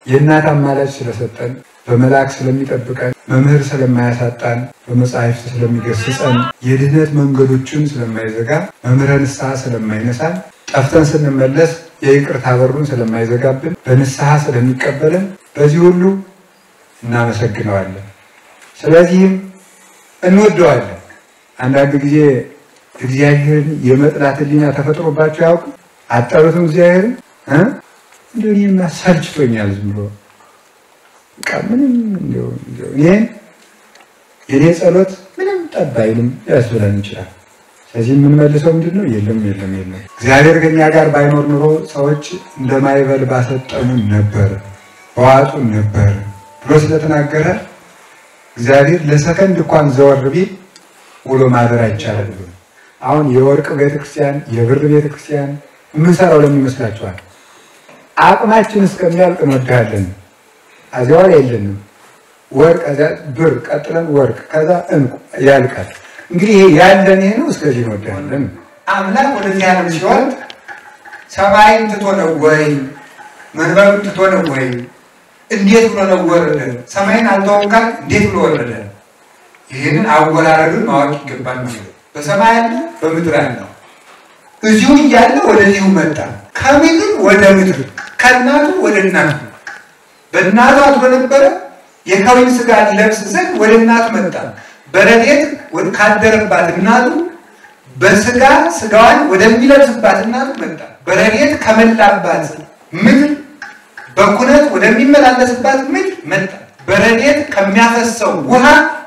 የእናት አማላጅ ስለሰጠን በመልአክ ስለሚጠብቀን መምህር ስለማያሳጣን በመጻሕፍት ስለሚገስጸን የድህነት መንገዶችን ስለማይዘጋ መምህረ ንስሐ ስለማይነሳን ጠፍተን ስንመለስ የይቅርታ በሩን ስለማይዘጋብን በንስሐ ስለሚቀበልን በዚህ ሁሉ እናመሰግነዋለን። ስለዚህም እንወደዋለን። አንዳንድ ጊዜ እግዚአብሔርን የመጥላት ሕሊና ተፈጥሮባቸው ያውቅ አጠሩትም እግዚአብሔርን እ እንደው እኔማ ሰልችቶኛል ዝም ብሎ በቃ ምንም እንደው እንደው እኔን የኔ ጸሎት ምንም ጠብ አይልም ያስብለን ይችላል። ስለዚህ የምንመልሰው ምንድን ነው? የለም የለም የለም። እግዚአብሔር ከኛ ጋር ባይኖር ኑሮ ሰዎች እንደማይበል ባሰጠኑን ነበር በዋጡን ነበር ብሎ ስለተናገረ እግዚአብሔር ለሰከንድ እንኳን ዘወር ቢል ውሎ ማደር አይቻልም። አሁን የወርቅ ቤተክርስቲያን፣ የብር ቤተክርስቲያን የምንሰራው ለምን ይመስላችኋል? አቅማችን እስከሚያልቅ እንወድሃለን። እዚያው ላይ የለንም። ወርቅ ከዚያ ብር ቀጥለን ወርቅ ከዛ እንቁ ያልቃል። እንግዲህ ይሄ ያለን ይሄ ነው። እስከዚህ እንወድሃለን። አምላክ ወደዚህ ዓለም ሲወርድ ሰማይን ትቶ ነው ወይ መንበሩን ትቶ ነው ወይ? እንዴት ብሎ ነው ወረደ? ሰማይን አልተወም ካል እንዴት ብሎ ወረደ? ይህንን አወራረዱን ማወቅ ይገባል ማለት ነው። በሰማይ ያለ በምድር ያለው እዚሁ እያለ ወደዚሁ መጣ። ከምድር ወደ ምድር ከእናቱ ወደ እናቱ በእናቱ አድሮ ነበረ። የከዊን ስጋ ሊለብስ ዘንድ ወደ እናቱ መጣ። በረድኤት ካደረባት እናቱ በስጋ ስጋዋን ወደሚለብስባት እናቱ መጣ። በረድኤት ከመላባት ምድር በኩነት ወደሚመላለስባት ምድር መጣ። በረድኤት ከሚያፈሰው ውሃ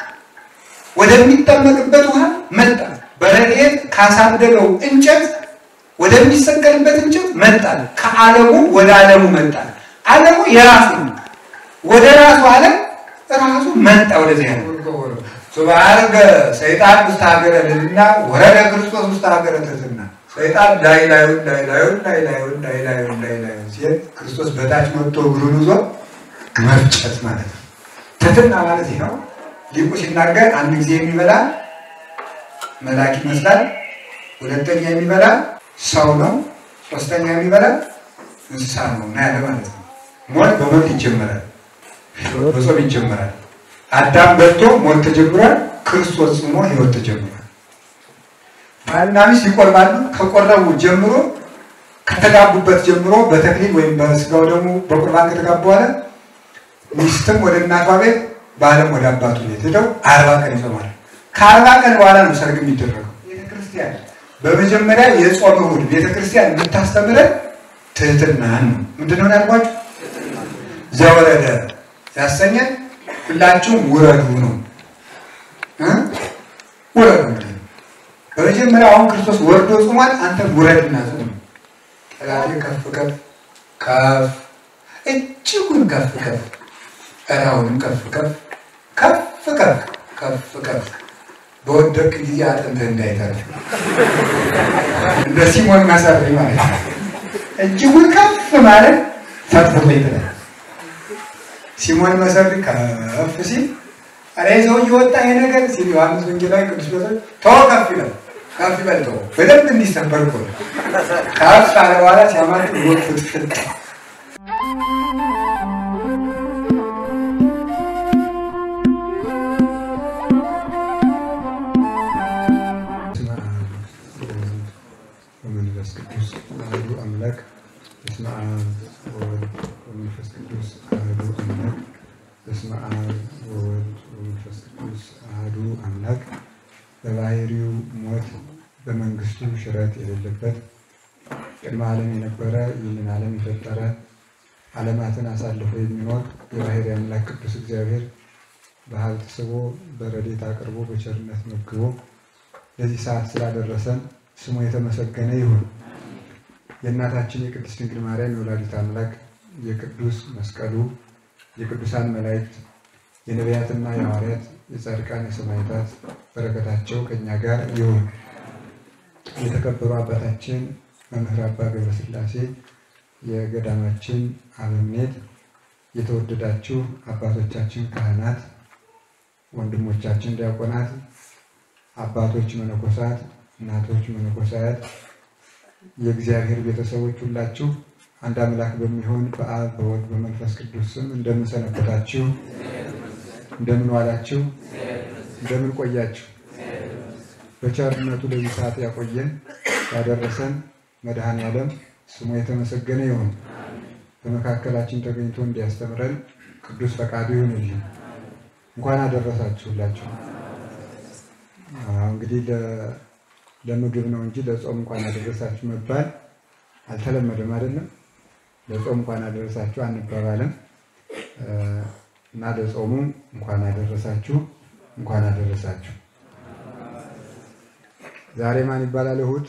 ወደሚጠመቅበት ውሃ መጣ። በረድኤት ካሳደገው እንጨት ወደሚሰቀልበት እንጨት መጣ። ከዓለሙ ወደ ዓለሙ መጣ። ዓለሙ የራሱ ነው። ወደ ራሱ ዓለም ራሱ መጣ። ወደዚህ ያለ ሱባርገ ሰይጣን ውስጥ ሀገረ ልልና ወረደ ክርስቶስ ውስጥ ሀገረ ትሕትና ሰይጣን ላይ ላዩን ላይ ላዩን ላይ ላዩን ላይ ላዩን ላይ ላዩን ሲል ክርስቶስ በታች መጥቶ እግሩን ይዞ መፍጨት ማለት ነው። ትሕትና ማለት ይህ ነው። ሊቁ ሲናገር አንድ ጊዜ የሚበላ መልአክ ይመስላል፣ ሁለተኛ የሚበላ ሰው ነው፣ ሶስተኛ የሚበላ እንስሳ ነው እና ያለ ማለት ነው። ሞት በሞት ይጀመራል፣ በጾም ይጀመራል። አዳም በልቶ ሞት ተጀምሯል። ክርስቶስ ጽሞ ሕይወት ተጀምሯል። ባልና ሚስት ይቆርባሉ። ከቆረቡ ጀምሮ ከተጋቡበት ጀምሮ በተክሊል ወይም በስጋው ደግሞ በቁርባን ከተጋቡ በኋላ ሚስትም ወደ እናቷ ቤት ባለም ወደ አባቱ ቤት ሄደው አርባ ቀን ይጾማል። ከአርባ ቀን በኋላ ነው ሰርግ የሚደረገው። ቤተክርስቲያን በመጀመሪያ የጾም እሑድ ቤተክርስቲያን የምታስተምረን ትህትናን ነው። ምንድነው ያልኳችሁ? ዘወረደ ያሰኘን ሁላችሁም ውረዱ ነው እ ውረዱ በመጀመሪያ አሁን ክርስቶስ ወርዶ ጾሟል። አንተ ውረድና ጾም። ጠላቴ ከፍ ከፍ ከፍ እጅጉን ከፍ ከፍ ቀራውንም ከፍ ከፍ ከፍ ከፍ ከፍ ከፍ በወደቅ ጊዜ አጥንትህ እንዳይተርፍ እንደ ሲሞን ማሳሪ ማለት ነው። እጅጉን ከፍ ማለት ፈጥፍቶ ይጥላል። ሲሞን መሰሪ ከፍ ሲል ኧረ ሰው እየወጣ ይሄ ነገር ሲል ዮሐንስ ወንጌላዊ ቅዱስ ጴጥሮስ ተወ ከፍ ይላል። ከፍ ይበል ተወ በደንብ እንዲሰበር እኮ ነው። ከፍ አለ በኋላ ሲያማት ወጥ ፍጥፍጥ ወመንፈስ ቅዱስ አሐዱ አምላክ በስመ አብ ወወልድ ወመንፈስ ቅዱስ አሐዱ አምላክ በስመ አብ ወወልድ ወመንፈስ ቅዱስ አሐዱ አምላክ በባህሪው ሞት በመንግስቱ ሽረት የሌለበት ቅድመ ዓለም የነበረ ይህንን ዓለም የፈጠረ ዓለማትን አሳልፎ የሚኖር የባህሪ አምላክ ቅዱስ እግዚአብሔር በሀብት ስቦ በረድኤት አቅርቦ በቸርነት መግቦ ለዚህ ሰዓት ስላደረሰን ስሙ የተመሰገነ ይሁን። የእናታችን የቅድስት ድንግል ማርያም የወላዲት አምላክ የቅዱስ መስቀሉ የቅዱሳን መላእክት የነቢያትና የሐዋርያት የጻድቃን የሰማዕታት በረከታቸው ከእኛ ጋር ይሁን። የተከበሩ አባታችን መምህር አባ ገብረስላሴ የገዳማችን አበምኔት፣ የተወደዳችሁ አባቶቻችን ካህናት፣ ወንድሞቻችን ዲያቆናት፣ አባቶች መነኮሳት፣ እናቶች መነኮሳያት፣ የእግዚአብሔር ቤተሰቦች ሁላችሁ አንድ አምላክ በሚሆን በአብ በወልድ በመንፈስ ቅዱስ ስም እንደምን ሰነበታችሁ? እንደምን ዋላችሁ? እንደምን ቆያችሁ? በቸርነቱ ለዚህ ሰዓት ያቆየን ያደረሰን መድኃኔ ዓለም ስሙ የተመሰገነ ይሁን። በመካከላችን ተገኝቶ እንዲያስተምረን ቅዱስ ፈቃዱ ይሁንልን። እንኳን አደረሳችሁላችሁ። እንግዲህ ለምግብ ነው እንጂ ለጾም እንኳን አደረሳችሁ መባል አልተለመደም አይደለም። ለጾም እንኳን አደረሳችሁ አንባባልም እና ለጾሙ እንኳን አደረሳችሁ እንኳን አደረሳችሁ። ዛሬ ማን ይባላል? እሑድ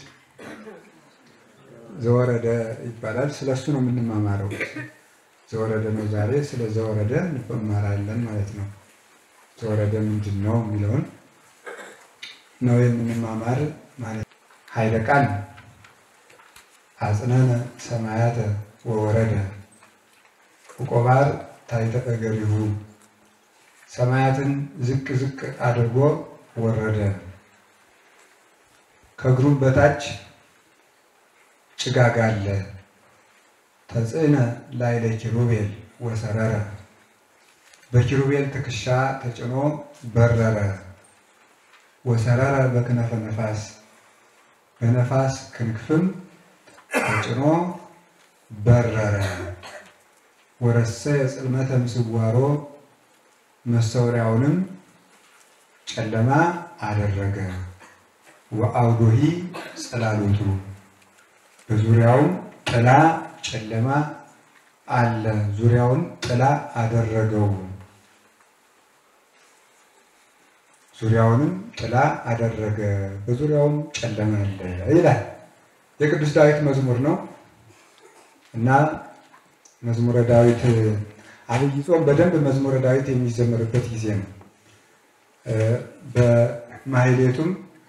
ዘወረደ ይባላል። ስለ እሱ ነው የምንማማረው። ዘወረደ ነው ዛሬ። ስለ ዘወረደ እንማራለን ማለት ነው። ዘወረደ ምንድን ነው የሚለውን ነው የምንማማር ማለት ኃይለ ቃል አጽነነ ሰማያተ ወወረደ ዕቆባር ታሕተ እገሪሁ ሰማያትን ዝቅ ዝቅ አድርጎ ወረደ ከእግሩም በታች ጭጋግ አለ። ተጽዕነ ላዕለ ኪሩቤል ወሰረረ በኪሩቤል ትከሻ ተጭኖ በረረ። ወሰረረ በክነፈ ነፋስ በነፋስ ክንክፍም ተጭኖ በረረ። ወረሰየ ጽልመተ ምስዋሮ መሰወሪያውንም ጨለማ አደረገ። ወአውዶሂ ጽላሎቱ በዙሪያውም ጥላ ጨለማ አለ። ዙሪያውን ጥላ አደረገው። ዙሪያውንም ጥላ አደረገ፣ በዙሪያውም ጨለማ አለ ይላል። የቅዱስ ዳዊት መዝሙር ነው እና መዝሙረ ዳዊት አብይ ጾም በደንብ መዝሙረ ዳዊት የሚዘመርበት ጊዜ ነው። በማሕሌቱም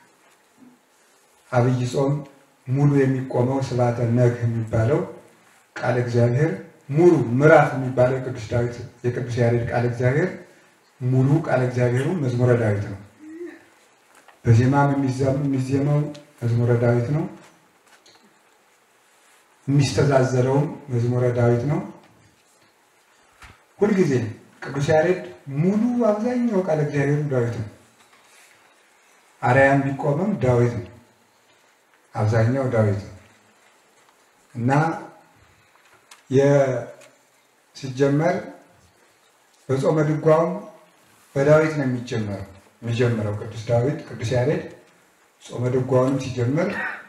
አብይ ጾም ሙሉ የሚቆመው ስብሐተ ነግህ የሚባለው ቃለ እግዚአብሔር ሙሉ ምዕራፍ የሚባለው የቅዱስ ዳዊት የቅዱስ ያሬድ ቃለ እግዚአብሔር ሙሉ ቃለ እግዚአብሔሩ መዝሙረ ዳዊት ነው። በዜማም የሚዜመው መዝሙረ ዳዊት ነው። የሚስተዛዘለውም መዝሙረ ዳዊት ነው። ሁልጊዜ ቅዱስ ያሬድ ሙሉ አብዛኛው ቃለ እግዚአብሔሩ ዳዊት ነው። አርያም ቢቆምም ዳዊት ነው። አብዛኛው ዳዊት ነው እና ሲጀመር በጾመ ድጓውም በዳዊት ነው የሚጀመረው የሚጀምረው ቅዱስ ዳዊት ቅዱስ ያሬድ ጾመ ድጓውንም ሲጀምር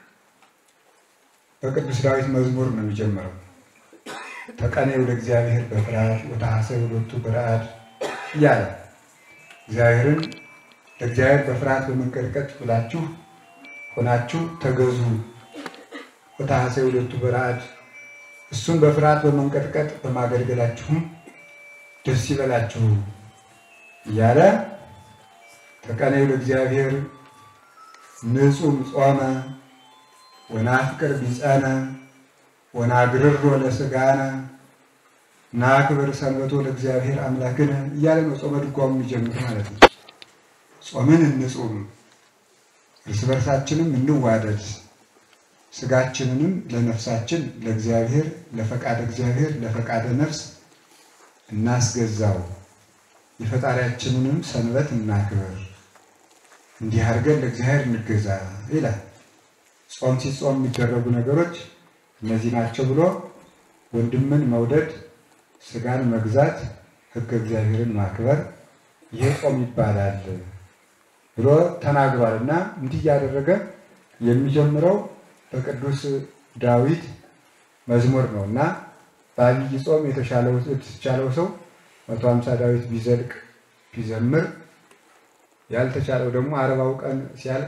በቅዱስ ዳዊት መዝሙር ነው የሚጀምረው። ተቀነዩ ለእግዚአብሔር በፍርሃት ወተሐሰዩ ሎቱ በረአድ እያለ እግዚአብሔርን ለእግዚአብሔር በፍርሃት በመንቀጥቀጥ ብላችሁ ሆናችሁ ተገዙ። ወተሐሰዩ ሎቱ በረአድ እሱን በፍርሃት በመንቀጥቀጥ በማገልገላችሁም ደስ ይበላችሁ እያለ ተቀነዩ ለእግዚአብሔር ንጹም ጾመ ወናፍቅር ቢጸነ ወናግርሮ ለሥጋነ ናክብር ሰንበቶ ለእግዚአብሔር አምላክነ እያለ ነው ጾመ ድጓው የሚጀምር ማለት ነው። ጾምን እንጹም፣ እርስ በርሳችንም እንዋደድ፣ ስጋችንንም ለነፍሳችን ለእግዚአብሔር ለፈቃደ እግዚአብሔር ለፈቃደ ነፍስ እናስገዛው፣ የፈጣሪያችንንም ሰንበት እናክብር፣ እንዲህ አድርገን ለእግዚአብሔር እንገዛ ይላል። ጾም ሲጾም የሚደረጉ ነገሮች እነዚህ ናቸው ብሎ ወንድምን መውደድ፣ ስጋን መግዛት፣ ሕገ እግዚአብሔርን ማክበር ይሄ ጾም ይባላል ብሎ ተናግሯል እና እንዲህ እያደረገ የሚጀምረው በቅዱስ ዳዊት መዝሙር ነው እና በአብይ ጾም የተቻለው ሰው መቶ ሀምሳ ዳዊት ቢዘልቅ ቢዘምር ያልተቻለው ደግሞ አርባው ቀን ሲያልቅ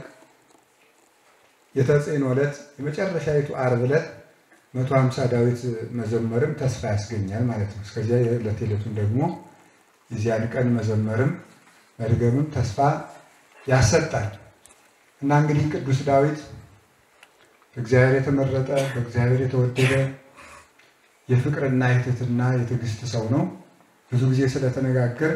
የተጽዕኖ ዕለት የመጨረሻዊቱ ዓርብ ዕለት መቶ ሀምሳ ዳዊት መዘመርም ተስፋ ያስገኛል ማለት ነው። እስከዚያ የዕለት ዕለቱን ደግሞ የዚያን ቀን መዘመርም መድገምም ተስፋ ያሰጣል እና እንግዲህ ቅዱስ ዳዊት በእግዚአብሔር የተመረጠ በእግዚአብሔር የተወደደ የፍቅርና የትህትና የትዕግስት ሰው ነው። ብዙ ጊዜ ስለተነጋገር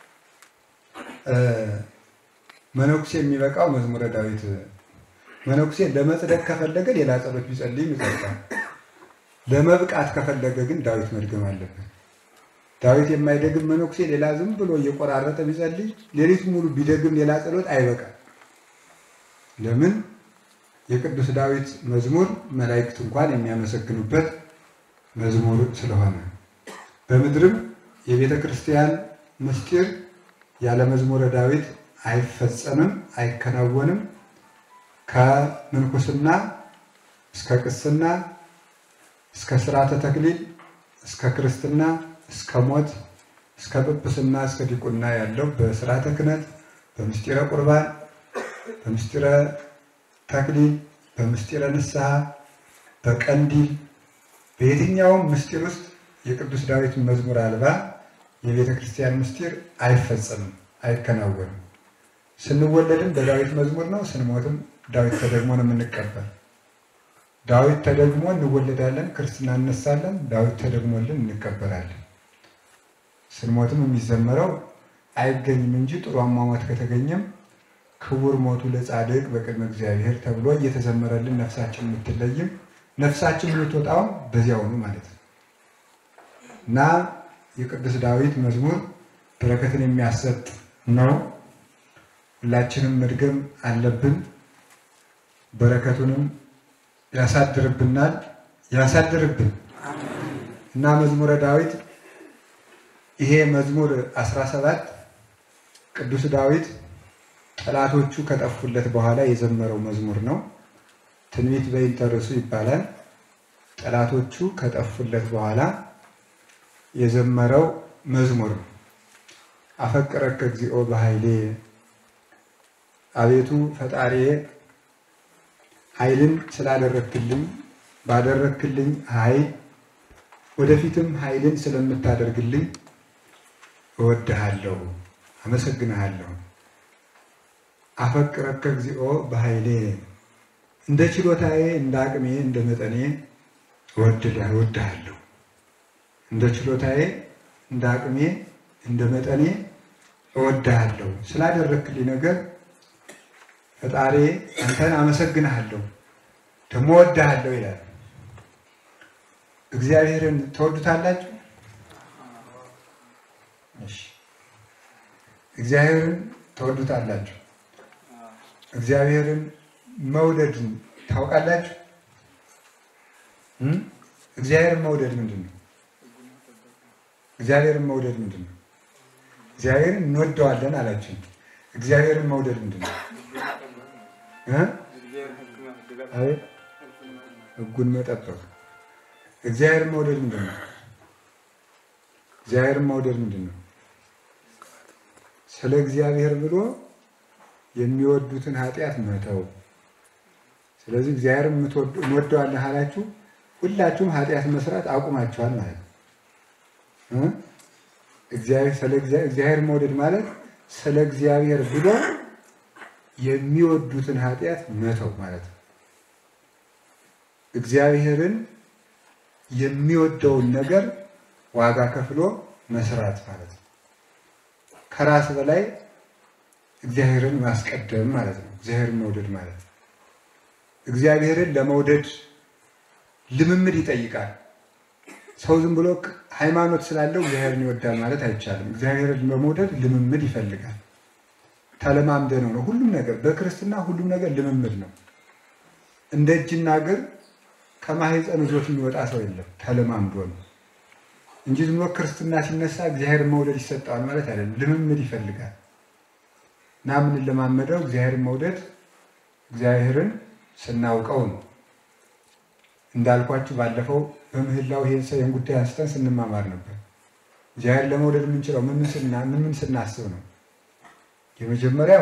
መነኩሴ የሚበቃው መዝሙረ ዳዊት መነኩሴ ለመጽደቅ ከፈለገ ሌላ ጸሎት ቢጸልይም ይጸድቃል። ለመብቃት ከፈለገ ግን ዳዊት መድገም አለበት። ዳዊት የማይደግም መነኩሴ ሌላ ዝም ብሎ እየቆራረጠ ቢጸልይ ሌሊት ሙሉ ቢደግም ሌላ ጸሎት አይበቃም። ለምን? የቅዱስ ዳዊት መዝሙር መላእክት እንኳን የሚያመሰግኑበት መዝሙር ስለሆነ በምድርም የቤተ ክርስቲያን ምስጢር ያለ መዝሙረ ዳዊት አይፈጸምም፣ አይከናወንም። ከምንኩስና እስከ ቅስና እስከ ስርዓተ ተክሊል እስከ ክርስትና እስከ ሞት እስከ ጵጵስና እስከ ዲቁና ያለው በስርዓተ ክህነት በምስጢረ ቁርባን በምስጢረ ተክሊል በምስጢረ ንስሐ በቀንዲል በየትኛውም ምስጢር ውስጥ የቅዱስ ዳዊት መዝሙር አልባ የቤተ ክርስቲያን ምስጢር አይፈጸምም፣ አይከናወንም። ስንወለድም በዳዊት መዝሙር ነው፣ ስንሞትም ዳዊት ተደግሞ ነው የምንቀበል። ዳዊት ተደግሞ እንወለዳለን፣ ክርስትና እነሳለን፣ ዳዊት ተደግሞልን እንቀበላለን። ስንሞትም የሚዘመረው አይገኝም እንጂ ጥሩ አሟሟት ከተገኘም ክቡር ሞቱ ለጻድቅ በቅድመ እግዚአብሔር ተብሎ እየተዘመረልን ነፍሳችን የምትለይም ነፍሳችን የምትወጣውም በዚያውኑ ማለት ነው እና የቅዱስ ዳዊት መዝሙር በረከትን የሚያሰጥ ነው። ሁላችንም መድገም አለብን። በረከቱንም ያሳድርብናል ያሳድርብን እና መዝሙረ ዳዊት ይሄ መዝሙር 17 ቅዱስ ዳዊት ጠላቶቹ ከጠፉለት በኋላ የዘመረው መዝሙር ነው። ትንቢት በይንተ ርእሱ ይባላል። ጠላቶቹ ከጠፉለት በኋላ የዘመረው መዝሙር ነው። አፈቅረከ እግዚኦ በኃይሌ አቤቱ ፈጣሪዬ ኃይልን ስላደረክልኝ ባደረክልኝ ኃይል ወደፊትም ኃይልን ስለምታደርግልኝ እወድሃለሁ፣ አመሰግንሃለሁ። አፈቅረከ እግዚኦ በኃይሌ እንደ ችሎታዬ እንደ አቅሜ እንደ መጠኔ እወድሃለሁ። እንደ ችሎታዬ እንደ አቅሜ እንደ መጠኔ እወድሃለሁ። ስላደረክልኝ ነገር ፈጣሪ አንተን አመሰግንሃለሁ ደግሞ እወድሃለሁ ይላል። እግዚአብሔርን ትወዱታላችሁ? እሺ፣ እግዚአብሔርን ትወዱታላችሁ? እግዚአብሔርን መውደድን ታውቃላችሁ? እግዚአብሔርን መውደድ ምንድን ነው? እግዚአብሔርን መውደድ ምንድን ነው? እግዚአብሔርን እንወደዋለን አላችሁ። እግዚአብሔርን መውደድ ምንድን ነው? አቤት ሕጉን መጠበቅ። እግዚአብሔርን መውደድ ምንድን ነው? እግዚአብሔርን መውደድ ምንድን ነው? ስለ እግዚአብሔር ብሎ የሚወዱትን ኃጢአት መተው። ስለዚህ እግዚአብሔር እንወደዋለን አላችሁ፣ ሁላችሁም ኃጢአት መስራት አቁማችኋል ማለት ነው። እግዚአብሔር መውደድ ማለት ስለ እግዚአብሔር ብሎ የሚወዱትን ኃጢአት መተው ማለት ነው። እግዚአብሔርን የሚወደውን ነገር ዋጋ ከፍሎ መስራት ማለት ነው። ከራስ በላይ እግዚአብሔርን ማስቀደም ማለት ነው። እግዚአብሔርን መውደድ ማለት ነው። እግዚአብሔርን ለመውደድ ልምምድ ይጠይቃል። ሰው ዝም ብሎ ሃይማኖት ስላለው እግዚአብሔርን ይወዳል ማለት አይቻልም። እግዚአብሔርን በመውደድ ልምምድ ይፈልጋል። ተለማምደ ነው ነው ሁሉም ነገር በክርስትና ሁሉም ነገር ልምምድ ነው። እንደ እጅና እግር ከማህፀን ይዞት የሚወጣ ሰው የለም። ተለማምዶ ነው እንጂ ዝም ብሎ ክርስትና ሲነሳ እግዚአብሔርን መውደድ ይሰጠዋል ማለት አይደለም። ልምምድ ይፈልጋል እና የምንለማመደው እግዚአብሔርን መውደድ እግዚአብሔርን ስናውቀው ነው። እንዳልኳችሁ ባለፈው በምህላው ይህን ጉዳይ አንስተን ስንማማር ነበር። እግዚአብሔር ለመውደድ የምንችለው ምን ምን ስናስብ ነው? የመጀመሪያው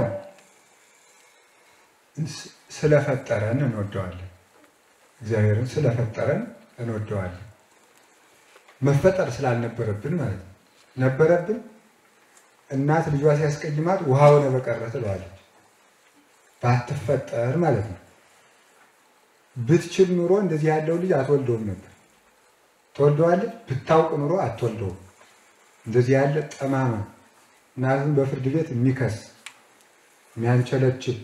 ስለፈጠረን እንወደዋለን። እግዚአብሔርን ስለፈጠረን እንወደዋለን። መፈጠር ስላልነበረብን ማለት ነው። ነበረብን። እናት ልጇ ሲያስቀይማት ውሃ ሆነ በቀረ ትለዋለች። ባትፈጠር ማለት ነው። ብትችል ኑሮ እንደዚህ ያለው ልጅ አትወልደውም ነበር። ትወልደዋለች። ብታውቅ ኑሮ አትወልደውም። እንደዚህ ያለ ጠማማ እናቱን በፍርድ ቤት የሚከስ የሚያንቸለችል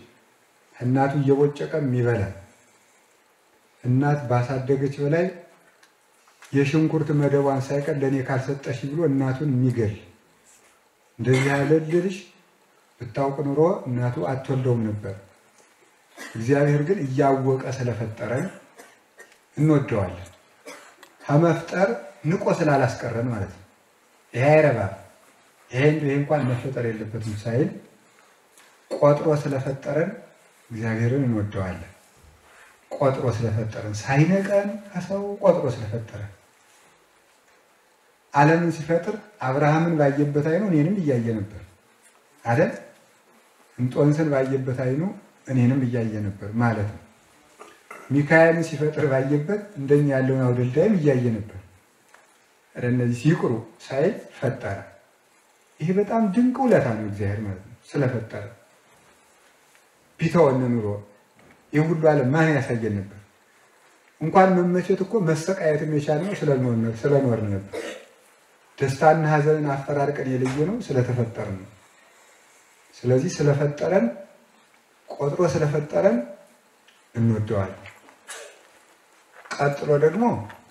እናቱ እየቦጨቀ የሚበላ እናት ባሳደገች በላይ የሽንኩርት መደቧን ሳይቀር ለእኔ ካልሰጠሽ ብሎ እናቱን የሚገል እንደዚህ ያለ ልጅ ብታውቅ ኑሮ እናቱ አትወልደውም ነበር። እግዚአብሔር ግን እያወቀ ስለፈጠረን እንወደዋለን። ከመፍጠር ንቆ ስላላስቀረን ማለት ነው። ይሄ አይረባም፣ ይሄ ይሄ እንኳን መፈጠር የለበትም ሳይል ቆጥሮ ስለፈጠረን እግዚአብሔርን እንወደዋለን። ቆጥሮ ስለፈጠረን ሳይነቀን ከሰው ቆጥሮ ስለፈጠረን ዓለምን ሲፈጥር አብርሃምን ባየበት አይኑ እኔንም እያየ ነበር አይደል? እንጦንስን ባየበት አይኑ እኔንም እያየ ነበር ማለት ነው። ሚካኤልን ሲፈጥር ባየበት እንደኛ ያለውን አውደልዳይም እያየ ነበር። እነዚህ ሲቅሩ ሳይል ፈጠረ። ይሄ በጣም ድንቅ ውለታ ነው እግዚአብሔር ማለት ነው ስለፈጠረ። ቢተወን ኑሮ ይህ ሁሉ ዓለም ማን ያሳየን ነበር? እንኳን መመቸት እኮ መሰቃየትም የቻልነው ስለኖርን ነበር። ደስታና ሐዘንን አፈራርቀን የለየ ነው ስለተፈጠርን ነው። ስለዚህ ስለፈጠረን ቆጥሮ ስለፈጠረን እንወደዋለን። ቀጥሎ ደግሞ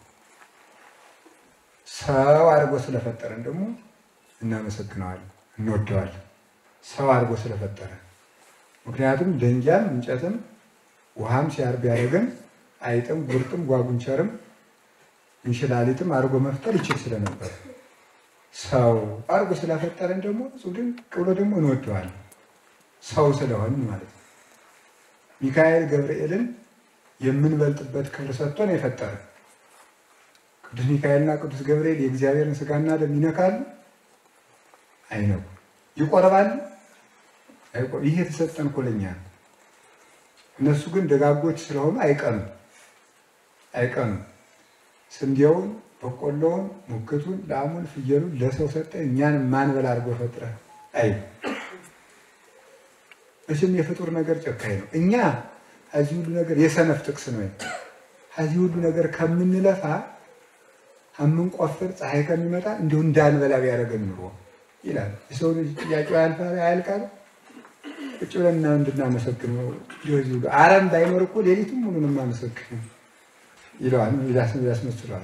ሰው አድርጎ ስለፈጠረን ደግሞ እናመሰግነዋለን፣ እንወደዋለን። ሰው አድርጎ ስለፈጠረን ምክንያቱም ደንጊያም እንጨትም ውሃም ሲያርብ ያደረገን አይጥም ጉርጥም ጓጉንቸርም እንሽላሊትም አድርጎ መፍጠር ይችል ስለነበር ሰው አድርጎ ስለፈጠረን ደግሞ እሱ ድንቅ ብሎ ደግሞ እንወደዋለን። ሰው ስለሆን ማለት ነው። ሚካኤል ገብርኤልን የምንበልጥበት ክብር ሰጥቶን የፈጠረ ቅዱስ ሚካኤልና ቅዱስ ገብርኤል የእግዚአብሔርን ስጋና ደም ይነካሉ? አይነኩ። ይቆርባሉ? ይህ የተሰጠን እኮ ለእኛ ነው። እነሱ ግን ደጋጎች ስለሆኑ አይቀኑም አይቀኑም። ስንዴውን፣ በቆሎውን፣ ሙክቱን፣ ላሙን፣ ፍየሉን ለሰው ሰጠ እኛን ማንበላ አድርጎ ፈጥረ አይ እሽም የፍጡር ነገር ጨካኝ ነው። እኛ ከዚህ ሁሉ ነገር የሰነፍ ጥቅስ ነው። ከዚህ ሁሉ ነገር ከምንለፋ ከምንቆፍር ፀሐይ ከሚመጣ እንዲሁ እንዳንበላ ቢያደርገን ኑሮ ይላል። የሰው ልጅ ጥያቄው ያልፋል አያልቃል። ቁጭ ብለን እንድናመሰግነው ሊወዚ አረም ባይኖር እኮ ሌሊቱም ሙሉ ነው የማመሰግነው ይለዋል፣ ያስመስለዋል።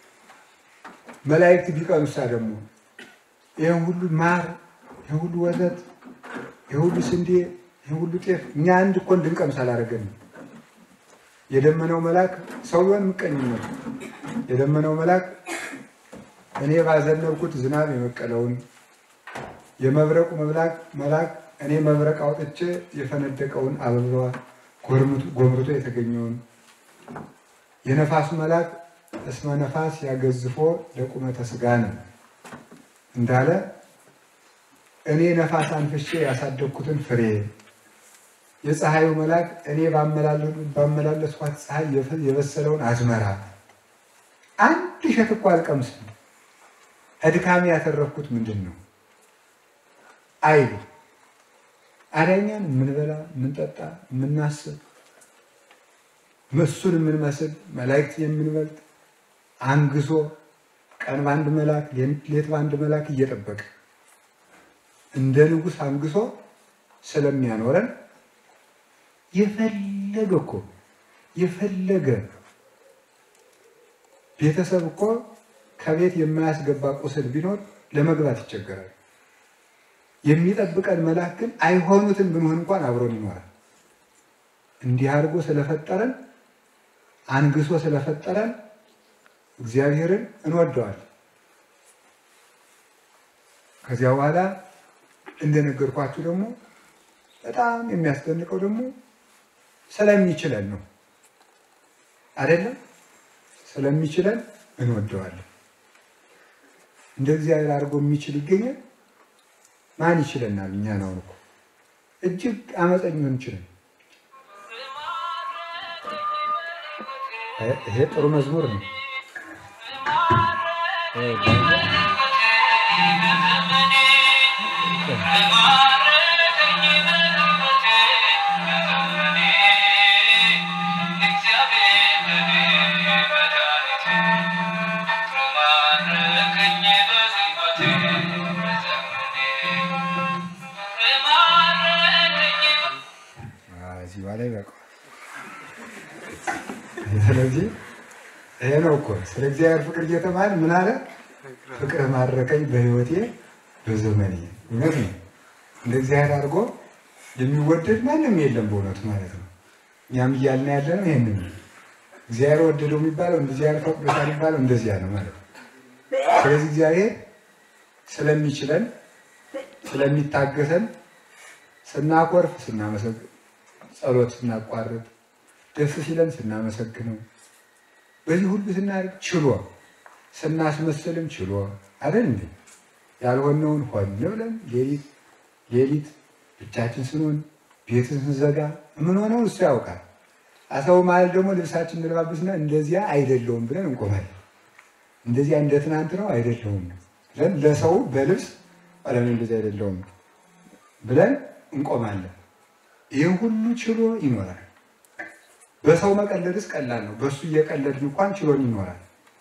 መላእክት ቢቀኑሳ ደግሞ ይህን ሁሉ ማር፣ ይህን ሁሉ ወተት፣ ይህን ሁሉ ስንዴ፣ ይህን ሁሉ ጤፍ እኛ አንድ እኮ እንድንቀምስ አላደረገንም። የደመነው መልአክ ሰው ቢሆን ምቀኝነቱ የደመነው መልአክ እኔ ባዘነብኩት ዝናብ የበቀለውን የመብረቁ መብላክ መልአክ እኔ መብረቅ አውጥቼ የፈነደቀውን አበባ ጎምርቶ የተገኘውን የነፋሱ መልአክ እስመ ነፋስ ያገዝፎ ለቁመተ ስጋ ነው እንዳለ እኔ ነፋስ አንፍሼ ያሳደግኩትን ፍሬ የፀሐዩ መልአክ እኔ ባመላለስኳት ፀሐይ የበሰለውን አዝመራ አንድ እሸት እኮ አልቀምስም። ከድካሜ ያተረፍኩት ምንድን ነው አይሉ አዳኛን የምንበላ የምንጠጣ የምናስብ እሱን የምንመስል መላእክት የምንበልጥ አንግሶ ቀን በአንድ መልአክ ሌት በአንድ መልአክ እየጠበቀ እንደ ንጉሥ አንግሶ ስለሚያኖረን የፈለገ እኮ የፈለገ ቤተሰብ እኮ ከቤት የማያስገባ ቁስል ቢኖር ለመግባት ይቸገራል። የሚጠብቀን መልአክ ግን አይሆኑትን ብንሆን እንኳን አብሮን ይኖራል። እንዲህ አድርጎ ስለፈጠረን አንግሶ ስለፈጠረን እግዚአብሔርን እንወደዋለን። ከዚያ በኋላ እንደነገርኳችሁ ደግሞ በጣም የሚያስደንቀው ደግሞ ስለሚችለን ነው አይደለም? ስለሚችለን እንወደዋለን። እንደ እግዚአብሔር አድርጎ የሚችል ይገኛል? ማን ይችለናል? እኛ ነው እኮ እጅግ አመፀኛ እንችለን። ይሄ ጥሩ መዝሙር ነው። እዚህ በኋላ ይበቃዋል። ስለዚህ ይሄ ነው እኮ ስለ እግዚአብሔር ፍቅር እየተማር ምን አለ? ፍቅር ማረከኝ በሕይወቴ በዘመኔ። እውነት ነው። እንደ እግዚአብሔር አድርጎ የሚወደድ ማንም የለም በእውነቱ ማለት ነው። እኛም እያልን ያለ ነው ይሄንን ነው። እግዚአብሔር ወደደው የሚባለው እግዚአብሔር ፈቅዶታል የሚባለው እንደዚያ ነው ማለት ነው። ስለዚህ እግዚአብሔር ስለሚችለን ስለሚታገሰን ስናኮርፍ ስናመሰግን፣ ጸሎት ስናቋርጥ፣ ደስ ሲለን ስናመሰግነው፣ በዚህ ሁሉ ስናደርግ ችሎ ስናስመስልም ችሎ አይደል እንዴ ያልሆነውን ሆን ብለን ሌሊት ሌሊት ብቻችን ስንሆን ቤትን ስንዘጋ የምንሆነውን እሱ ያውቃል። አሰው ማለት ደግሞ ልብሳችን እንለባብስና እንደዚያ አይደለውም ብለን እንቆማለን። እንደዚያ እንደ ትናንት ነው አይደለውም ብለን ለሰው በልብስ ቀለም እንደዚህ አይደለውም ብለን እንቆማለን። ይህን ሁሉ ችሎ ይኖራል። በሰው መቀለድስ ቀላል ነው። በእሱ እየቀለድን እንኳን ችሎን ይኖራል።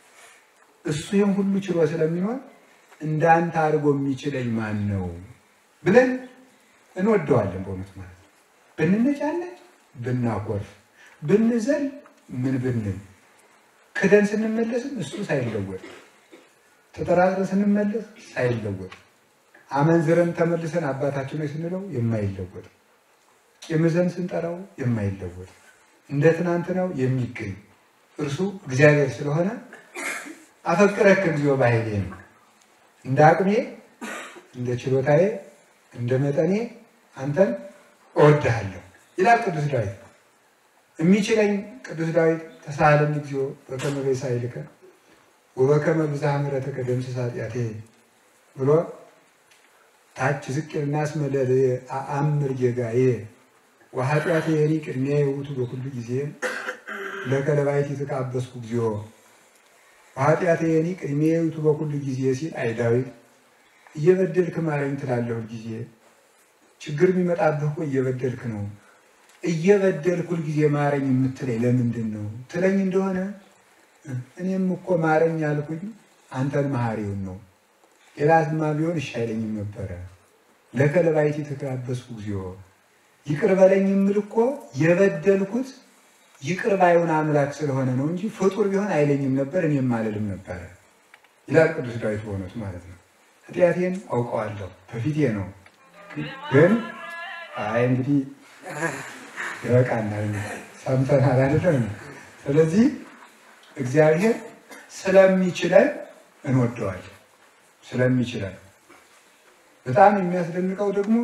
እሱ ይህን ሁሉ ችሎ ስለሚኖር እንዳንተ አድርጎ የሚችለኝ ማን ነው ብለን እንወደዋለን። በእውነት ማለት ነው። ብንነጫነጭ፣ ብናኮርፍ፣ ብንዘል፣ ምን ብንል ክደን ስንመለስም እሱ ሳይለወጥ ተጠራጥረን ስንመለስ ሳይለወጥ አመንዝረን ተመልሰን አባታችን ነው ስንለው የማይለወጥ ቂምዘን ስንጠራው የማይለወጥ እንደ ትናንት ነው የሚገኝ እርሱ እግዚአብሔር ስለሆነ አፈቅረክ እግዚኦ ባሕሌ ነው። እንደ አቅሜ እንደ ችሎታዬ እንደ መጠኔ አንተን እወድሃለሁ ይላል ቅዱስ ዳዊት። የሚችለኝ ቅዱስ ዳዊት ተሳሃለኒ እግዚኦ በከመ በሳይልከ ወበከመ ብዝኃ ምሕረትከ ደምስስ ኃጢአቴ ብሎ ታች ዝቅ ይልና እስመ ለልየ አአምር ጌጋዬ ወኃጢአቴ የኒ ቅድሜ ውእቱ በኩሉ ጊዜ ለከ ለባሕቲት የተቃበስኩ እግዚኦ ወኃጢአቴ የኒ ቅድሜ ውእቱ በኩሉ ጊዜ ሲል አይ ዳዊት እየበደልክ ማረኝ ትላለህ ጊዜ ችግር የሚመጣብህ እኮ እየበደልክ ነው። እየበደልክ ሁልጊዜ ማረኝ የምትለኝ ለምንድን ነው ትለኝ እንደሆነ እኔም እኮ ማረኝ ያልኩኝ አንተን መሐሪውን ነው። ሌላትማ ቢሆን እሺ አይለኝም ነበረ። ለከ ለባሕቲት የተቃበስኩ እግዚኦ ይቅር በለኝ የምል እኮ የበደልኩት ይቅር ባይሆን አምላክ ስለሆነ ነው እንጂ ፍጡር ቢሆን አይለኝም ነበር፣ እኔም አልልም ነበረ ይላል ቅዱስ ዳዊት በእውነቱ ማለት ነው። ኃጢአቴን አውቀዋለሁ በፊቴ ነው። ግን አይ እንግዲህ ይበቃናል፣ ሰምተናል አይደለም። ስለዚህ እግዚአብሔር ስለሚችለን እንወደዋለን። ስለሚችለን በጣም የሚያስደንቀው ደግሞ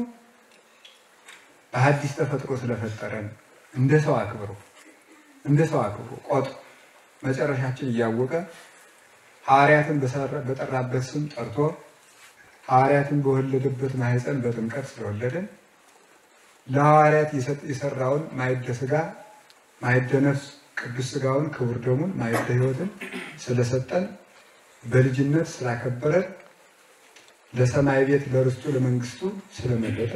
በሐዲስ ተፈጥሮ ስለፈጠረን እንደ ሰው አክብሮ እንደ ሰው አክብሮ ቆጥ መጨረሻችን እያወቀ ሐዋርያትን በጠራበት ስም ጠርቶ ሐዋርያትን በወለደበት ማኅፀን በጥምቀት ስለወለደን ለሐዋርያት የሰራውን ማዕደ ሥጋ ማዕደ ነፍስ ቅዱስ ሥጋውን ክቡር ደሙን ማዕደ ሕይወትን ስለሰጠን በልጅነት ስላከበረን ለሰማይ ቤት ለርስቱ ለመንግስቱ ስለመረጠ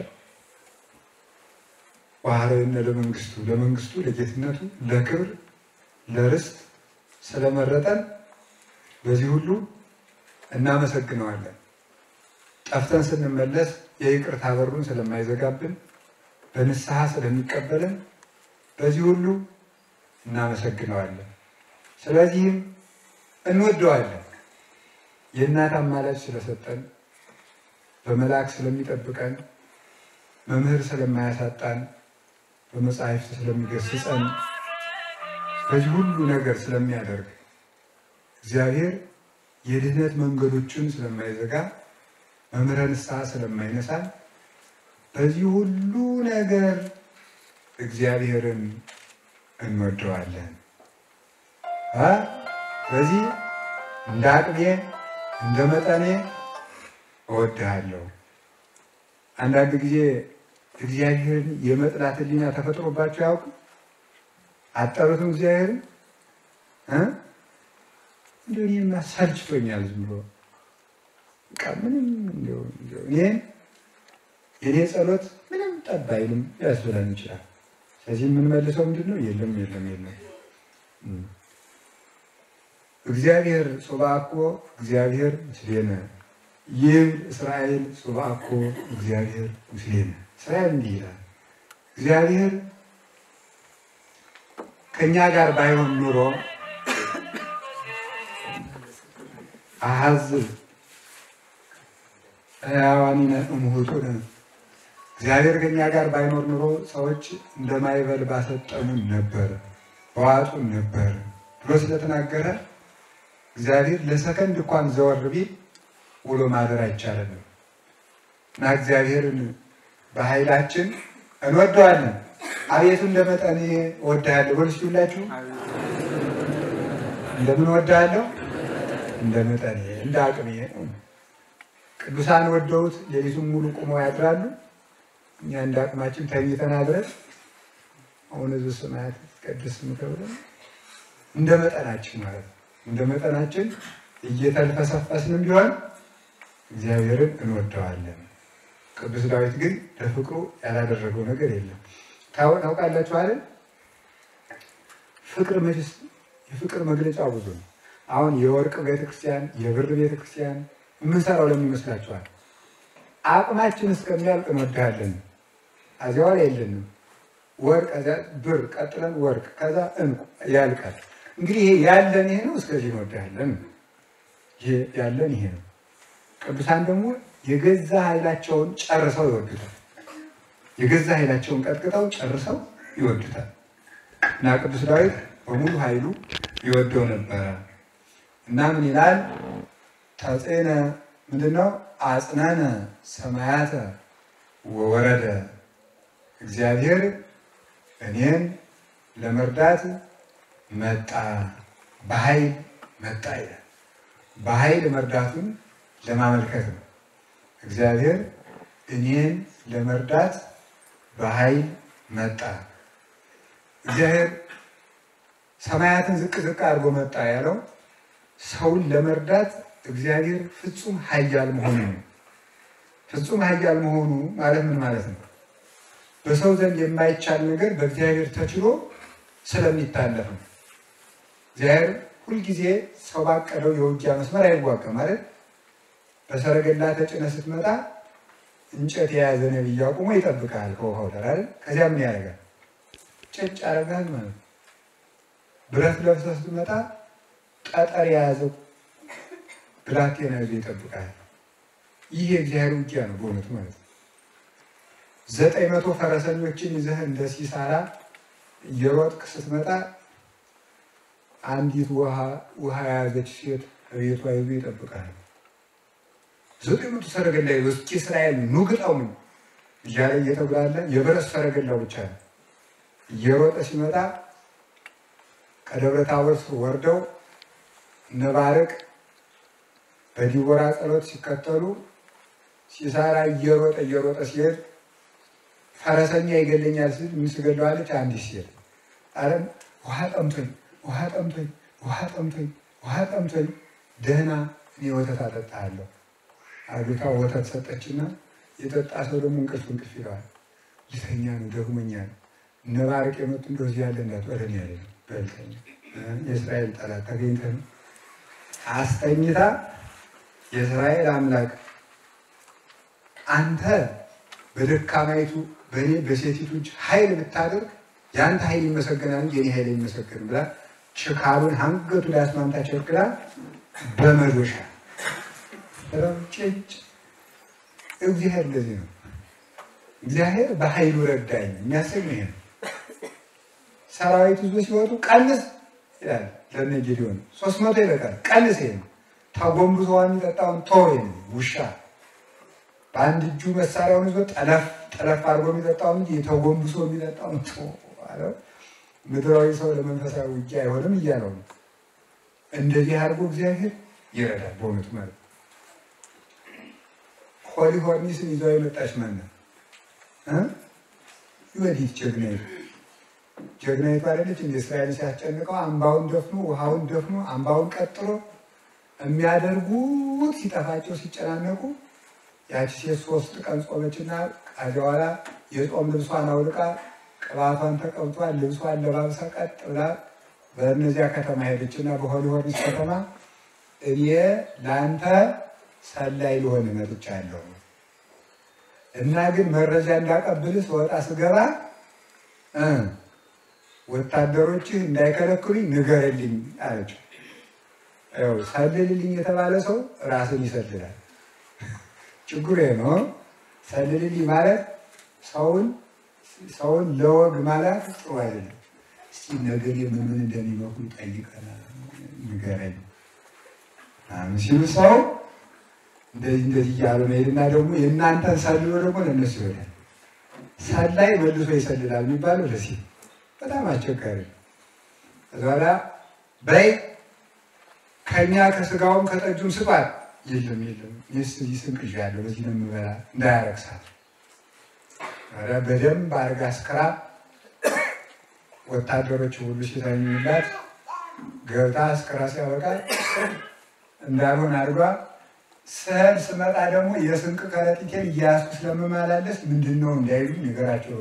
ዋህረነ ለመንግስቱ ለመንግስቱ ለጌትነቱ ለክብር ለርስት ስለመረጠን በዚህ ሁሉ እናመሰግነዋለን። ጠፍተን ስንመለስ የይቅርታ በሩን ስለማይዘጋብን በንስሐ ስለሚቀበልን በዚህ ሁሉ እናመሰግነዋለን። ስለዚህም እንወደዋለን። የእናት አማላጅ ስለሰጠን፣ በመልአክ ስለሚጠብቀን፣ መምህር ስለማያሳጣን፣ በመጻሕፍት ስለሚገስጸን፣ በዚህ ሁሉ ነገር ስለሚያደርግ እግዚአብሔር የድህነት መንገዶችን ስለማይዘጋ መምህረ ንስሐ ስለማይነሳን በዚህ ሁሉ ነገር እግዚአብሔርን እንወደዋለን። በዚህ እንደ አቅሜ እንደ መጠኔ እወድሃለሁ። አንዳንድ ጊዜ እግዚአብሔርን የመጥላት ሕሊና ተፈጥሮባቸው ያውቅ አጠሩትም እግዚአብሔርን እንደ እኔማ ሰልችቶኛል ዝም ብሎ በቃ ምንም እኔን የኔ ጸሎት ምንም ጠብ አይልም ያስብለን ይችላል። ስለዚህ የምንመልሰው ምንድን ነው? የለም የለም የለም። እግዚአብሔር ጾባኮ እግዚአብሔር ምስሌነ ይብል እስራኤል ጾባኮ እግዚአብሔር ምስሌነ። እስራኤል እንዲህ ይላል፣ እግዚአብሔር ከእኛ ጋር ባይሆን ኑሮ አሐዝብ ሕያዋኒነ እምውጡነ እግዚአብሔር ከኛ ጋር ባይኖር ኑሮ ሰዎች እንደ ማዕበል ባሰጠሙን ነበር፣ በዋጡን ነበር ብሎ ስለተናገረ እግዚአብሔር ለሰከንድ እንኳን ዘወር ቢል ውሎ ማደር አይቻለንም እና እግዚአብሔርን በኃይላችን እንወደዋለን። አቤቱ እንደ መጠኔ እወድሃለሁ በሉ እስኪ ሁላችሁ እንደምን እወድሃለሁ? እንደ መጠኔ እንደ አቅሜ ነው። ቅዱሳን ወደውት ሌሊቱን ሙሉ ቁመው ያድራሉ። እኛ እንደ አቅማችን ተኝተን አድረን አሁን ህዝብ ሰማያት ቅድስት ምከብለ እንደ መጠናችን ማለት ነው። እንደ መጠናችን እየተልፈሰፈስንም ቢሆን እግዚአብሔርን እንወደዋለን። ቅዱስ ዳዊት ግን ለፍቅሩ ያላደረገው ነገር የለም። ታውቃላችሁ አይደል? ፍቅር መችስ የፍቅር መግለጫው ብዙ ነው። አሁን የወርቅ ቤተክርስቲያን፣ የብር ቤተክርስቲያን የምንሰራው ለምን ይመስላችኋል? አቅማችን እስከሚያልቅ እንወድሃለን። እዚያ ላይ የለንም። ወርቅ እዚያ ብር፣ ቀጥለን ወርቅ፣ ከዛ እንቁ ያልቃል። እንግዲህ ይሄ ያለን ይሄ ነው። እስከዚህ እንወድሃለን። ይሄ ያለን ይሄ ነው። ቅዱሳን ደግሞ የገዛ ኃይላቸውን ጨርሰው ይወዱታል። የገዛ ኃይላቸውን ቀጥቅጠው ጨርሰው ይወዱታል። እና ቅዱስ ዳዊት በሙሉ ኃይሉ ይወደው ነበረ እና ምን ይላል? ተጼነ ምንድነው? አጽነነ ሰማያተ ወወረደ እግዚአብሔር እኔን ለመርዳት መጣ፣ በኃይል መጣ ይላል። በኃይል መርዳቱን ለማመልከት ነው። እግዚአብሔር እኔን ለመርዳት በኃይል መጣ። እግዚአብሔር ሰማያትን ዝቅ ዝቅ አድርጎ መጣ ያለው ሰውን ለመርዳት እግዚአብሔር ፍጹም ኃያል መሆኑ ነው። ፍጹም ኃያል መሆኑ ማለት ምን ማለት ነው? በሰው ዘንድ የማይቻል ነገር በእግዚአብሔር ተችሎ ስለሚታለፍ ነው። እግዚአብሔር ሁልጊዜ ሰው ባቀደው የውጊያ መስመር አይዋጋም ማለት በሰረገላ ተጭነ ስትመጣ እንጨት የያዘ ነቢይ አቁሞ ይጠብቃል ከውሃው ዳር አይደል? ከዚያ ምን ያደርጋል? ጭጭ ያደርጋል ማለት ነው። ብረት ለብሰህ ስትመጣ ጠጠር የያዘው ብላቴና ይዞ ይጠብቃል። ይህ የእግዚአብሔር ውጊያ ነው በእውነቱ ማለት ነው። ዘጠኝ መቶ ፈረሰኞችን ይዘህ እንደ ሲሳራ እየሮጥክ ስትመጣ አንዲት ውሃ የያዘች ሴት ቤቷ ይዞ ይጠብቃል። ዘጠኝ መቶ ሰረገላ ይዞ እስኪ እስራኤል ኑ ግጠው ነው እያለ እየተጉላለ የብረት ሰረገላው ብቻ ነው እየሮጠ ሲመጣ ከደብረ ታቦር ወርደው ነባርቅ በዲቦራ ጸሎት ሲከተሉ ሲሳራ እየሮጠ እየሮጠ ሲሄድ ፈረሰኛ ይገለኛል ሲል ምን ትገለዋለች? አንዲት ሴት አረም ውሃ ጠምቶኝ ውሃ ጠምቶኝ ውሃ ጠምቶኝ ውሃ ጠምቶኝ ደህና እኔ ወተት አጠጣለሁ አግታ ወተት ሰጠችና የጠጣ ሰው ደግሞ እንቅልፍ እንቅልፍ ይለዋል። ልተኛ ነው ደግሞኛ ነው ነባርቅ የመጡ እንደዚህ ያለ እንዳት ወደን ያለ በልተኛ የእስራኤል ጠላት ተገኝተ ነው አስተኝታ የእስራኤል አምላክ አንተ በደካማይቱ በእኔ በሴቲቱ እጅ ኃይል ብታደርግ የአንተ ኃይል ይመሰገናል እንጂ የኔ ኃይል አይመሰገንም ብላ ችካሉን አንገቱ ላይ አስማምታ ቸክላ በመዶሻ ጭጭ። እግዚአብሔር እንደዚህ ነው። እግዚአብሔር በኃይሉ ረዳኝ የሚያሰኝ ይሄ ነው። ሰራዊት ይዞ ሲወጡ ቀንስ ይላል ለነ ጌዲዮን ሶስት መቶ ይበቃል። ቀንስ ይሄ ነው። ተጎንብሶ የሚጠጣውን ቶሎ ውሻ በአንድ እጁ መሳሪያውን ይዞ ጠለፍ ጠለፍ አድርጎ የሚጠጣውን እንጂ ተጎንብሶ የሚጠጣውን ቶ አለው። ምድራዊ ሰው ለመንፈሳዊ ውጊያ አይሆንም እያለው ነው። እንደዚህ አድርጎ እግዚአብሔር ይረዳል። በእውነቱ ማለት ሆሊ ሆርኒስን ይዘው የመጣች ማን ነው? ወዲት ጀግናይቱ ጀግናይቱ አይደለች እንደ እስራኤል ሲያስጨንቀው አምባውን ደፍኖ ውሃውን ደፍኖ አምባውን ቀጥሎ የሚያደርጉት ሲጠፋቸው ሲጨናነቁ ያቺ ሴት ሶስት ቀን ጾመችና ከዚያ በኋላ የጾም ልብሷን አውልቃ ቅባቷን ተቀብቷል ልብሷን ለባብሳ ቀጥ ብላ በእነዚያ ከተማ ሄደችና በሆሊ ሆርኒስ ከተማ እኔ ለአንተ ሰላይ ልሆን መጥቻለሁ እና ግን መረጃ እንዳቀብል ስወጣ ስገባ ወታደሮችህ እንዳይከለክሉኝ ንገርልኝ አለችው። ያው ሰልልልኝ የተባለ ሰው ራስን ይሰልላል። ችግሩ ይሄ ነው። ሰልልልኝ ማለት ሰውን ሰውን ለወግ ማለት ጥሩ አይደለም። እስቲ ነገር ምን ምን እንደሚመኩ ጠይቀና ንገረኝ ምናምን ሲሉ ሰው እንደዚህ እንደዚህ እያሉ መሄድና ደግሞ የእናንተን ሰልሎ ደግሞ ለእነሱ ይሆናል። ሰላይ መልሶ ይሰልላል የሚባለው ለዚህ በጣም አስቸጋሪ ነው። ከዛ በኋላ በይ ከኛ ከስጋውም ከጠጁም ስጧት። የለም የለም ይህ ስንቅ ይዣለሁ በዚህ ነው የምበላ እንዳያረግሳት ኧረ በደንብ አድርጋ አስክራ ወታደሮች ሁሉ ሲተኙላት ገብታ አስክራ ሲያበቃ እንዳልሆን አድርጓ ስህል ስመጣ ደግሞ የስንቅ ከረጢቴን እያያዝኩ ስለምመላለስ ምንድን ነው እንዳይሉ ነገራቸው።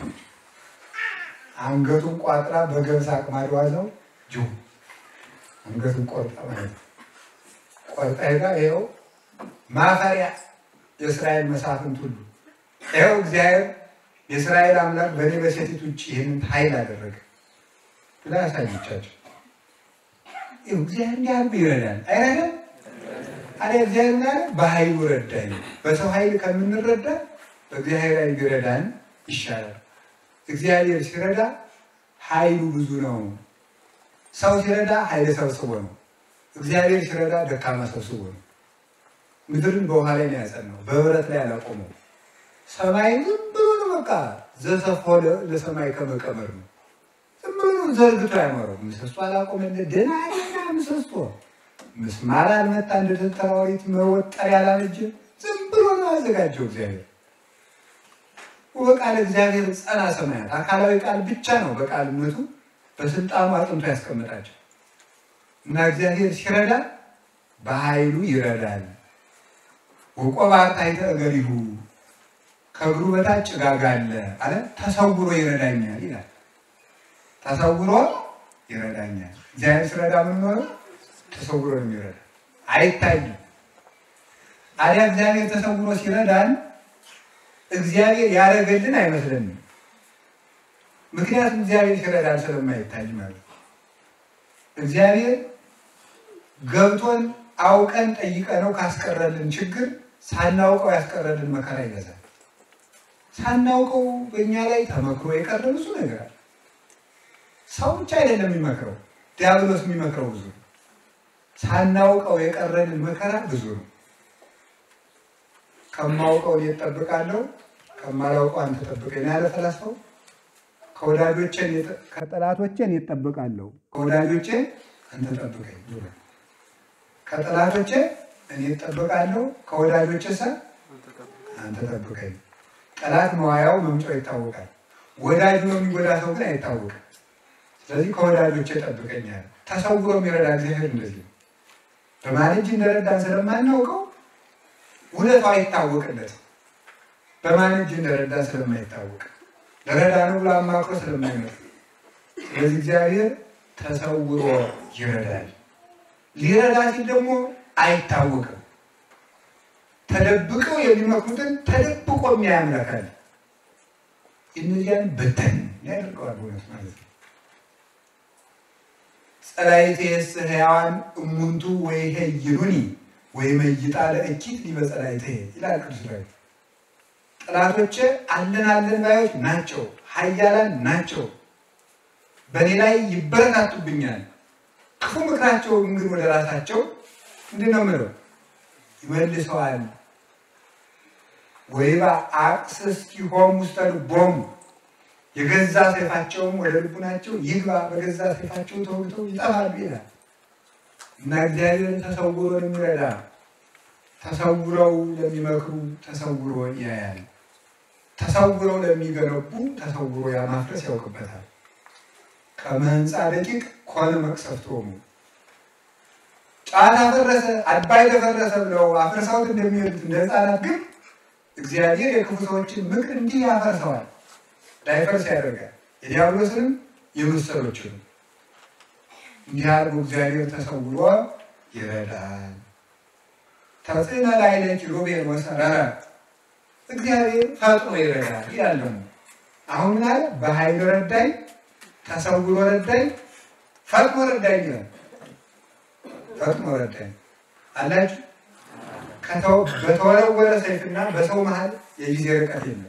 አንገቱን ቋጥራ በገብስ አቅማዷ ነው ጅ አንገቱን ቆርጣ ማለት ነው። ቆርጣ ሄዳ ይኸው ማፈሪያ የእስራኤል መሳፍንት ሁሉ ይኸው እግዚአብሔር የእስራኤል አምላክ በእኔ በሴቲት ውጭ ይህንን ኃይል አደረገ ብላ ያሳየቻቸው። ይኸው እግዚአብሔር እንዲህ አድርጎ ይረዳል አይረዳም? አለ እግዚአብሔር ምን አለ? በኃይሉ ረዳኝ። በሰው ኃይል ከምንረዳ በእግዚአብሔር ኃይል ቢረዳን ይሻላል። እግዚአብሔር ሲረዳ ኃይሉ ብዙ ነው። ሰው ሲረዳ ኃይል ሰብስቦ ነው። እግዚአብሔር ሲረዳ ደካማ ሰብስቦ ነው። ምድርን በውሃ ላይ ነው ያጸናው፣ በብረት ላይ አላቆመው። ሰማይ ዝም ብሎ ነው በቃ ዘሰፎ ለሰማይ ከመቀመር ነው። ዝም ብሎ ዘርግቶ አይኖረው። ምሰሶ አላቆመለት ደህና ደህና ምሰሶ ምስማር አልመታ እንደ ተራሪት መወጠር ያላበጀ ዝም ብሎ ነው ያዘጋጀው እግዚአብሔር። በቃል እግዚአብሔር ጸና ሰማያት አካላዊ ቃል ብቻ ነው በቃልነቱ በስልጣኑ አጥንቶ ያስቀምጣቸው እና እግዚአብሔር ሲረዳ በኃይሉ ይረዳል። ወቆባር ታሕተ እገሪሁ ከእግሩ በታች ጭጋግ አለ አለ ተሰውሮ ይረዳኛል ይላል። ተሰውሮ ይረዳኛል። እግዚአብሔር ሲረዳ ምን ሆነው ተሰውሮ ነው የሚረዳ አይታይም። አዲያ እግዚአብሔር ተሰውሮ ሲረዳን እግዚአብሔር ያደረገልን አይመስለንም። ምክንያቱም እግዚአብሔር ሲረዳን ስለማይታይ ማለት ነው። እግዚአብሔር ገብቶን አውቀን ጠይቀነው ካስቀረልን ችግር ሳናውቀው ያስቀረልን መከራ ይበዛል። ሳናውቀው በእኛ ላይ ተመክሮ የቀረ ብዙ ነገር አለ። ሰው ብቻ አይደለም የሚመክረው፣ ዲያብሎስ የሚመክረው ብዙ ነው። ሳናውቀው የቀረልን መከራ ብዙ ነው። ከማውቀው እኔ እጠብቃለሁ ከማላውቀው አንተ ጠብቀኝ ያለ ፈላስፋው ከወዳጆቼ ከጠላቶቼ እኔ እጠብቃለሁ ከወዳጆቼ አንተ ጠብቀኝ ብሎ ከጠላቶቼ እኔ እጠብቃለሁ ከወዳጆቼ ሰ አንተ ጠብቀኝ። ጠላት መዋያው መምጫው ይታወቃል። ወዳጁ ነው የሚጎዳ ሰው ግን አይታወቅም። ስለዚህ ከወዳጆቼ ጠብቀኛል። ተሰውሮ የሚረዳ እግዚአብሔር እንደዚህ ነው። በማን እጅ እንደረዳን ስለማናውቀው እውነቱ አይታወቅለት። በማን እጅ እንደረዳን ስለማይታወቅ ለረዳ ነው ብሎ አማክሮ ስለማይመጣ ስለዚህ እግዚአብሔር ተሰውሮ ይረዳል። ሊረዳ ሲል ደግሞ አይታወቅም። ተደብቀው የሚመክሩትን ተደብቆ የሚያምለካል እነዚያን በተን ያደርገዋል እውነት ማለት ነው። ጸላይቴስ ሕያዋን እሙንቱ ወይ ሄይሉኒ ወይ መይጣ ለእኪት ሊበጸላይቴ ይላል ቅዱስ ዳዊት። ጠላቶቼ አለን አለን ባዮች ናቸው፣ ኃያላን ናቸው፣ በእኔ ላይ ይበረታቱብኛል። ክፉ ምክራቸው ግን ወደ ራሳቸው ምንድን ነው ምለው ይመልሰዋል። ወይባ አቅስስቲሆሙ ውስተ ልቦሙ የገዛ ሰይፋቸውም ወደ ልቡናቸው ይግባ፣ በገዛ ሰይፋቸው ተወግተው ይጠፋሉ ይላል እና እግዚአብሔር ተሰውሮ የሚረዳ ተሰውረው ለሚመክሩ ተሰውሮ ያያል። ተሰውረው ለሚገነቡ ተሰውሮ ያማፍረስ ያውቅበታል። ከመህንፃ ደቂቅ ኮነ መቅሰፍቶሙ ጫት አፈረሰ አባይ ተፈረሰ ብለው አፍርሰውት እንደሚሄዱት እንደ ህፃናት ግን እግዚአብሔር የክፉ ሰዎችን ምክር እንዲህ ያፈርሰዋል፣ ዳይፈርስ ያደርጋል። የዲያብሎስንም የመሰሎችንም እንዲህ አድርጎ እግዚአብሔር ተሰውሮ ይረዳል። ተጽዕነ ላዕለ ኪሩቤል ወሰረረ እግዚአብሔር ፈጥኖ ይረዳል ይላል። ደግሞ አሁን ምን አለ? በኃይል ረዳኝ፣ ተሰውሮ ረዳኝ፣ ፈጥኖ ረዳኝ ይላል። ፈጥኖ ረዳኝ አላችሁ። በተወረወረ ሰይፍና በሰው መሀል የጊዜ ርቀት የለም።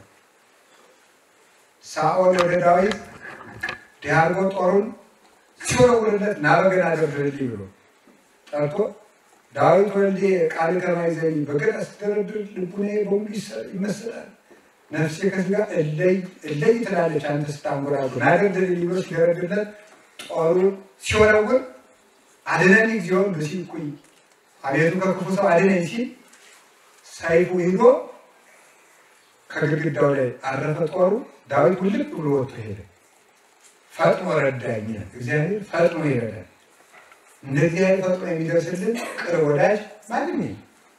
ሳኦል ወደ ዳዊት ዲያርጎ ጦሩን ሲወረውርለት ና በገና ደርድርልኝ ብሎ ጠርቶ ዳዊት ወልዴ ቃል ከማይዘኝ በገና ስትደረድር ልቡኔ በሙሉ ይመስላል፣ ነፍሴ ከስጋ እለይ እለይ ትላለች። አንተ ስታንጎራጉር ና ደርድርልኝ ብሎ ሲደረድርለት ጦሩን ሲወረውር አድነኝ እግዚኦን ብሲቁኝ አቤቱ ከክፉ ሰው አድነኝ ሲል ሰይፉ ሂዶ ከግድግዳው ላይ አረፈ ጦሩ። ዳዊት ውልቅ ብሎ ወጥቶ ሄደ። ፈጥኖ ረዳኝ። እግዚአብሔር ፈጥኖ ይረዳል። እንደዚህ አይነት ፈጥኖ የሚደርስልን ቅርብ ወዳጅ ማንም የለም።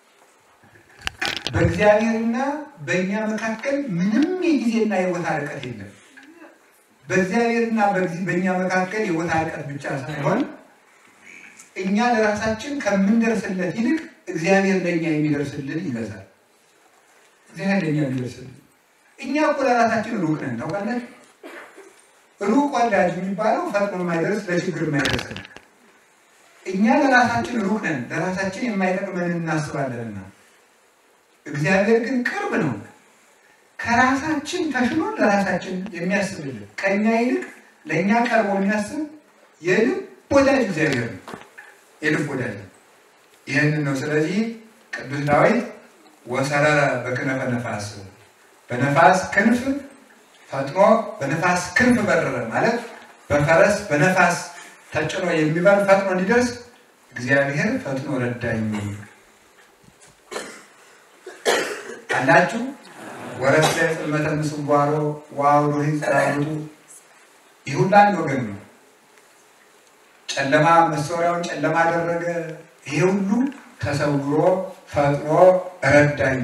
በእግዚአብሔርና በእኛ መካከል ምንም የጊዜና የቦታ ርቀት የለም። በእግዚአብሔርና በእኛ መካከል የቦታ ርቀት ብቻ ሳይሆን እኛ ለራሳችን ከምንደርስለት ይልቅ እግዚአብሔር ለእኛ የሚደርስልን ይበዛል። እግዚአብሔር ለእኛ የሚደርስልን እኛ እኮ ለራሳችን ሩቅ ነን። ታውቃላችሁ፣ ሩቅ ወዳጅ የሚባለው ፈጥኖ የማይደርስ ለችግር የማይደርስ ነው። እኛ ለራሳችን ሩቅ ነን፣ ለራሳችን የማይጠቅመን እናስባለንና፣ እግዚአብሔር ግን ቅርብ ነው። ከራሳችን ተሽሎ ለራሳችን የሚያስብልን ከእኛ ይልቅ ለእኛ ቀርቦ የሚያስብ የልብ ወዳጅ እግዚአብሔር ነው። የልብ ወዳጅ ይህንን ነው። ስለዚህ ቅዱስ ዳዊት ወሰረረ በክነፈ ነፋስ በነፋስ ክንፍ ፈጥኖ በነፋስ ክንፍ በረረ ማለት በፈረስ በነፋስ ተጭኖ የሚበር ፈጥኖ እንዲደርስ እግዚአብሔር ፈጥኖ ረዳኝ አላችሁ። ወረስ ላይ ጽልመተ ምስዋሮ ዋውሎ ህንጸራሩቱ ይህ ሁሉ አንድ ወገን ነው። ጨለማ መሰወሪያውን ጨለማ አደረገ። ይሄ ሁሉ ተሰውሮ ፈጥኖ ረዳኝ።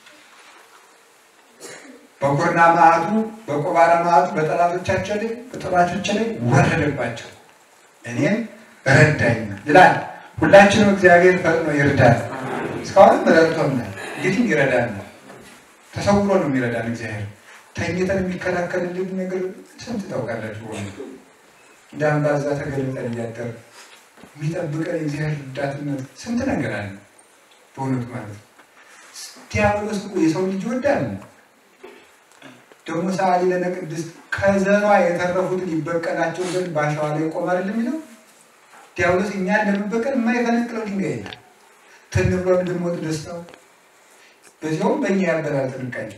በኩርና መዓቱ በቆባራ መዓቱ በጠላቶቻቸው ላይ በጠላቶቻቸው ላይ ወረደባቸው፣ እኔም ረዳኝ ይላል። ሁላችንም እግዚአብሔር ፈጥኖ ይርዳል። እስካሁንም ረድቶናል፣ እንግዲህ ይረዳናል። ተሰውሮ ነው የሚረዳን እግዚአብሔር። ተኝተን የሚከላከልልን ነገር ስንት ታውቃላችሁ? ሆነ እንደ አንባዛ ተገልጠን እያደር የሚጠብቀን የእግዚአብሔር ረዳትነት ስንት ነገር አለ። በእውነቱ ማለት ነው። ዲያብሎስ እኮ የሰው ልጅ ይወዳል። ደግሞ ሰዓሊ ለነ ቅድስት ከዘሯ የተረፉትን ይበቀላቸው ዘንድ በአሸዋ ላይ ይቆማል የሚለው ዲያብሎስ እኛን ለመበቀል የማይፈነቅለው ድንጋይ የለም። ትን ብሎ እንድንሞት ደስታው በዚያውም በእኛ ያበላል ጥንቃቄ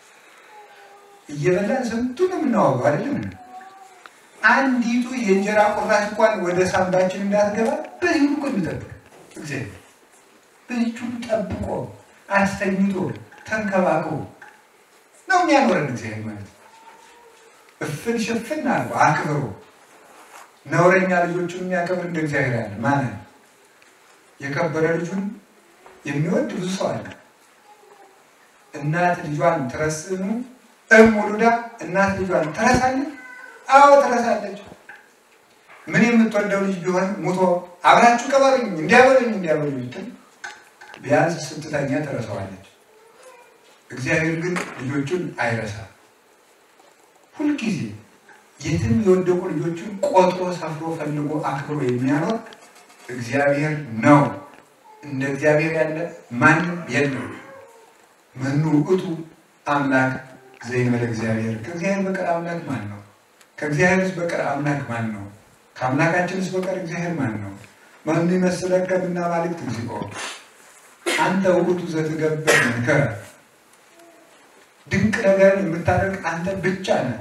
እየበላን ስንቱን የምናዋገው አይደለም። አንዲቱ የእንጀራ ቁራሽ እንኳን ወደ ሳምባችን እንዳትገባ በዚህ ሁሉ እኮ የሚጠብቅ እግዚአብሔር በዚህ ሁሉ ጠብቆ አስተኝቶ ተንከባክቦ ነው የሚያኖረን እግዚአብሔር ማለት ነው። እፍን ሽፍን አልቦ አክብሮ ነውረኛ ልጆቹን የሚያከብር እንደ እግዚአብሔር ያለ ማንን የከበረ ልጁን የሚወድ ብዙ ሰው አለ። እናት ልጇን ትረስኑ እም ውሉዳ እናት ልጇን ትረሳለች። አዎ ትረሳለች። ምን የምትወደው ልጅ ቢሆን ሙቶ አብራችሁ ቀበሩኝ እንዲያበሉኝ እንዲያበሉኝ ብትል ቢያንስ ስትተኛ ትረሳዋለች። እግዚአብሔር ግን ልጆቹን አይረሳም። ሁልጊዜ የትም የወደቁ ልጆቹን ቆጥሮ ሰፍሮ ፈልጎ አክብሮ የሚያኖር እግዚአብሔር ነው። እንደ እግዚአብሔር ያለ ማንም የለም። መኑ ውእቱ አምላክ ዘይመለ እግዚአብሔር ከእግዚአብሔር በቀር አምላክ ማን ነው? ከእግዚአብሔርስ በቀር አምላክ ማን ነው? ከአምላካችንስ በቀር እግዚአብሔር ማን ነው? መኑ ይመስለከ እምነ አማልክት እግዚኦ አንተ ውእቱ ዘትገብር መንከረ ድንቅ ነገርን የምታደርግ አንተ ብቻ ነህ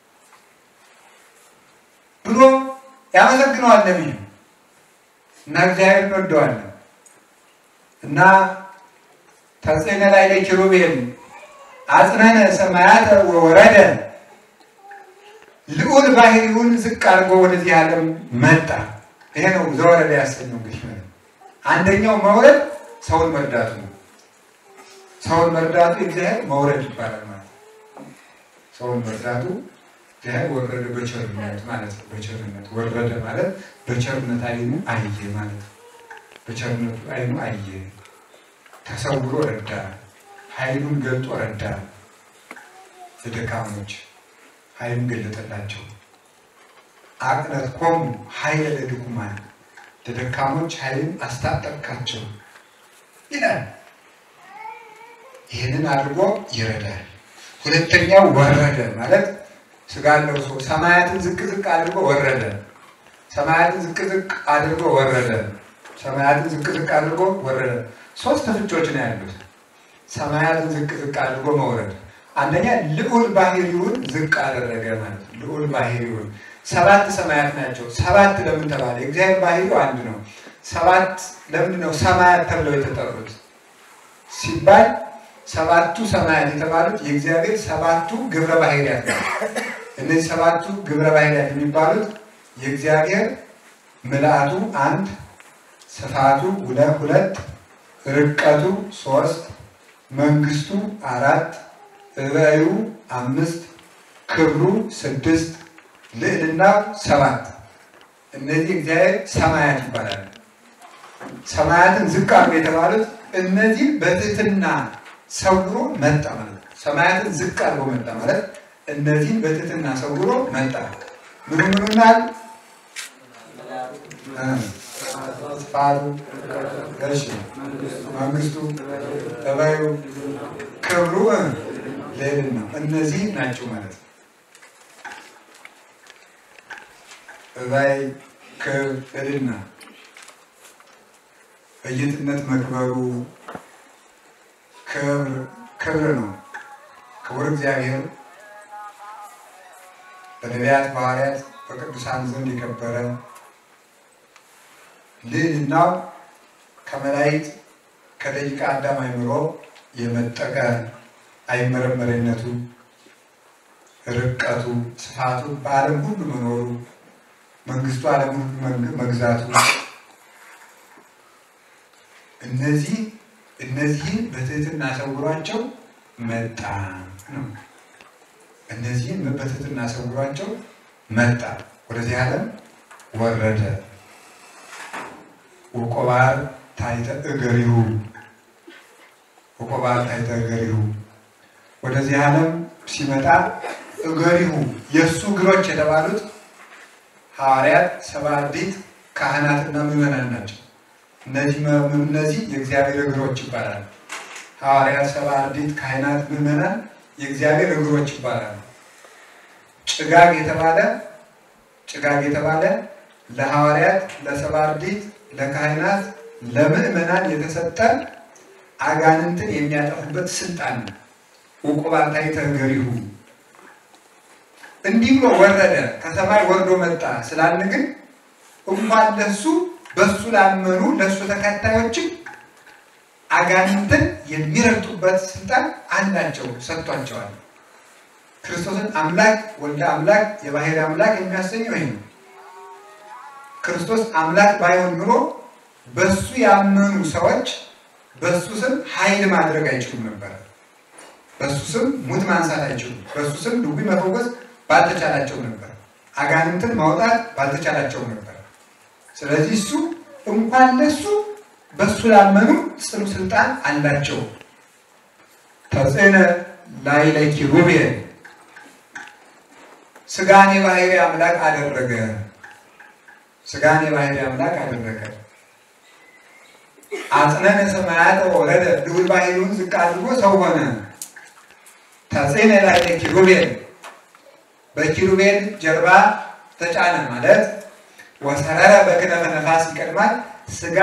ብሎ ያመሰግነዋል ነቢዩ እና እግዚአብሔር እንወደዋለን እና ተጽዕነ ላይ ለኪሩቤል አጽነነ ሰማያተ ወወረደ ልዑል ባህሪውን ዝቅ አድርጎ ወደዚህ ዓለም መጣ። ይሄ ነው ዘወረደ ያሰኘው። እንግዲህ አንደኛው መውረድ ሰውን መርዳቱ ነው። ሰውን መርዳቱ የእግዚአብሔር መውረድ ይባላል ማለት ነው። ሰውን መርዳቱ እግዚአብሔር ወረደ በቸርነት ማለት ነው። በቸርነት ወረደ ማለት በቸርነት አይኑ አየ ማለት ነው። በቸርነቱ አይኑ አየ፣ ተሰውሮ ረዳ፣ ኃይሉን ገልጦ ረዳ። ለደካሞች ኃይሉን ገለጠላቸው። አቅነት ኮሙ ኃይለ ለድኩማን ለደካሞች ኃይልን አስታጠቅካቸው ይላል። ይህንን አድርጎ ይረዳል። ሁለተኛው ወረደ ማለት ስጋ ለብሶ ሰማያትን ዝቅ ዝቅ አድርጎ ወረደ። ሰማያትን ዝቅ ዝቅ አድርጎ ወረደ። ሰማያትን ዝቅ ዝቅ አድርጎ ወረደ። ሶስት ፍቾች ነው ያሉት። ሰማያትን ዝቅ ዝቅ አድርጎ መውረድ አንደኛ ልዑል ባህሪውን ዝቅ አደረገ ማለት ነው። ልዑል ባህሪውን ሰባት ሰማያት ናቸው። ሰባት ለምን ተባለ? የእግዚአብሔር ባህሪው አንድ ነው። ሰባት ለምንድን ነው ሰማያት ተብለው የተጠሩት ሲባል ሰባቱ ሰማያት የተባሉት የእግዚአብሔር ሰባቱ ግብረ ባህሪያት ናቸው። እነዚህ ሰባቱ ግብረ ባህሪያት የሚባሉት የእግዚአብሔር ምልአቱ አንድ፣ ስፋቱ ሁለት፣ ርቀቱ ሶስት፣ መንግስቱ አራት፣ እበዩ አምስት፣ ክብሩ ስድስት፣ ልዕልናው ሰባት። እነዚህ እግዚአብሔር ሰማያት ይባላሉ። ሰማያትን ዝቅ አድርጎ የተባሉት እነዚህ በትህትና ሰውሮ መጣ ማለት ነው። ሰማያትን ዝቅ አድርጎ መጣ ማለት እነዚህን በትህትና ሰውሮ መጣ። ምኑ ምኑናል ስፋቱ፣ እሺ፣ መንግስቱ፣ ጠባዩ፣ ክብሩ፣ ልዕልና እነዚህ ናቸው ማለት ነው። ጠባይ፣ ክብር፣ ልዕልና በጌትነት መክበሩ ክብር ክብር ነው። ክቡር እግዚአብሔር በነቢያት በሐዋርያት በቅዱሳን ዘንድ የከበረ ልዕልናው ከመላእክት ከደቂቀ አዳም አእምሮ የመጠቀ አይመረመረነቱ፣ ርቀቱ፣ ስፋቱ በዓለም ሁሉ መኖሩ መንግስቱ ዓለም ሁሉ መግዛቱ እነዚህ እነዚህን በትህትና ሰውሯቸው መጣ ነው። እነዚህን በትህትና ሰውሯቸው መጣ፣ ወደዚህ ዓለም ወረደ። ወቆባር ታይተ እገሪሁ ወቆባር ታይተ እገሪሁ ወደዚህ ዓለም ሲመጣ እገሪሁ የእሱ እግሮች የተባሉት ሐዋርያት፣ ሰብዓ አርድእት፣ ካህናትና ምዕመናን ናቸው። እነዚህ እነዚህ የእግዚአብሔር እግሮች ይባላሉ። ሐዋርያት፣ ሰብዓ አርድእት፣ ካህናት፣ ምዕመናን የእግዚአብሔር እግሮች ይባላሉ። ጭጋግ የተባለ ጭጋግ የተባለ ለሐዋርያት፣ ለሰብዓ አርድእት፣ ለካህናት፣ ለምዕመናን የተሰጠ አጋንንትን የሚያጠፉበት ስልጣን ነው። ዕቁባን ታሕተ እገሪሁ እንዲህ ብሎ ወረደ፣ ከሰማይ ወርዶ መጣ ስላልን ግን እንኳን ለሱ በሱ ላመኑ ለሱ ተከታዮችም አጋንንትን የሚረግጡበት ስልጣን አላቸው፣ ሰጥቷቸዋል። ክርስቶስን አምላክ ወልደ አምላክ የባሕርይ አምላክ የሚያሰኘው ይህ ነው። ክርስቶስ አምላክ ባይሆን ኑሮ በሱ ያመኑ ሰዎች በሱ ስም ኃይል ማድረግ አይችሉም ነበር። በሱ ስም ሙት ማንሳት አይችሉም። በሱ ስም ድውይ መፈወስ ባልተቻላቸው ነበር። አጋንንትን ማውጣት ባልተቻላቸው ነበር። ስለዚህ እሱ እንኳን ለሱ በሱ ላመኑ ጽኑ ስልጣን አላቸው። ተጽዕነ ላዕለ ኪሩቤል ሥጋን የባሕርይ አምላክ አደረገ። ሥጋን የባሕርይ አምላክ አደረገ። አጽነነ ሰማያተ ወረደ ልዑል ባሕርዩን ዝቅ አድርጎ ሰው ሆነ። ተጽዕነ ላዕለ ኪሩቤል በኪሩቤል ጀርባ ተጫነ ማለት ወሰረረ በክነፈ ነፋስ ይቀድማል። ሥጋ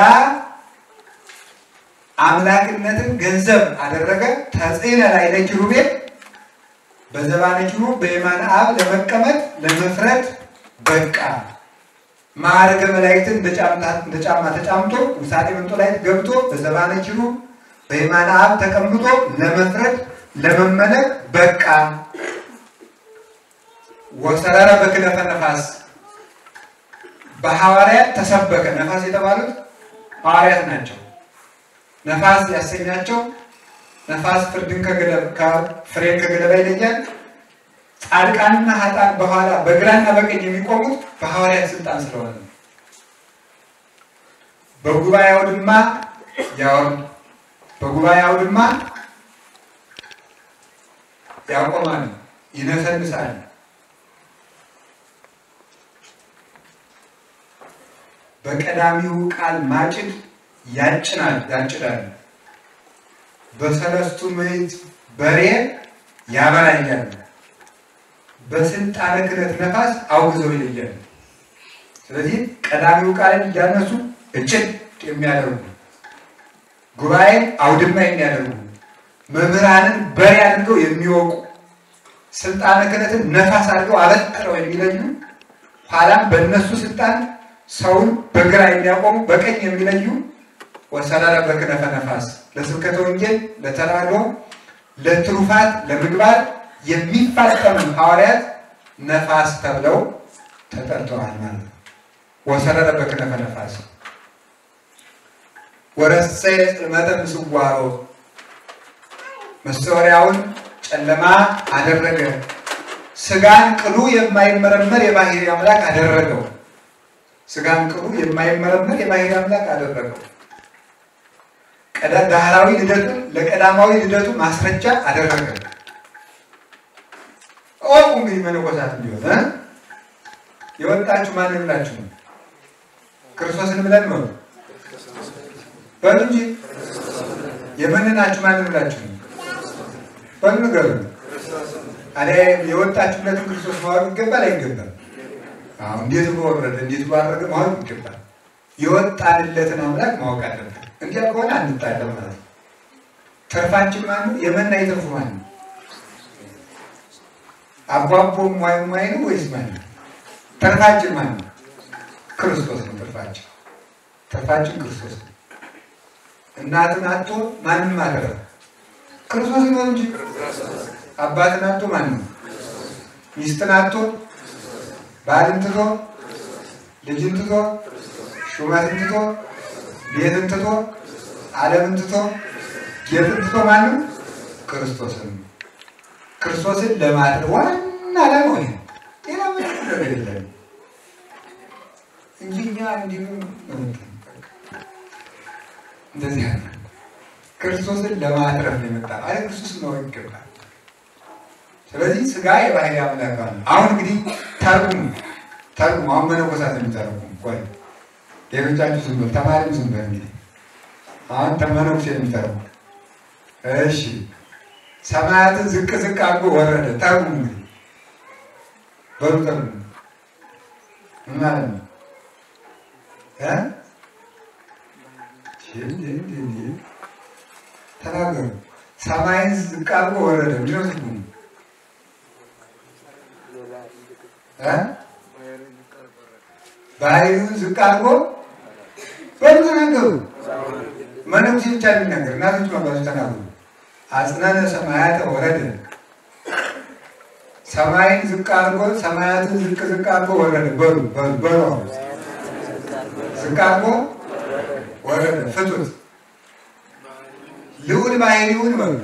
አምላክነትን ገንዘብ አደረገ። ተጽዕነ ላዕለ ኪሩቤል በዘባነ ኪሩብ በየማነ አብ ለመቀመጥ ለመፍረድ በቃ። ማዕረገ መላእክትን እንደ ጫማ ተጫምቶ ውሳጤ መንጦላዕት ገብቶ በዘባነ ኪሩብ በየማነ አብ ተቀምጦ ለመፍረድ ለመመለክ በቃ። ወሰረረ በክነፈ ነፋስ በሐዋርያት ተሰበከ። ነፋስ የተባሉት ሐዋርያት ናቸው። ነፋስ ያሰኛቸው ነፋስ ፍርድን ፍሬን ከገለባ ይለያል። ጻድቃንና ኃጥአን በኋላ በግራና በቀኝ የሚቆሙት በሐዋርያት ስልጣን ስለሆነ ነው። በጉባኤ አውድማ ያወርድ፣ በጉባኤ አውድማ ያቆማል፣ ይነሰንሳል። በቀዳሚው ቃል ማጭድ ያጭናል ያጭዳል፣ በሰለስቱ ምዕት በሬ ያበራያል፣ በስልጣነ ክህነት ነፋስ አውግዘው ይለያል። ስለዚህ ቀዳሚው ቃልን እያነሱ እጭድ የሚያደርጉ ጉባኤን አውድማ የሚያደርጉ መምህራንን በሬ አድርገው የሚወቁ ስልጣነ ክህነትን ነፋስ አድርገው አበጥረው የሚለዩ ኋላም በእነሱ ስልጣን ሰውን በግራ የሚያቆሙ በቀኝ የሚለዩ ወሰረረ በክነፈ ነፋስ ለስብከተ ወንጌል፣ ለተራድኦ፣ ለትሩፋት፣ ለምግባር የሚፋጠኑ ሐዋርያት ነፋስ ተብለው ተጠርተዋል ማለት ነው። ወሰረረ በክነፈ ነፋስ ወረሰየ ጽልመተ ምስዋሮ መስተወሪያውን ጨለማ አደረገ። ስጋን ቅሉ የማይመረመር የባህሪ አምላክ አደረገው። ስጋን ቅሉ የማይመረመር የባህሪ አምላክ አደረገው። ዳህራዊ ልደቱን ለቀዳማዊ ልደቱ ማስረጃ አደረገ። እወቁ እንግዲህ መነኮሳት ቢሆን የወጣችሁ ማንን ብላችሁ ነው? ክርስቶስን ብለን ነው በሉ እንጂ የመንናችሁ ማንን ብላችሁ ነው? በሉ ንገሩ። ታዲያ የወጣችሁለትን ክርስቶስ ማወቅ ይገባል አይገባል? አሁን እንዴት ብሎ ወረደ፣ እንዴት ብሎ አደረገ ማወቅ ይገባል። የወጣንለትን አምላክ ማወቅ አለብን። እንዲያ ከሆነ አንጣለም ማለት ነው። ተርፋችን ማን ነው? የመና የተርፉ ማን ነው? አቧቦ ሟይ ሟይ ነው ወይስ ማን ነው? ተርፋችን ማን ነው? ክርስቶስ ነው። ተርፋችን ተርፋችን ክርስቶስ ነው። እናትን አቶ ማንም አደረገ ክርስቶስ ነው እንጂ አባትን አቶ ማን ነው? ሚስትን አቶ ባልን ትቶ ልጅን ትቶ ሹመትን ትቶ ቤትን ትቶ ዓለምን ትቶ ጌትን ትቶ ማንም ክርስቶስን ክርስቶስን ለማድረግ ዋና ዓላማው ይሄ ሌላ ምንም ነገር የለም እንጂ እኛ እንዲሁ እንደዚህ ያለ ክርስቶስን ለማትረፍ ነው የመጣ አይ ክርስቶስን ማወቅ ይገባል። ስለዚህ ስጋ የባህሪ አምላክ አለ። አሁን እንግዲህ ተርጉሙ ተርጉሙ። አሁን መነኮሳት የሚተረጉሙ ቆይ ሌሎቻችሁ ዝም በል ተማሪም ዝም በል እንግዲህ አሁን ተመነኩሴ የሚተረጉሙ እሺ ሰማያትን ዝቅ ዝቅ አድርጎ ወረደ። ተርጉሙ እንግዲህ በሉ ተርጉሙ። ምን ማለት ነው? ተናገሩ። ሰማይን ዝቅ አድርጎ ወረደ። ምንድን ነው ትርጉሙ? ባህሪውን ዝቅ አድርጎ በሉ ተናገሩ። መነኩሴ ብቻ የሚናገር እናቶች መባሱ ተናገሩ። አጽናነ ሰማያተ ወረደ። ሰማይን ዝቅ አድርጎ ሰማያትን ዝቅ ዝቅ አድርጎ ወረደ። በሉ በሉ በሉ ዝቅ አድርጎ ወረደ። ፍቱት። ልዑል ባህሪውን በሉ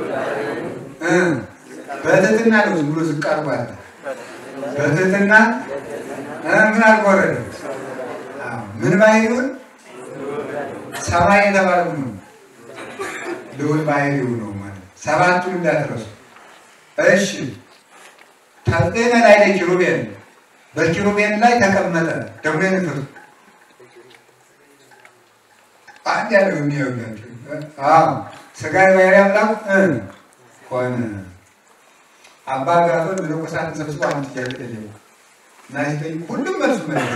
በትህትና ነው ዝም ብሎ ዝቅ አድርጎ አለ። በትህትና ምን አድርጎ ወረደ? ምን ባህሪውን ሰማይ የተባለው ነው። ልዑል ባህሪው ነው ማለት ሰባቱን እንዳትረሱ እሺ። ተጽዕነ ላይ ለኪሩቤል በኪሩቤል ላይ ተቀመጠ። ደግሞ ንፍር አንድ ያለው የሚያውላቸው ስጋ የባህሪ አምላክ ሆነ። አባ ጋቶን መነኮሳትን ሰብስቦ አንድ ጥያቄ ጠየቁ እና ሲጠይቁ ሁሉም መልሱ መለሰ።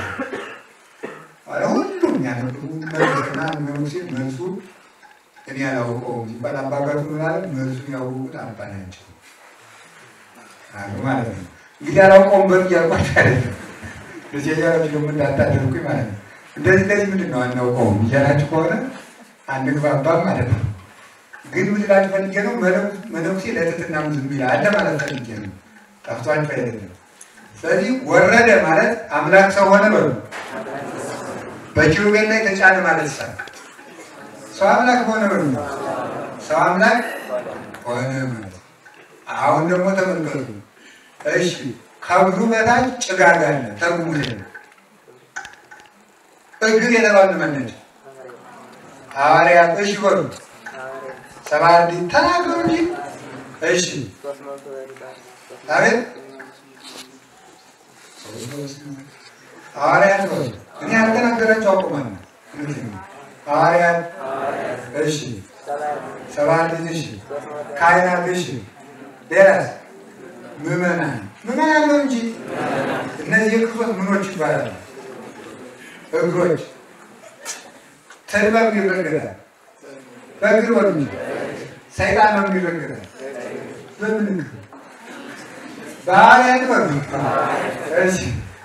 ሁሉም ያነበቡ መለስና መነኩሴ መልሱ እኔ አላውቀውም ሲባል አባ ጋቶን ምናለ መልሱን ያወቁት አባ ናቸው አሉ ማለት ነው። እንግዲህ አላውቀውም በሉ እያልኳቸው አይደለም። ለሴጃሮች ደግሞ እንዳታደርጉኝ ማለት ነው። እንደዚህ እንደዚህ ምንድን ነው አናውቀውም እያላችሁ ከሆነ አንግባባም ማለት ነው። ግን ምን ልላችሁ ፈልጌ ነው መነኩሴ ለትህትና ዝም ይላል አለ ማለት ፈልጌ ነው። ጠፍቷችሁ አይደለም። ስለዚህ ወረደ ማለት አምላክ ሰው ሆነ በሉ። በኪሩቤል ላይ ተጫነ ማለት ሳ ሰው አምላክ ሆነ በሉ። ሰው አምላክ ሆነ ማለት አሁን ደግሞ ተመልከቱ። እሺ ከብዙ በታች ጭጋግ አለ። ተርጉሙ እግር የተባሉ መነጭ ሐዋርያት እሺ በሉ ሰባ አንድ ተናገሩ እንጂ እሺ አቤት ሐዋርያት በሉ እኔ ያልተናገራቸው አቁማል ሐዋርያት እሺ ሰባት እሺ ካህናት እሺ ሌላስ ምዕመናን ምዕመናን ነው እንጂ እነዚህ የክርስቶስ ምኖች ይባላሉ እግሮች ተድባብ ይረገጣል በእግር ወር ሰይጣን ነው የሚረገጣል በምን በሐዋርያት ወር እሺ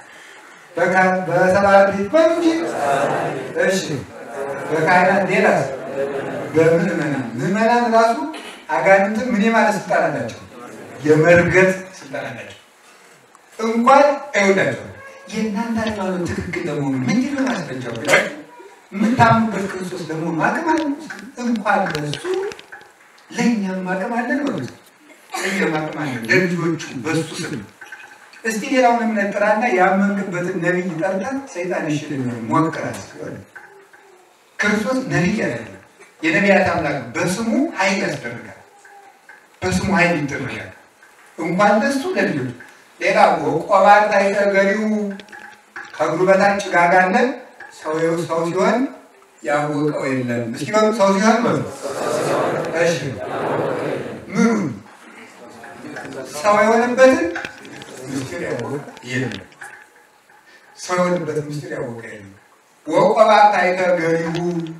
በሰባት በሉ እንጂ እሺ በካህናት ሌላስ በምዕመናን ምዕመናን ራሱ አጋንንትን ምን የማለት ስልጣን አላቸው? የመርገጥ ስልጣን አላቸው። እንኳን አይወዳቸው የእናንተ ሃይማኖት ትክክል ለመሆኑ ምንድን ነው ማስረጃው? ብላችሁ የምታምኑበት ክርስቶስ ለመሆኑ አቅም አለ? እንኳን በሱ ለእኛም አቅም አለን ማለት እኛም አቅም አለን ለልጆቹ በሱ ስም እስቲ ሌላውን እምነት ጥራና ያመንክበትን ነቢይ ጠርተን ሰይጣን ይሽል ሞክራት ክርስቶስ ነቢይ አይደለም። የነቢያት አምላክ በስሙ ኃይል ያስደርጋል። በስሙ ኃይል ይደረጋል። እንኳን ለሱ ለልጆች ሌላ ቆባር ታይተገሪው ከእግሩ በታች ጭጋግ አለ። ሰው ሰው ሲሆን ያወቀው የለም። እስኪ በሉ ሰው ሲሆን በሉ እሺ፣ ምኑን ሰው የሆነበትን ምስጢር ያወቀ የለም። ሰው የሆነበትን ምስጢር ያወቀ የለም። ወቆባር ታይተገሪው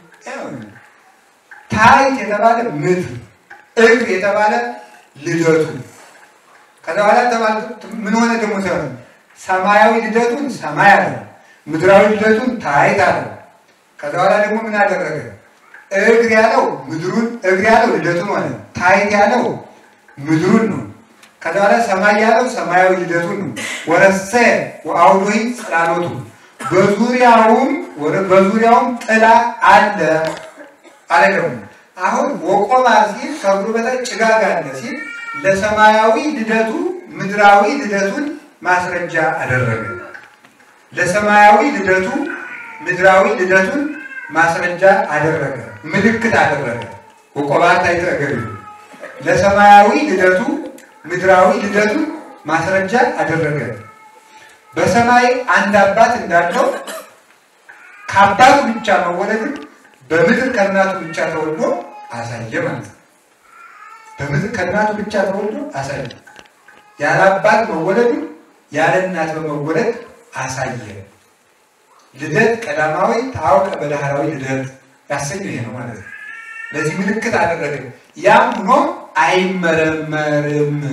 ታይት የተባለ ምድር እግር የተባለ ልደቱ ከዛ በኋላ ተባለ ምን ሆነ ደግሞ ተባለ ሰማያዊ ልደቱን ሰማይ አለ፣ ምድራዊ ልደቱን ታይት አለ። ከዛ በኋላ ደግሞ ምን አደረገ? እግር ያለው ምድሩን እግር ያለው ልደቱን ሆነ፣ ታይት ያለው ምድሩን ነው። ከዛ በኋላ ሰማይ ያለው ሰማያዊ ልደቱን ነው። ወረሰ ወአውዶሂ ጽላሎቱ በዙሪያውም በዙሪያውም ጥላ አለ አለ ደግሞ አሁን ወቆባ ሲል ከእግሩ በታች ጭጋግ አለ ሲል ለሰማያዊ ልደቱ ምድራዊ ልደቱን ማስረጃ አደረገ። ለሰማያዊ ልደቱ ምድራዊ ልደቱን ማስረጃ አደረገ፣ ምልክት አደረገ። ወቆባ ታይተገሪ ለሰማያዊ ልደቱ ምድራዊ ልደቱን ማስረጃ አደረገ። በሰማይ አንድ አባት እንዳለው ከአባቱ ብቻ መወለድን በምድር ከእናቱ ብቻ ተወልዶ አሳየ ማለት ነው። በምድር ከእናቱ ብቻ ተወልዶ አሳየ። ያለ አባት መወለዱ ያለ እናት በመወለድ አሳየ። ልደት ቀዳማዊ ታውቀ በዳህራዊ ልደት ያሰኘው ይሄ ነው ማለት ነው። ለዚህ ምልክት አደረገ። ያም ሆኖ አይመረመርም።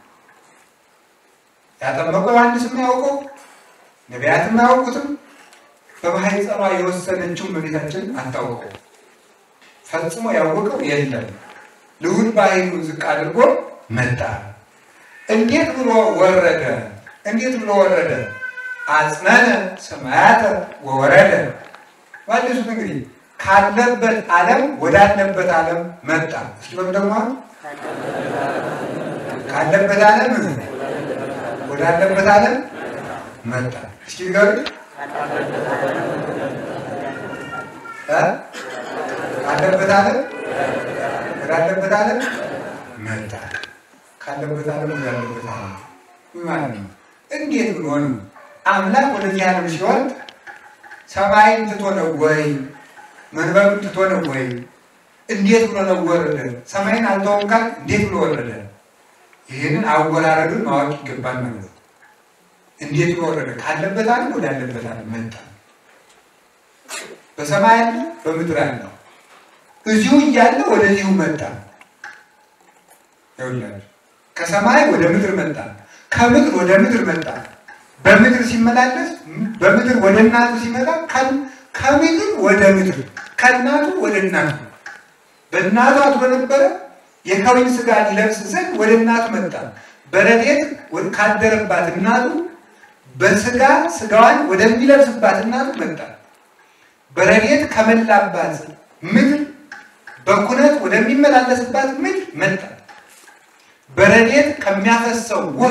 ያጠመቀው ዮሐንስ የማያውቀው ነቢያትም አያውቁትም። በማህፀኗ የወሰነችው እመቤታችን አታውቀው። ፈጽሞ ያወቀው የለም። ልዑል ባህሪውን ዝቅ አድርጎ መጣ። እንዴት ብሎ ወረደ? እንዴት ብሎ ወረደ? አጽነነ ሰማያተ ወወረደ። ባለሱት እንግዲህ ካለበት ዓለም ወዳለበት ዓለም መጣ። እስኪ በሉ ደግሞ ካለበት ዓለም ወዳለበት ዓለም መጣ። እስኪ ንገሩ ካለበት ዓለም ወዳለበት ዓለም መጣ። ካለበት ዓለም ወዳለበት ዓለም ማለት ነው። እንዴት ብሎ ነው አምላክ ወደዚህ ዓለም ሲወርድ ሰማይን ትቶ ነው ወይ መንበሩን ትቶ ነው ወይ? እንዴት ብሎ ነው ወረደ? ሰማይን አልተወም ካል እንዴት ብሎ ወረደ? ይህንን አወራረዱን ማወቅ ይገባል ማለት ነው። እንዴት ብሎ ወረደ? ካለበት ዓለም ወዳለበት ዓለም መጣ። በሰማይ አለ፣ በምድር አለ። እዚሁ እያለ ወደዚሁ መጣ። ይኸውላችሁ ከሰማይ ወደ ምድር መጣ፣ ከምድር ወደ ምድር መጣ። በምድር ሲመላለስ በምድር ወደ እናቱ ሲመጣ ከምድር ወደ ምድር ከእናቱ ወደ እናቱ በእናቱ አድሮ ነበረ። የከዊን ስጋ ሊለብስ ዘንድ ወደ እናቱ መጣ። በረድኤት ካደረባት እናቱ በስጋ ስጋዋን ወደሚለብስባት እናቱ መጣ። በረድኤት ከመላባት ምድር በኩነት ወደሚመላለስባት ምድር መጣ። በረድኤት ከሚያፈሰው ውሃ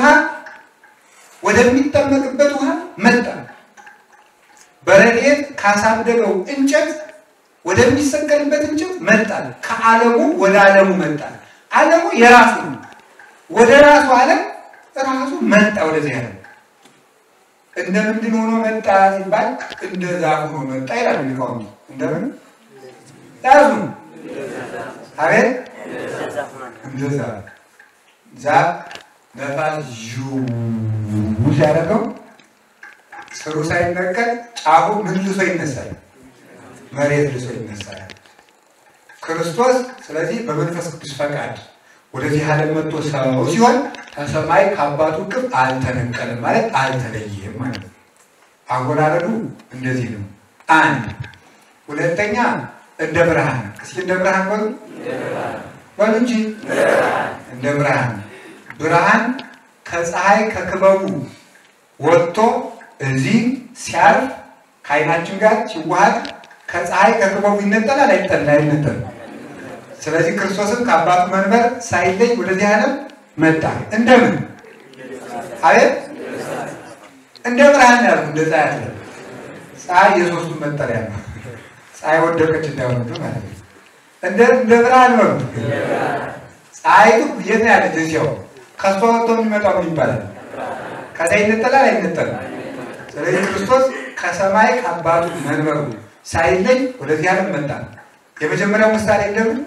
ወደሚጠመቅበት ውሃ መጣ። በረድኤት ካሳደገው እንጨት ወደሚሰቀልበት እንጨት መጣ። ከዓለሙ ወደ ዓለሙ መጣ። ዓለሙ የራሱ ነው። ወደ ራሱ ዓለም ራሱ መጣ። ወደዚህ ዓለም እንደ ምንድን ሆኖ መጣ ሲባል እንደ ዛፍ ሆኖ መጣ ይላሉ ሊቃውንቱ። እንደምን ያዙ አቤት እንደ ዛፍ ዛፍ ነፋስ ዥው ሲያደርገው ስሩ ሳይነቀል ጫፉ ምን ልሶ ይነሳል? መሬት ልሶ ይነሳል። ክርስቶስ ስለዚህ በመንፈስ ቅዱስ ፈቃድ ወደዚህ ዓለም መጥቶ ሰው ሲሆን ከሰማይ ከአባቱ እቅፍ አልተነቀልም ማለት አልተለየም ማለት ነው። አወራረዱ እንደዚህ ነው። አንድ ሁለተኛ እንደ ብርሃን እስኪ እንደ ብርሃን በሉ በሉ እንጂ እንደ ብርሃን ብርሃን ከፀሐይ ከክበቡ ወጥቶ እዚህ ሲያርፍ ከዓይናችን ጋር ሲዋሃድ ከፀሐይ ከክበቡ ይነጠላል አይጠላ አይነጠልም። ስለዚህ ክርስቶስም ከአባቱ መንበር ሳይለይ ወደዚህ ዓለም መጣ። እንደምን አቤት እንደ ብርሃን ያሉ እንደ ፀሐይ አለ። ፀሐይ የሶስቱ መጠሪያ ነው። ፀሐይ ወደቀች እንዳይሆን ማለት ነው። እንደ እንደ ብርሃን ነው። ፀሐይቱ የት ነው ያለች? እዚያው ከሷ ወጥቶ የሚመጣው ምን ይባላል? ከዛ ይነጠላል አይነጠልም? ስለዚህ ክርስቶስ ከሰማይ ከአባቱ መንበሩ ሳይለይ ወደዚህ ዓለም መጣ። የመጀመሪያው ምሳሌ እንደምን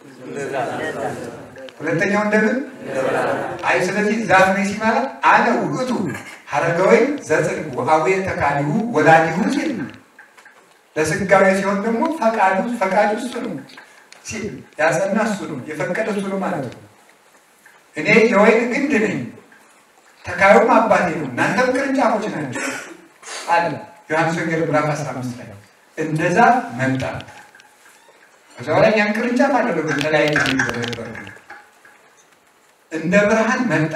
ሁለተኛው እንደምን አይ ስለዚህ ዛፍ ነኝ ሲማለት አነ ውእቱ ሀረገ ወይን ዘጽድቅ ወአቡየ ተካሊሁ ወላዲሁ ሲል ለስጋዊ ሲሆን ደግሞ ፈቃዱ ፈቃዱ እሱ ነው ሲል ያጸና እሱ ነው የፈቀደ እሱ ነው ማለት ነው። እኔ የወይን ግንድ ነኝ ተካዩም አባቴ ነው እናንተም ቅርንጫፎች ናቸው አለ ዮሐንስ ወንጌል ምዕራፍ 15 ላይ እንደዛ መጣ። ከዛ በኋላ ያን ቅርንጫፍ አደረገ ተለያየ ነበር እንደ ብርሃን መጣ።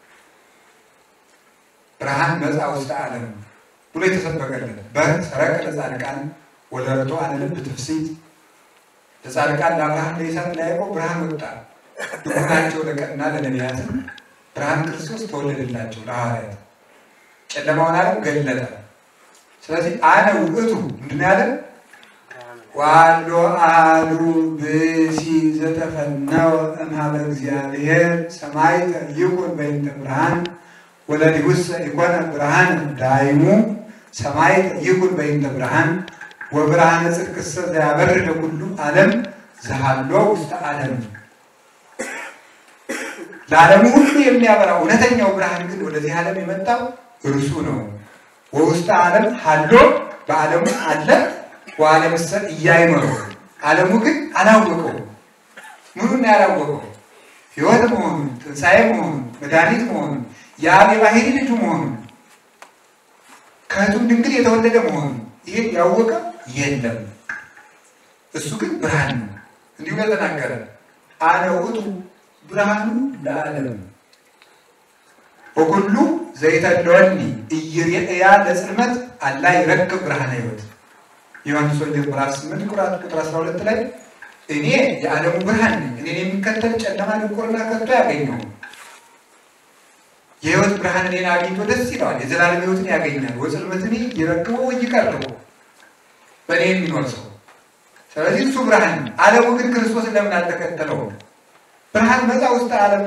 ብርሃን መጻ ውስጥ ዓለም ብሎ የተሰበከለት በሰረቀ ለጻድቃን ወለረቶ አለልብ ትፍሲት ለጻድቃን ለአብርሃም ለይስሐቅ ለያዕቆብ ብርሃን ወጣ። ድኩናቸው ለቀና ለነቢያትም ብርሃን ክርስቶስ ተወለደላቸው ለሐዋርያት ጨለማውን ዓለም ገለጠ። ስለዚህ አነ ውእቱ ምንድን ያለ ዋሎ አሉ ብሲ ዘተፈነወ እምኀበ እግዚአብሔር ሰማዕተ ይኩን በእንተ ብርሃን ወለዲሁሰ ኢኮነ ብርሃን ዳይሙ ሰማዕተ ይኩን በእንተ ብርሃን ወብርሃነ ጽድቅሰ ዘያበርህ ለኩሉ ዓለም ዘሃሎ ውስተ ዓለም ለዓለሙ ሁሉ የሚያበራ እውነተኛው ብርሃን ግን ወደዚህ ዓለም የመጣው እርሱ ነው። ወውስተ ዓለም ሀሎ በዓለሙ አለ ወዓለምሰ እያይመረው ዓለሙ ግን አላወቀው። ምኑን ያላወቀው? ሕይወት መሆኑን፣ ትንሣኤ መሆኑን፣ መድኃኒት መሆኑን፣ የአብ የባሕሪ ልጁ መሆኑን፣ ከእህቱም ድንግል የተወለደ መሆኑን ይሄን ያወቀ የለም። እሱ ግን ብርሃን ነው። እንዲሁ ለተናገረ አነ ውእቱ ብርሃኑ ለዓለም ወኩሉ ዘይተለወኒ ኢይሬእያ ለጽልመት አላ ይረክብ ብርሃነ ሕይወት ዮሐንስ ወንጌል ምዕራፍ 8 ቁጥር 12 ላይ እኔ የዓለሙ ብርሃን ነኝ፣ እኔን የሚከተል ጨለማ ድንቁርና ከቶ ያገኘው የሕይወት ብርሃን እኔን አግኝቶ ደስ ይለዋል፣ የዘላለም ሕይወትን ያገኛል። ወጽልመትን ይረክበው ወይ ይቀርበው በእኔ የሚኖር ሰው። ስለዚህ እሱ ብርሃን ነው። ዓለሙ ግን ክርስቶስን ለምን አልተከተለውም? ብርሃን መጣ ውስጥ ዓለም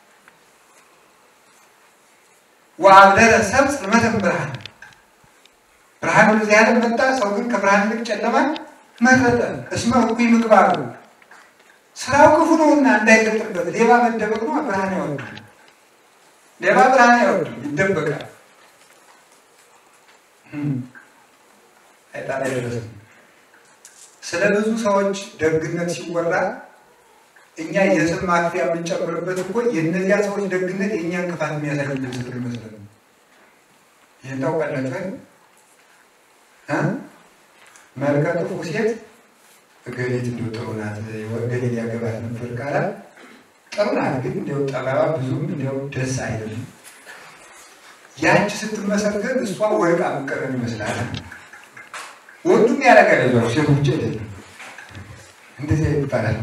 ወአብደረ ሰብ ጽልመተ ብርሃን ብርሃን ወደዚህ ዓለም መጣ። ሰው ግን ከብርሃን ይልቅ ጨለማን መረጠ። እስመ እኩይ ምግባሩ ስራው ክፉ ነውና እንዳይገለጥበት ሌባ መደበቅ ነው። ብርሃን አይወድም። ሌባ ብርሃን አይወድም፣ ይደበቃል። አይጣላ አይደረስም። ስለ ብዙ ሰዎች ደግነት ሲወራ እኛ የስም ማክፊያ የምንጨምርበት እኮ የእነዚያ ሰዎች ደግነት የእኛ እንቅፋት የሚያሳይ ምስል ይመስላል። ይህን ታውቃላችሁ? መልከ ጥፉ ሴት እገሌት እንዲሁ ጥሩ ናት፣ እገሌ ሊያገባት ነበር ቃላት ጥሩ ናት፣ ግን እንዲያው ጠባባ ብዙም እንዲያው ደስ አይልም። ያቺ ስትመሰገን እሷ ወርቃ መቀረን ይመስላል። ወንዱም ያደርጋል፣ ዞ ሴቱ ብቻ አይደለም። እንደዚያ ይባላል።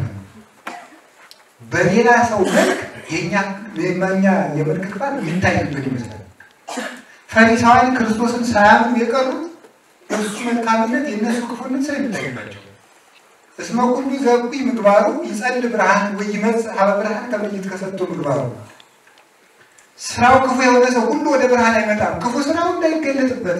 በሌላ ሰው መልክ የኛ የማኛ የመልክ ክፋት የሚታይበት ይመስላል። ፈሪሳውያን ክርስቶስን ሳያምኑ የቀሩት እሱ መልካምነት የእነሱ ክፉነት ስለሚታይባቸው እስመ ኩሉ ዘእኩይ ምግባሩ ይጸል ብርሃን ወይመጽእ ሀበ ብርሃን ከመ ይትከሰቶ ምግባሩ ስራው ክፉ የሆነ ሰው ሁሉ ወደ ብርሃን አይመጣም። ክፉ ስራው እንዳይገለጥበት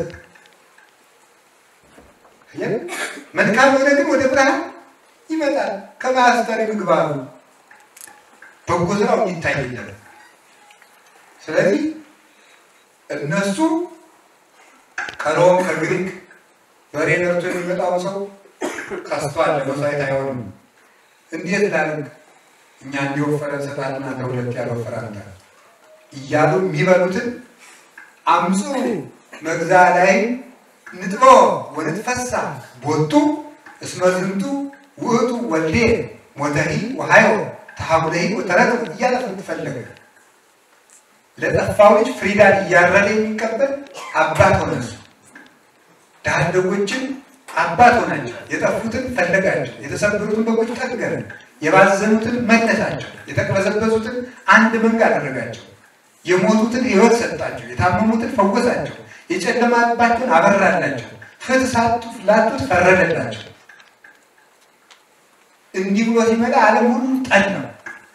መልካም የሆነ ግን ወደ ብርሃን ይመጣል። ከማስተር ምግባሩ በጎ ስራው ይታይለት። ስለዚህ እነሱ ከሮም ከግሪክ በሬ ነርቶ የሚመጣው ሰው ከስቷል፣ ለመስዋዕት አይሆንም። እንዴት ላድርግ እኛ እንዲወፈረ ሰጣልና ከሁለት ያልወፈራል እያሉ የሚበሉትን አምፁ መግዛ ላይ ንጥሮ ወንትፈሳ ቦቱ እስመ ዝንቱ ውእቱ ወልዴ ሞተሂ ወሃዮ ተሐሙለሂ ወተረከ እያለ ፈለገ። ለጠፋው ልጅ ፍሪዳን እያረደ የሚቀበል አባት ሆነ። እሱ ድሃ አደጎችን አባት ሆናቸው። የጠፉትን ፈለጋቸው። የተሰበሩትን በጎች ጠገነ። የባዘኑትን መለሳቸው። የተቅበዘበዙትን አንድ መንጋ አደረጋቸው። የሞቱትን ሕይወት ሰጣቸው። የታመሙትን ፈወሳቸው። የጨለማባቸውን አበራላቸው። ፍትሕ ሳጡ ላጡት ፈረደላቸው። እንዲህ ብሎ ሲመጣ ዓለም ሁሉ ጠል ነው።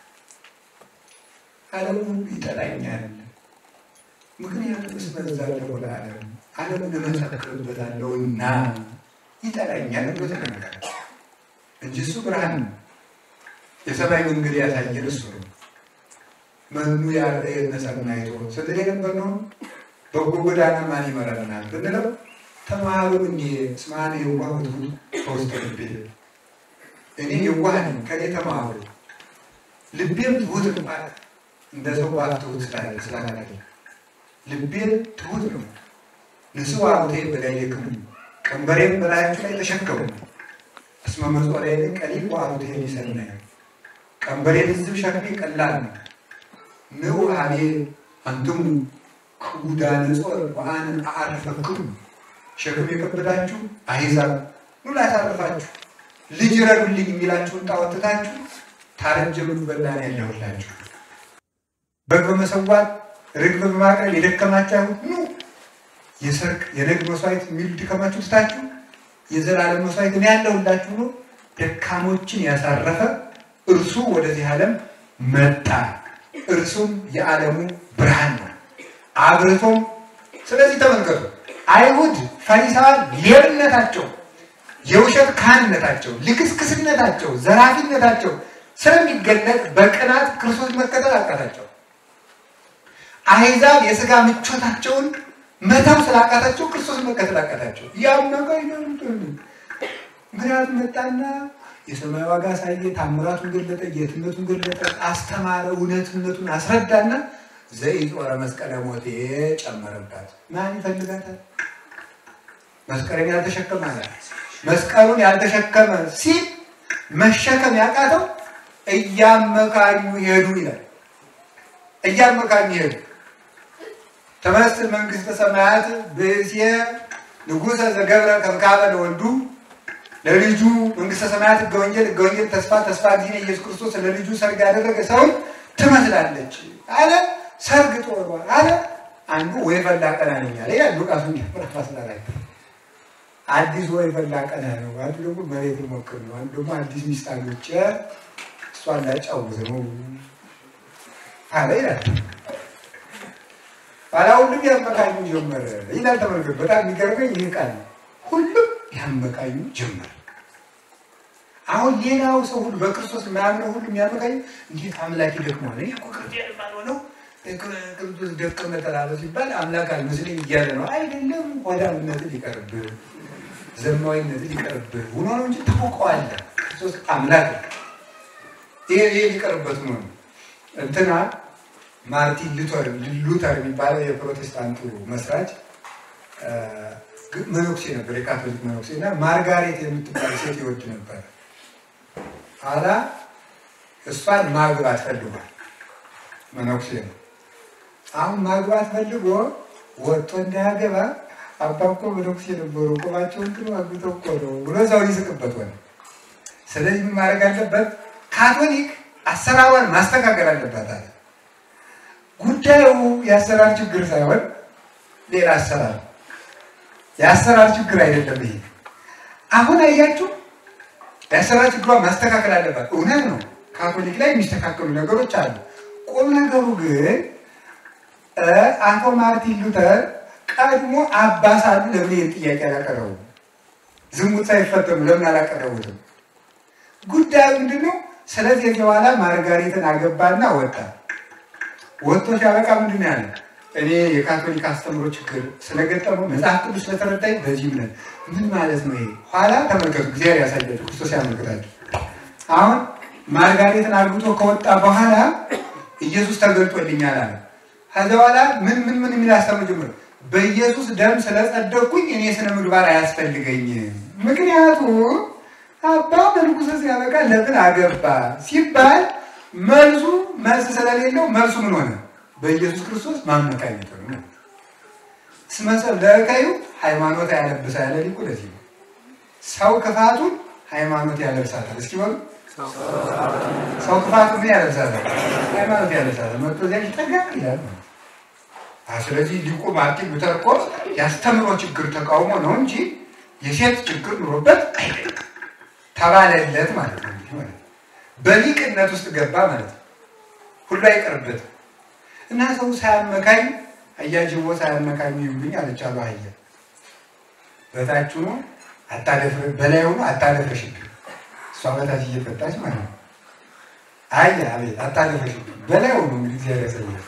ዓለም ሁሉ ይጠላኛል። ምክንያቱም እስበዛለሁ ለዓለም ዓለምን እመሰክርበታለሁና ይጠላኛል ብሎ ተናገረ እንጂ እሱ ብርሃን ነው። የሰማይ መንገድ ያሳየን እሱ ነው። መኑ ያርአየነ ሰናይቶ ስንል የነበር ነው። በጎ ጎዳና ማን ይመራናል ብንለው ተማሩ እንዲ ስማን የዋህ ትሁት ከውስጥ ልቤ እኔ የዋህ ነኝ ከኔ ተማሩ ልቤም ትሁት ነው። እንደ ሰው ባፍ ትሁት ስላለ ስላለ ልቤም ትሁት ነው። ንስዋ አቡቴ በላዕሌክሙ ቀንበሬም በላያችሁ ላይ ተሸከሙ። እስመ መጽወሪያ ቀሊል ወአቡቴ ሰናይ ቀንበሬ ልዝብ ሸክሜ ቀላል ነው። ንዑ ሀቤ አንትሙ ክቡዳነ ጾር ወአነ አዕርፈክሙ ሸክም የከበዳችሁ አሕዛብ ኑ ላሳርፋችሁ፣ ልጅ ረዱልኝ የሚላችሁን ጣዖት ትታችሁ ታረጀ በላ ነው ያለሁላችሁ። በግ በመሰዋት ርግብ በማቅረብ የደከማችሁ አይሁድ ኑ የሰርክ የነግ መስዋዕት የሚሉ ድከማችሁ ትታችሁ የዘላለም መስዋዕት እኔ ያለሁላችሁ ነው። ደካሞችን ያሳረፈ እርሱ ወደዚህ ዓለም መጣ። እርሱም የዓለሙ ብርሃን ነው አብርቶም። ስለዚህ ተመልከቱ፣ አይሁድ ፈሪሳውያን ሌብነታቸው፣ የውሸት ካህንነታቸው፣ ልክስክስነታቸው፣ ዘራፊነታቸው ስለሚገለጥ በቅናት ክርስቶስ መከተል አቃታቸው። አሕዛብ የሥጋ ምቾታቸውን መተው ስላቃታቸው ክርስቶስ መከተል አቃታቸው። ያመቀ ምክንያቱም መጣና የሰማይ ዋጋ ሳየ ታምራቱን ገለጠ፣ ጌትነቱን ገለጠ፣ አስተማረ፣ እውነትነቱን አስረዳና ዘኢጦረ መስቀለ ሞቴ ጨመረባት። ማን ይፈልጋታል? መስቀልን ያልተሸከመ አለ። መስቀሉን ያልተሸከመ ሲል መሸከም ያቃተው እያመካኙ ሄዱ ይላል። እያመካኙ ሄዱ ተመስል መንግስተ ሰማያት ብእሴ ንጉሠ ዘገብረ ከብካበ ለወልዱ ለልጁ መንግስተ ሰማያት ሕገ ወንጌል ሕገ ወንጌል ተስፋ ተስፋ ጊዜ ኢየሱስ ክርስቶስ ለልጁ ሰርግ ያደረገ ሰውን ትመስላለች አለ። ሰርግ ጦሯ አለ። አንዱ ወይ ፈላ ቀና ነኝ አለ። ያ ሉቃስ ምዕራፍ አስራ አራት አዲስ ወይ ፈላ ቀና ነው። አንዱ ደግሞ መሬት ሞክር ነው። አንዱ ደግሞ አዲስ ሚስት አግብቼ እሷን ላጫውት ነው አለ ይላል። ባላ ሁሉም ያመካኙ ጀመረ ይላል። ተመልከት። በጣም የሚገርመኝ ይህ ቃል ነው። ሁሉም ያመካኙ ጀመረ። አሁን ሌላው ሰው ሁሉ በክርስቶስ የማያምነው ሁሉ የሚያመካኙ እንዴት አምላክ ይደክመዋል? እኔ እኮ ክርስቲያን ባልሆነው ክርስቶስ ደቀመ ተላለ ሲባል አምላክ አልመስለኝ እያለ ነው። አይደለም፣ ሆዳምነትን ይቀርብህ፣ ዘማዊነትን ይቀርብህ ሆኖ ነው እንጂ ታውቀዋለህ። ክርስቶስ አምላክ ይሄ ይሄ ሊቀርበት ነው እንትና ማርቲን ሉተር ሉተር የሚባለው የፕሮቴስታንቱ መስራች መነኩሴ ነበር፣ የካቶሊክ መነኩሴ እና ማርጋሬት የምትባል ሴት ይወድ ነበር። ኋላ እሷን ማግባት ፈልጓል። መነኩሴ ነው። አሁን ማግባት ፈልጎ ወጥቶ እንዳያገባ አባ እኮ መነኩሴ ነበሩ፣ ቁማቸውን ግን አግብተው እኮ ነው ብሎ እዛው ይስቅበት ሆነ። ስለዚህ ምን ማድረግ አለበት? ካቶሊክ አሰራሯን ማስተካከል አለባት አለ። ጉዳዩ የአሰራር ችግር ሳይሆን ሌላ አሰራር የአሰራር ችግር አይደለም። ይሄ አሁን አያችሁ፣ የአሰራር ችግሯን ማስተካከል አለባት። እውነት ነው፣ ካቶሊክ ላይ የሚስተካከሉ ነገሮች አሉ። ቁም ነገሩ ግን አቶ ማርቲን ሉተር ቀድሞ አባ ሳሉ ለምን ይህን ጥያቄ አላቀረቡ? ዝሙት ሳይፈተኑ ለምን አላቀረቡትም? ጉዳዩ ምንድን ነው? ስለዚህ በኋላ ማርጋሬትን አገባና ወጣ። ወጥቶ ሲያበቃ ምንድን ነው ያለ? እኔ የካቶሊክ አስተምሮ ችግር ስለገጠመው መጽሐፍ ቅዱስ ስለተረዳኝ በዚህ እምነት ምን ማለት ነው ይሄ? ኋላ ተመልከቱ፣ እግዚአብሔር ያሳያችሁ፣ ክርስቶስ ያመልክታችሁ። አሁን ማርጋሬትን አግብቶ ከወጣ በኋላ ኢየሱስ ተገልጦልኛል አለ። ከዚያ በኋላ ምን ምን ምን የሚል አስተምሮ ጀምሮ በኢየሱስ ደም ስለጸደቅኩኝ እኔ ስነ ምግባር አያስፈልገኝም። ምክንያቱም አባ መልኩሰ ሲያበቃ ለምን አገባ ሲባል መልሱ መልስ ስለሌለው መልሱ ምን ሆነ? በኢየሱስ ክርስቶስ ማመካኘት ሆነ። ስመሰብ ለእከዩ ሃይማኖት ያለብሳ ያለ ሊቁ ለዚህ ነው። ሰው ክፋቱን ሃይማኖት ያለብሳታል። እስኪ በሉ ሰው ክፋቱን ምን ያለብሳታል? ሃይማኖት ያለብሳታል። መጥቶ እዚያ ይጠጋ ይላል። ስለዚህ ሊቁ ማርቲን ሉተር እኮ ያስተምሮ ችግር ተቃውሞ ነው እንጂ የሴት ችግር ኑሮበት አይደለም። ተባለለት ማለት ነው። እንዲህ ማለት በሊቅነት ውስጥ ገባ ማለት ነው። ሁሉ አይቀርበትም እና ሰው ሳያመካኝ አያጅቦ ሳያመካኝ ይሁንብኝ አለቻሉ አህያ በታች ሆኖ አታደፍር በላይ ሆኖ አታደፍረሽብኝ እሷ በታች እየፈታች ማለት ነው። አያ አቤት አታደፍረሽብኝ በላይ ሆኖ እንግዲህ እግዚአብሔር ያሳያል።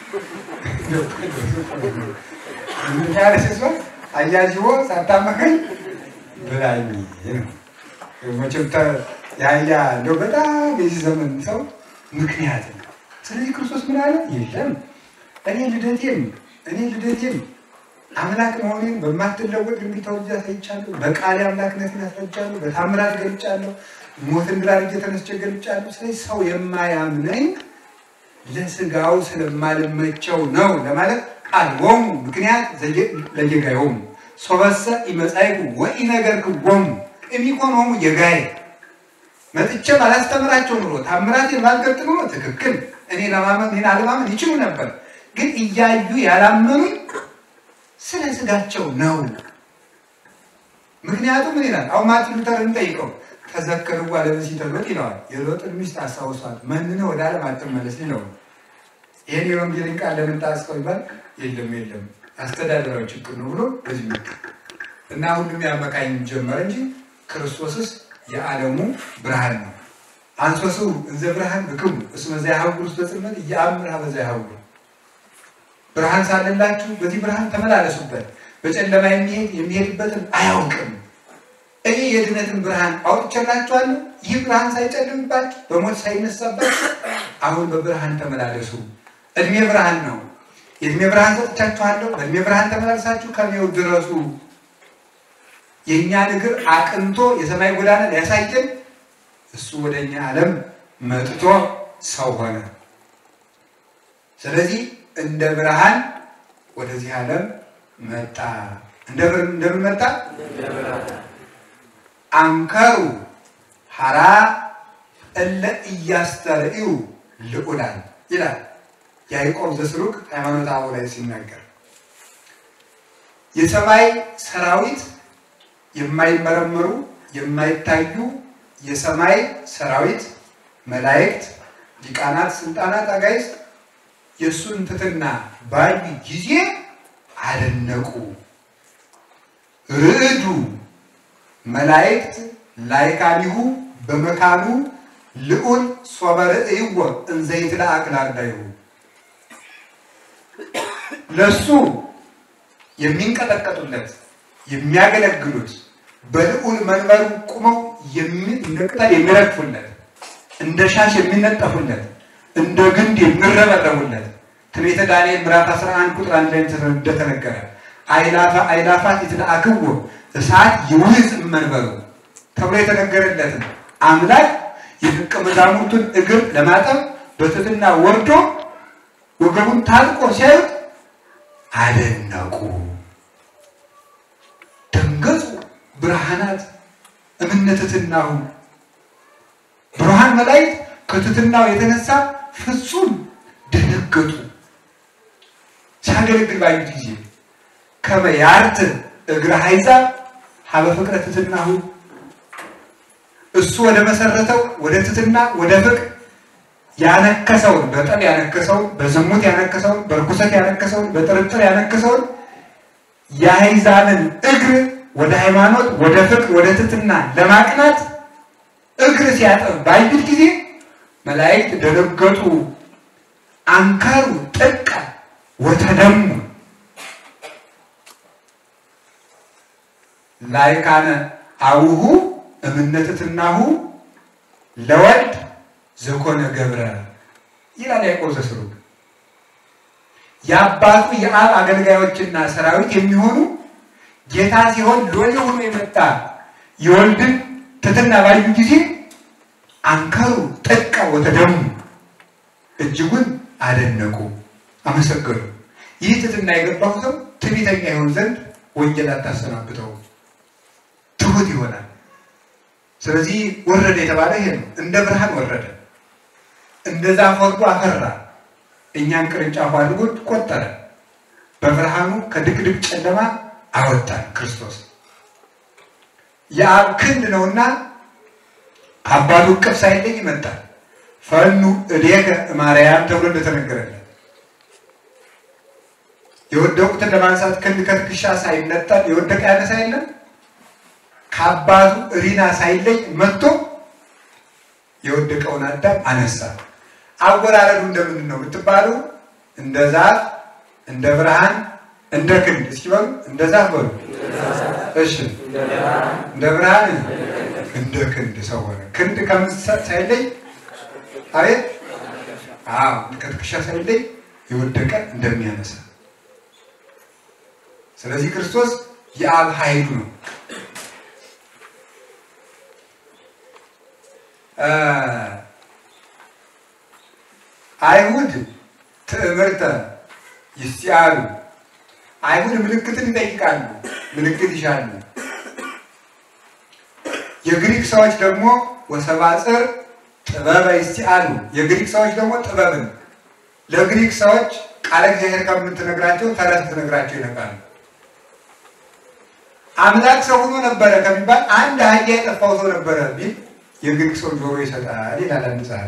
ምክንያት ሲሆን አያጅቦ ሳታመካኝ ብላኝ ነው። መቼም የአህያ እንደው በጣም የዚህ ዘመን ሰው ምክንያት ነው። ስለዚህ ክርስቶስ ምን አለ? የለም እኔ ልደቴም እኔ ልደቴም አምላክ መሆኔን በማትለወጥ ድንግል ተወልጄ አሳይቻለሁ። በቃሌ አምላክነትን ያስረጃለሁ። በታምራት ገልጫለሁ። ሞትን ድል አድርጌ ተነስቼ ገልጫለሁ። ስለዚህ ሰው የማያምነኝ ለስጋው ስለማልመቸው ነው ለማለት ቃልዎሙ ምክንያት ለጌጋዮሙ ሶበሰ ኢመጻእኩ ወኢነገርክዎሙ እሚኮኖሙ የጋይ መጥቼ ባላስተምራቸው ኑሮ ታምራቴን ባልገልጥ ኑሮ ትክክል እኔ ለማመን እኔን አለማመን ይችሉ ነበር። ግን እያዩ ያላመኑኝ ስለ ስጋቸው ነው። ምክንያቱም ምን ይላል? አሁን ማርቲን ሉተርን ጠይቀው ተዘከርዋ ለብእሲተ ሎጥ ይለዋል። የሎጥን ሚስት አስታውሷት መንነ ወደ ዓለም አትመለስ ይለው። ይህን የወንጌልን ቃል ለምን ጣስከው ይባል? የለም የለም አስተዳደራዊ ችግር ነው ብሎ በዚህ መ እና ሁሉም ያመካኝ ጀመረ እንጂ ክርስቶስስ የዓለሙ ብርሃን ነው። አንሶሱ እንዘ ብርሃን ብክሙ እስመ ዘያሐውር ውስተ ጽልመት ኢየአምር ኀበ ዘያሐውር ብርሃን ሳለላችሁ በዚህ ብርሃን ተመላለሱበት፣ በጨለማ የሚሄድ የሚሄድበትን አያውቅም። እኔ የድነትን ብርሃን አውጥቼላችኋለሁ። ይህ ብርሃን ሳይጨልምባችሁ በሞት ሳይነሳባችሁ አሁን በብርሃን ተመላለሱ። እድሜ ብርሃን ነው። የእድሜ ብርሃን ሰጥቻችኋለሁ። በእድሜ ብርሃን ተመላለሳችሁ ከሜው ድረሱ። የእኛን እግር አቅንቶ የሰማይ ጎዳና ሊያሳየን እሱ ወደ እኛ ዓለም መጥቶ ሰው ሆነ። ስለዚህ እንደ ብርሃን ወደዚህ ዓለም መጣ። እንደምን መጣ? አንከሩ ሐራ እለ እያስተርእዩ ልዑላን ይላል ያዕቆብ ዘስሩግ ሃይማኖተ አበው ላይ ሲናገር የሰማይ ሰራዊት የማይመረመሩ የማይታዩ የሰማይ ሰራዊት መላእክት፣ ሊቃናት፣ ስልጣናት፣ አጋይስት የእሱን ትሕትና ባዩ ጊዜ አደነቁ። ርዕዱ መላእክት ላይካኒሁ በመካኑ ልዑል ሶበ ርእይዎ እንዘ ይትለአክ ላርዳይሁ ለእሱ የሚንቀጠቀጡለት የሚያገለግሉት በልዑል መንበሩ ቁመው እንደ ቅጠል የሚረግፉለት እንደ ሻሽ የሚነጠፉለት እንደ ግንድ የሚረበረቡለት ትንቢተ ዳንኤል ምዕራፍ 11 ቁጥር አንድ ላይ እንደተነገረ አይላፋ አይላፋት ይትለአክዎ እሳት ይውዝ መንበሩ ተብሎ የተነገረለትን አምላክ የደቀ መዛሙርቱን እግር ለማጠብ በትሕትና ወርዶ ወገቡን ታጥቆ ሲያዩት አደነቁ፣ ደንገጹ። ብርሃናት እምነ ትሕትናሁ ብርሃን መላእክት ከትሕትናው የተነሳ ፍጹም ደነገጡ። ሲያገለግል ባዩት ጊዜ ከመ ያርት እግረ አሕዛብ ሀበ ፍቅረ ትሕትናሁ እሱ ወደ መሰረተው ወደ ትሕትና ወደ ፍቅር ያነከሰውን በጠብ ያነከሰውን በዝሙት ያነከሰውን በርኩሰት ያነከሰውን በጥርጥር ያነከሰውን የአሕዛብን እግር ወደ ሃይማኖት፣ ወደ ፍቅር፣ ወደ ትሕትና ለማቅናት እግር ሲያጠብ ባዩት ጊዜ መላእክት ደነገጡ፣ አንከሩ፣ ጥቀ ወተደሙ ላይካነ አቡሁ እምነትትናሁ ለወልድ ዘኮነ ገብረ ይላል ያዕቆብ ዘስሩግ። የአባቱ የአብ አገልጋዮችና ሰራዊት የሚሆኑ ጌታ ሲሆን ሎሌ ሆኖ የመጣ የወልድን ትሕትና ባዩ ጊዜ አንከሩ ጥቀ ወተደሙ እጅጉን አደነቁ፣ አመሰገኑ። ይህ ትሕትና የገባው ሰው ትዕቢተኛ ይሆን ዘንድ ወንጌል አታሰናብተው፣ ትሑት ይሆናል። ስለዚህ ወረደ የተባለ ይሄ ነው። እንደ ብርሃን ወረደ፣ እንደ ዛፍ ወርዶ አፈራ፣ እኛን ቅርንጫፍ አድርጎ ቆጠረ፣ በብርሃኑ ከድቅድቅ ጨለማ አወጣን። ክርስቶስ የአብ ክንድ ነውና አባቱ እቅፍ ሳይለይ ይመጣል። ፈኑ እዴከ ማርያም ተብሎ እንደተነገረለት የወደቁትን ለማንሳት ክንድ ከትከሻ ሳይነጠል የወደቀ ያነሳ የለም። ከአባቱ ሪና ሳይለይ መጥቶ የወደቀውን አዳም አነሳ። አወራረዱ እንደምንድን ነው ብትባሉ እንደ ዛፍ፣ እንደ ብርሃን፣ እንደ ክንድ። እስኪ በሉ እንደ ዛፍ በሉ። እሺ እንደ ብርሃን፣ እንደ ክንድ ሰው ሆነ። ክንድ ከምን ሳይለይ አቤት፣ አዎ ከትከሻ ሳይለይ የወደቀ እንደሚያነሳ ስለዚህ ክርስቶስ የአብ ኃይሉ ነው። አይሁድ ትዕምርተ ይስያሉ። አይሁድ ምልክትን ይጠይቃሉ፣ ምልክት ይሻሉ። የግሪክ ሰዎች ደግሞ ወሰባጽር ጥበበ ይስያሉ። የግሪክ ሰዎች ደግሞ ጥበብን ለግሪክ ሰዎች ቃለ እግዚአብሔር ከምትነግራቸው ተረት ትነግራቸው ይነቃሉ። አምላክ ሰው ሆኖ ነበረ ከሚባል አንድ አህያ የጠፋው ሰው ነበረ ቢል የግሪክ ሰው ጆሮ ይሰጣል ይላል አንድ ጸሐፊ።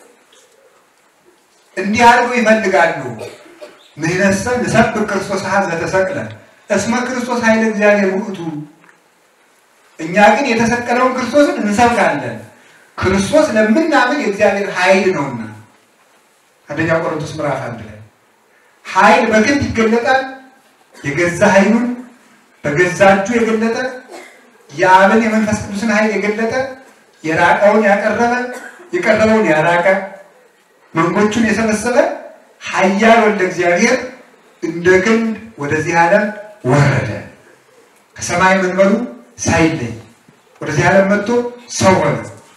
እንዲህ አድርገው ይፈልጋሉ። ንሕነሰ ንሰብክ ክርስቶስ ሀ ዘተሰቅለ እስመ ክርስቶስ ኃይለ እግዚአብሔር ውእቱ። እኛ ግን የተሰቀለውን ክርስቶስን እንሰብካለን። ክርስቶስ ለምናምን የእግዚአብሔር ኃይል ነውና። አንደኛ ቆሮንቶስ ምዕራፍ አንድ ላይ ኃይል በክንድ ይገለጣል። የገዛ ኃይሉን በገዛ እጁ የገለጠ የአብን የመንፈስ ቅዱስን ኃይል የገለጠ የራቀውን ያቀረበ የቀረበውን ያራቀ መንጎቹን የሰበሰበ ኃያል ወልደ እግዚአብሔር እንደ ክንድ ወደዚህ ዓለም ወረደ። ከሰማይ መንበሩ ሳይለይ ወደዚህ ዓለም መጥቶ ሰው ሆነ።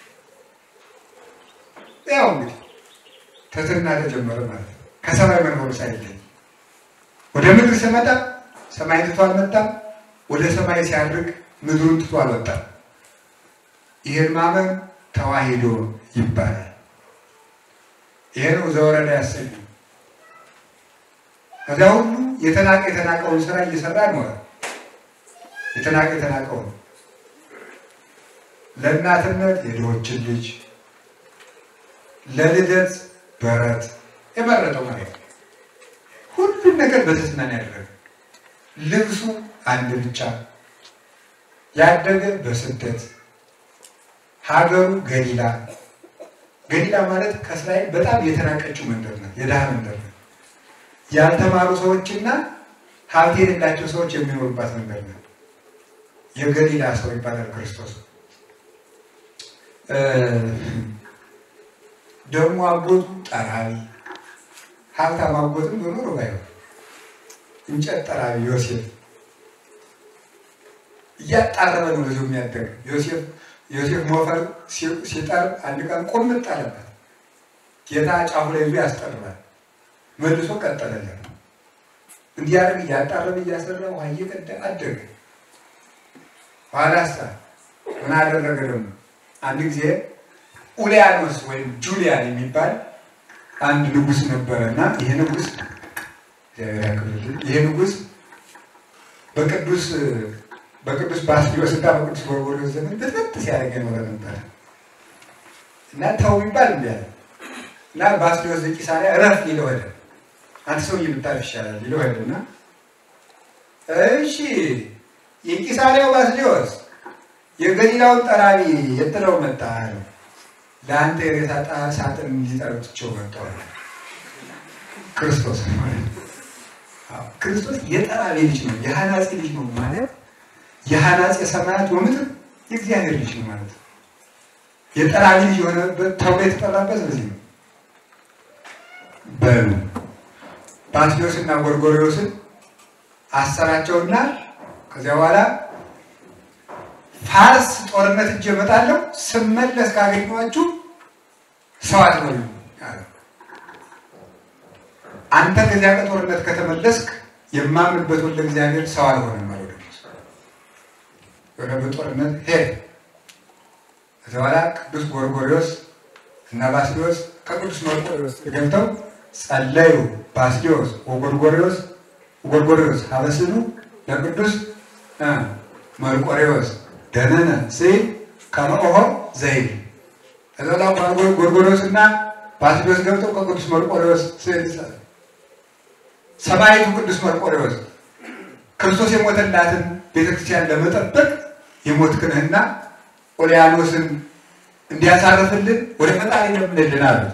ያው እንግዲህ ትሕትና ተጀመረ ማለት ነው። ከሰማይ መንበሩ ሳይለይ ወደ ምድር ሲመጣ ሰማይ ትቶ አልመጣም። ወደ ሰማይ ሲያድርግ ምድሩን ትቶ አልወጣም። ይህን ማመን ተዋሂዶ ይባላል። ይሄ ነው ዘወረደ ያሰኝ። ከዚያ ሁሉ የተናቀ የተናቀውን ስራ እየሰራ ኖረ። የተናቀ የተናቀውን ለእናትነት የድሆችን ልጅ ለልደት በረት የመረጠው ማለት ነው። ሁሉም ነገር በትሕትና ነው ያደረገ። ልብሱ አንድ ብቻ፣ ያደገ በስደት ሀገሩ ገሊላ። ገሊላ ማለት ከእስራኤል በጣም የተናቀችው መንደር ናት፣ የድሃ መንደር ናት። ያልተማሩ ሰዎችና ሀብት የሌላቸው ሰዎች የሚኖሩባት መንደር ናት። የገሊላ ሰው ይባላል ክርስቶስ። ደግሞ አጎቱ ጠራቢ፣ ሀብታም አጎትም በኖሮ ባይሆን እንጨት ጠራቢ ዮሴፍ እያጣረበ ነው ብዙ የሚያደግ ዮሴፍ ዮሴፍ ሞፈር ሲጠርብ አንድ ቀን ቁምጥ አለበት። ጌታ ጫፉ ላይ ይዞ ያስጠርባል። መልሶ ቀጠለለት። እንዲያደርግ እያጣረበ እያሰራ ውሃ እየቀዳ አደገ። ኋላሳ ምን አደረገ ደግሞ አንድ ጊዜ ኡሊያኖስ ወይም ጁሊያን የሚባል አንድ ንጉሥ ነበረ እና ይሄ ንጉሥ እግዚአብሔር ያክብርልን። ይሄ ንጉሥ በቅዱስ በቅዱስ ባስልዮስ እና በቅዱስ ጎርጎርዮስ ዘመን በጥጥ ሲያደርግ የኖረ ነበረ እና ተው ቢባል እምቢ አለ። እና ባስልዮስ ዘቂሳርያ እረፍ ሊለው ሄደ። አንተ ሰው ብታርፍ ይሻላል ሊለው ሄደ እና እሺ የቂሳርያው ባስልዮስ የገሊላውን ጠራቢ የጥለው መጣ አለው። ለአንተ የሬሳ ጣር ሳጥን እንዲጠረጥቸው መጥተዋል። ክርስቶስ ማለት ክርስቶስ የጠራቢ ልጅ ነው፣ የሐናፄ ልጅ ነው ማለት የሐናፄ ሰማያት ወምድር የእግዚአብሔር ልጅ ነው ማለት ነው። የጠራቢ ልጅ የሆነበት ተብሎ የተጠራበት በዚህ ነው። በሉ ባስልዮስና ጎርጎርዮስን አሰራቸውና ከዚያ በኋላ ፋርስ ጦርነት እጅ እመጣለሁ ስመለስ ካገኘኋችሁ ሰው አትበሉ አለ። አንተ ከዚያ ከጦርነት ከተመለስክ የማምንበት ወልደ እግዚአብሔር ሰው አልሆነም አለ። ወደ ጦርነት ሄደ። ከዚያ በኋላ ቅዱስ ጎርጎርዮስ እና ባስልዮስ ከቅዱስ መርቆሬዎስ ገብተው ጸለዩ። ባስልዮስ ወጎርጎርዮስ ጎርጎርዮስ ሀበስኑ ለቅዱስ መርቆሬዎስ ደነነ ሲል ከመኦሆ ዘይል ከዛ ጎርጎርዮስ እና ባስልዮስ ገብተው ከቅዱስ መርቆሬዎስ ሲል ሰማዕቱ ቅዱስ መርቆሬዎስ ክርስቶስ የሞተላትን ቤተክርስቲያን ለመጠበቅ የሞት ክህንና ኦልያኖስን እንዲያሳርፍልን ወደ ፈጣሪ ለምንልን አሉት።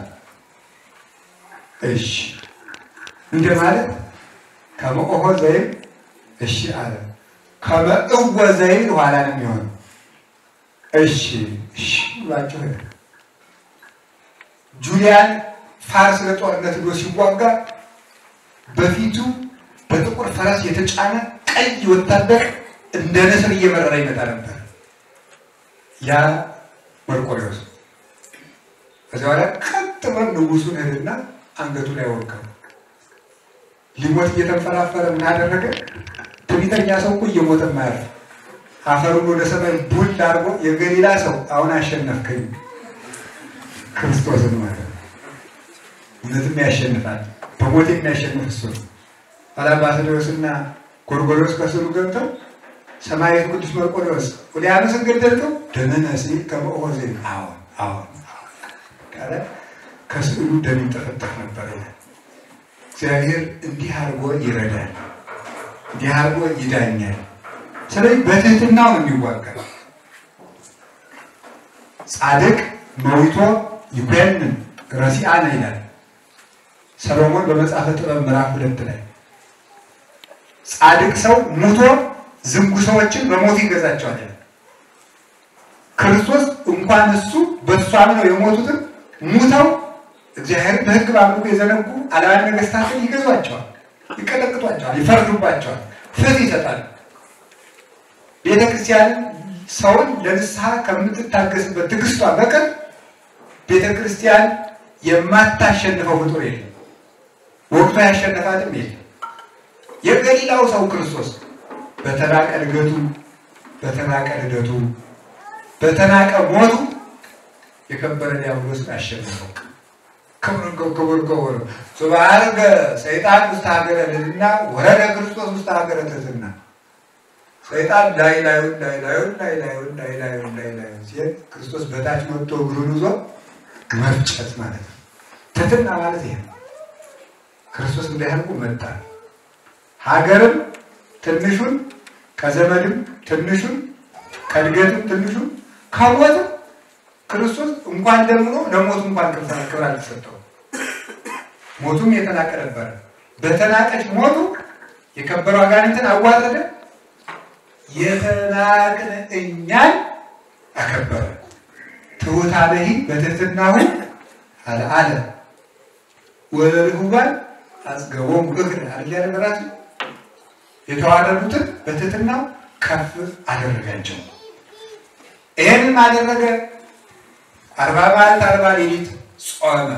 እሺ እንደ ማለት ከመኦሆ ዘይል እሺ አለ። ከመእወ ዘይል ኋላ ነው የሚሆነው። እሺ እሺ ብሏቸው ሄደ። ጁሊያን ፋርስ ለጦርነት ሄዶ ሲዋጋ በፊቱ በጥቁር ፈረስ የተጫነ ቀይ ወታደር እንደ ንስር እየበረረ ይመጣ ነበር። ያ መርቆሬዎስ ከዚያ በኋላ ቀጥ ብሎ ንጉሱን ሄድና አንገቱ ላይ ወጋው። ሊሞት እየተንፈራፈረ ምን አደረገ? ትዕቢተኛ ሰው እኮ እየሞተ ማያርፍ አፈሩን ወደ ሰማይ ቡል አድርጎ የገሊላ ሰው አሁን አሸነፍከኝ ክርስቶስን ማለት ነው። እውነትም ያሸንፋል። በሞት የሚያሸንፍ እሱ ነው። ኋላ ባስልዮስና ጎርጎርዮስ ከስሩ ገብተው ሰማያዊት ቅዱስ መርቆሬዎስ ኡልያኖስን ገደልከው ደመነ ሲል ከመኦሆ ዘይል አሁን አሁን ቃለ ከስዕሉ ደም ይንጠፈጠፍ ነበር። እግዚአብሔር እንዲህ አድርጎ ይረዳል፣ እንዲህ አድርጎ ይዳኛል። ስለዚህ በትህትናው ነው የሚዋጋ። ጻድቅ መዊቶ ይኮንን ረሲአነ ይላል ሰሎሞን በመጽሐፈ ጥበብ ምዕራፍ ሁለት ላይ ጻድቅ ሰው ሙቶ ዝንጉ ሰዎችን በሞት ይገዛቸዋል። ክርስቶስ እንኳን እሱ በእሱ አምነው የሞቱትን ሙተው እግዚአብሔርን በሕግ በአምልኮ የዘነጉ አላውያን ነገስታትን ይገዟቸዋል፣ ይቀጠቅጧቸዋል፣ ይፈርዱባቸዋል፣ ፍትህ ይሰጣሉ። ቤተ ክርስቲያንን ሰውን ለንስሐ ከምትታገስበት ትዕግስቷ በቀር ቤተ ክርስቲያን የማታሸንፈው ፍጡር የለም። ወቅቷ ያሸነፋትም የለም። የገሊላው ሰው ክርስቶስ በተናቀ እድገቱ፣ በተናቀ ልደቱ፣ በተናቀ ሞቱ የከበረ ዲያብሎስን አሸነፈው። ክብር ክቡር ክቡር ሱባርገ ሰይጣን ውስጥ ሀገረ ልዕልና ወረደ ክርስቶስ ውስጥ ሀገረ ትሕትና። ሰይጣን ላይ ላዩን ላይ ላዩን ላይ ላዩን ላይ ላዩን ላይ ላዩን ሲሄድ ክርስቶስ በታች መጥቶ እግሩን ይዞ መፍጨት ማለት ነው። ትሕትና ማለት ይሄ ነው። ክርስቶስ እንዳያልቁ መጣ። ሀገርም ትንሹን ከዘመድም ትንሹን ከእድገትም ትንሹን ከሞትም ክርስቶስ እንኳን ለምኖ ለሞቱ እንኳን ክብር አልተሰጠው። ሞቱም የተናቀ ነበረ። በተናቀች ሞቱ የከበረው አጋንንትን አዋረደ። የተናቅን እኛን አከበረ። ትሑታነሂ በትሕትናሁ አልዓለ ወለልሁባን አጽገቦሙ እግር አለ ነገራችን የተዋረዱትን በትሕትናው ከፍ አደረጋቸው። ይህንም አደረገ። አርባ መዓልት አርባ ሌሊት ጾመ።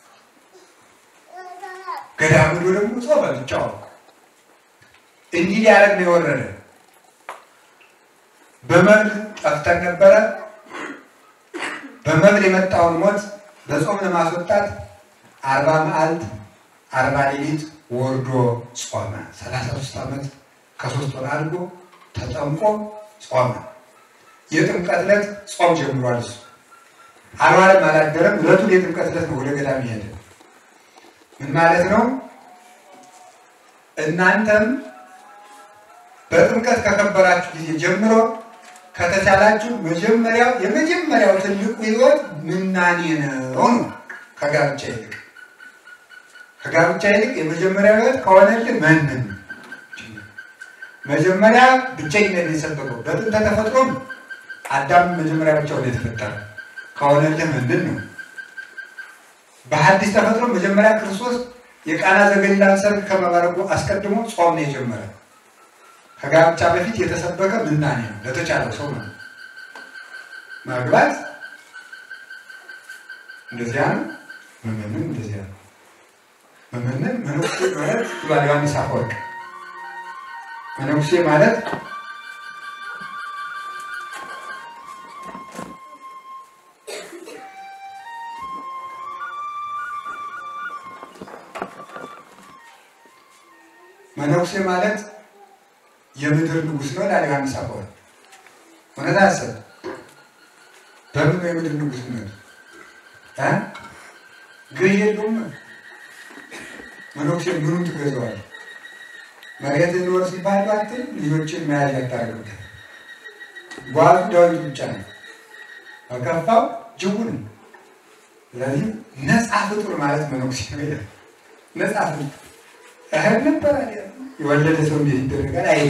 ገዳም ሄዶ ደግሞ ጾመ ብቻው። እንዲህ ሊያደርግ ነው የወረደ። በመብል ጠፍተን ነበረ። በመብል የመጣውን ሞት በጾም ለማስወጣት አርባ መዓልት አርባ ሌሊት ወርዶ ጾመ። ሰላሳ ሶስት ዓመት ከሶስት ወር አድርጎ ተጠምቆ ጾመ። የጥምቀት ዕለት ጾም ጀምሯል እሱ አልዋለም አላደረም። ዕለቱን የጥምቀት ዕለት ነው ወደ ገዳም ሄደ። ምን ማለት ነው? እናንተም በጥምቀት ከከበራችሁ ጊዜ ጀምሮ ከተቻላችሁ መጀመሪያው የመጀመሪያው ትልቁ ሕይወት ምናኔ ነው ነው ከጋብቻ ይልቅ ከጋብቻ ይልቅ የመጀመሪያው ሕይወት ከሆነልህ መንን መጀመሪያ ብቸኝነት የሰበከው በጥንተ ተፈጥሮም አዳም መጀመሪያ ብቻውን የተፈጠረ ከሆነልህ ምንድን ነው? በሐዲስ ተፈጥሮ መጀመሪያ ክርስቶስ የቃና ዘገሊላን ሰርግ ከመባረኩ አስቀድሞ ጾም ነው የጀመረ። ከጋብቻ በፊት የተሰበከ ምናኔ ነው፣ ለተቻለው ሰው ነው። ማግባት እንደዚያ ነው። መመንን እንደዚያ ነው። መመንን መነኩሴ ማለት ብሏል ዮሐንስ አፈወርቅ። መነኩሴ ማለት መነኩሴ ማለት የምድር ንጉሥ ነው ላለ ዮሐንስ አፈወርቅ። እውነት አሰብ በምን ነው የምድር ንጉሥ ነው? ገዥ የለውም። መነኩሴ ምኑን ትገዛዋል? መሬት ኖር ሲባል ባትል ልጆችን መያዝ ያታረግበት ጓዙ ዳዊት ብቻ ነው። በከፋው ጅቡ ነው። ስለዚህ ነፃ ፍጡር ማለት መነኩሴ ነው። ነፃ ፍጡር እህል ነበር የወለደ ሰው እንዴት ይደረጋል? አይ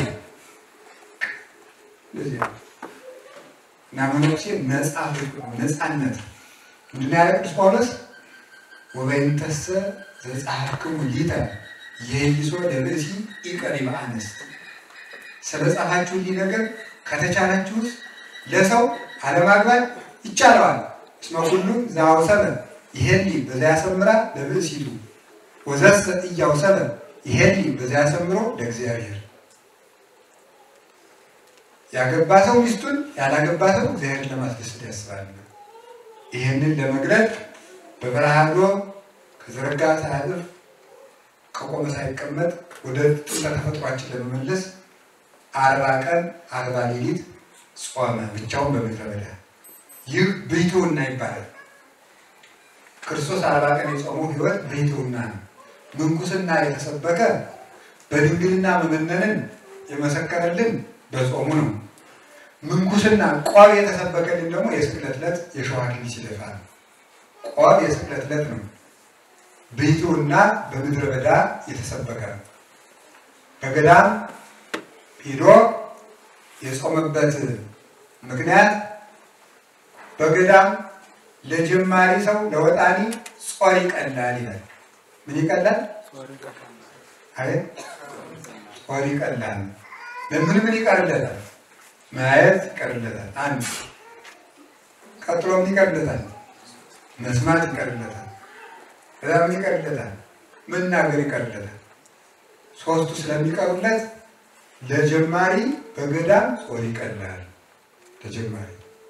እና መነኩሴ ነፃ ፍጡር ነፃነት ምንድን ነው ያለ ቅዱስ ጳውሎስ ወበይንተሰ ዘጸሐፍክሙ ሊተ የይሶ ለብእሲ ኢቀሪበ አንስት ስለ ጻፋችሁልኝ ነገር ከተቻላችሁስ ለሰው አለማግባት ይቻለዋል። እስመ ኩሉ ዘአውሰበ ይሄሊ በዚያ ያሰምራ ለብእሲቱ ወዘሰ እያውሰበ ይሄሊ በዚያ ያሰምሮ ለእግዚአብሔር። ያገባ ሰው ሚስቱን ያላገባ ሰው እግዚአብሔርን ለማስደሰት ያስባል። ይህንን ለመግለጥ በበረሃ ሄዶ ከዘረጋ ሳያጥፍ ከቆመ ሳይቀመጥ ወደ ጥንተ ተፈጥሯችን ለመመለስ አርባ ቀን አርባ ሌሊት ጾመ ብቻውን በምድረ በዳ። ይህ ብሕትውና ይባላል። ክርስቶስ አርባ ቀን የጾመው ሕይወት ብሕትውና ነው። ምንኩስና የተሰበከ በድንግልና መመነንን የመሰከረልን በጾሙ ነው። ምንኩስና ቆብ የተሰበከልን ደግሞ የስቅለት ዕለት የሾህ አክሊል ሲደፋ ነው። ቆብ የስቅለት ዕለት ነው። ብሕትውና በምድረ በዳ የተሰበከ ነው። በገዳም ሄዶ የጾመበት ምክንያት በገዳም ለጀማሪ ሰው ለወጣኒ ጾር ይቀላል ይላል። ምን ይቀላል? አይ ጾር ይቀላል። ለምን ምን ይቀርለታል? ማየት ይቀርለታል። አንድ ቀጥሎም ይቀርለታል። መስማት ይቀርለታል። ከዛ ምን ይቀርለታል? መናገር ይቀርለታል። ሶስቱ ስለሚቀሩለት ለጀማሪ በገዳም ጾር ይቀላል። ለጀማሪ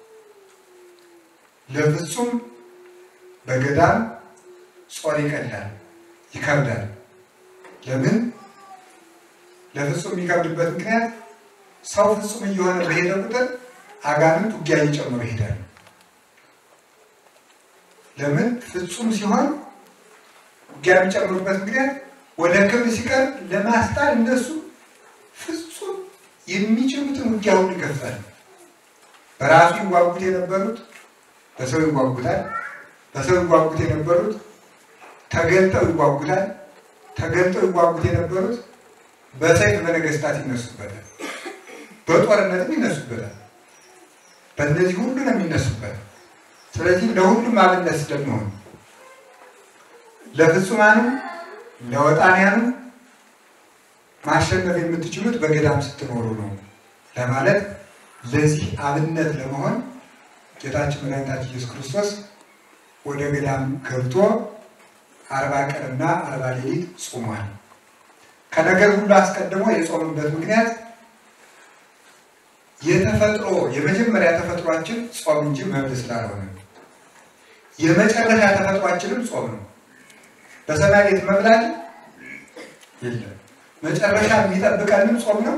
ለፍጹም በገዳም ጾር ይቀላል፣ ይከብዳል። ለምን? ለፍጹም የሚከብድበት ምክንያት ሰው ፍጹም እየሆነ በሄደ ቁጥር አጋንንት ውጊያ እየጨመሩ ይሄዳል። ለምን? ፍጹም ሲሆን ውጊያ የሚጨምሩበት ምክንያት ወደ ክብር ሲቀርብ ለማስጣል እነሱ ፍጹም የሚችሉትን ውጊያ ሁሉ ይከፍታል። በራሱ ይዋጉት የነበሩት በሰው ይዋጉታል። በሰው ይዋጉት የነበሩት ተገልጠው ይዋጉታል። ተገልጠው ይዋጉት የነበሩት በሰይፍ በነገስታት ይነሱበታል። በጦርነትም ይነሱበታል። በእነዚህ ሁሉ ነው የሚነሱበት። ስለዚህ ለሁሉም አብነት ስለሚሆን ለፍጹማኑ ለወጣንያኑ ማሸነፍ የምትችሉት በገዳም ስትኖሩ ነው ለማለት ለዚህ አብነት ለመሆን ጌታችን መድኃኒታችን ኢየሱስ ክርስቶስ ወደ ገዳም ገብቶ አርባ ቀንና አርባ ሌሊት ጾሟል። ከነገር ሁሉ አስቀድሞ የጾምበት ምክንያት የተፈጥሮ የመጀመሪያ ተፈጥሯችን ጾም እንጂ መብል ስላልሆነ የመጨረሻ ተፈጥሯችንም ጾም ነው። በሰማይ ቤት መብላት የለም። መጨረሻ የሚጠብቀንም ጾም ነው።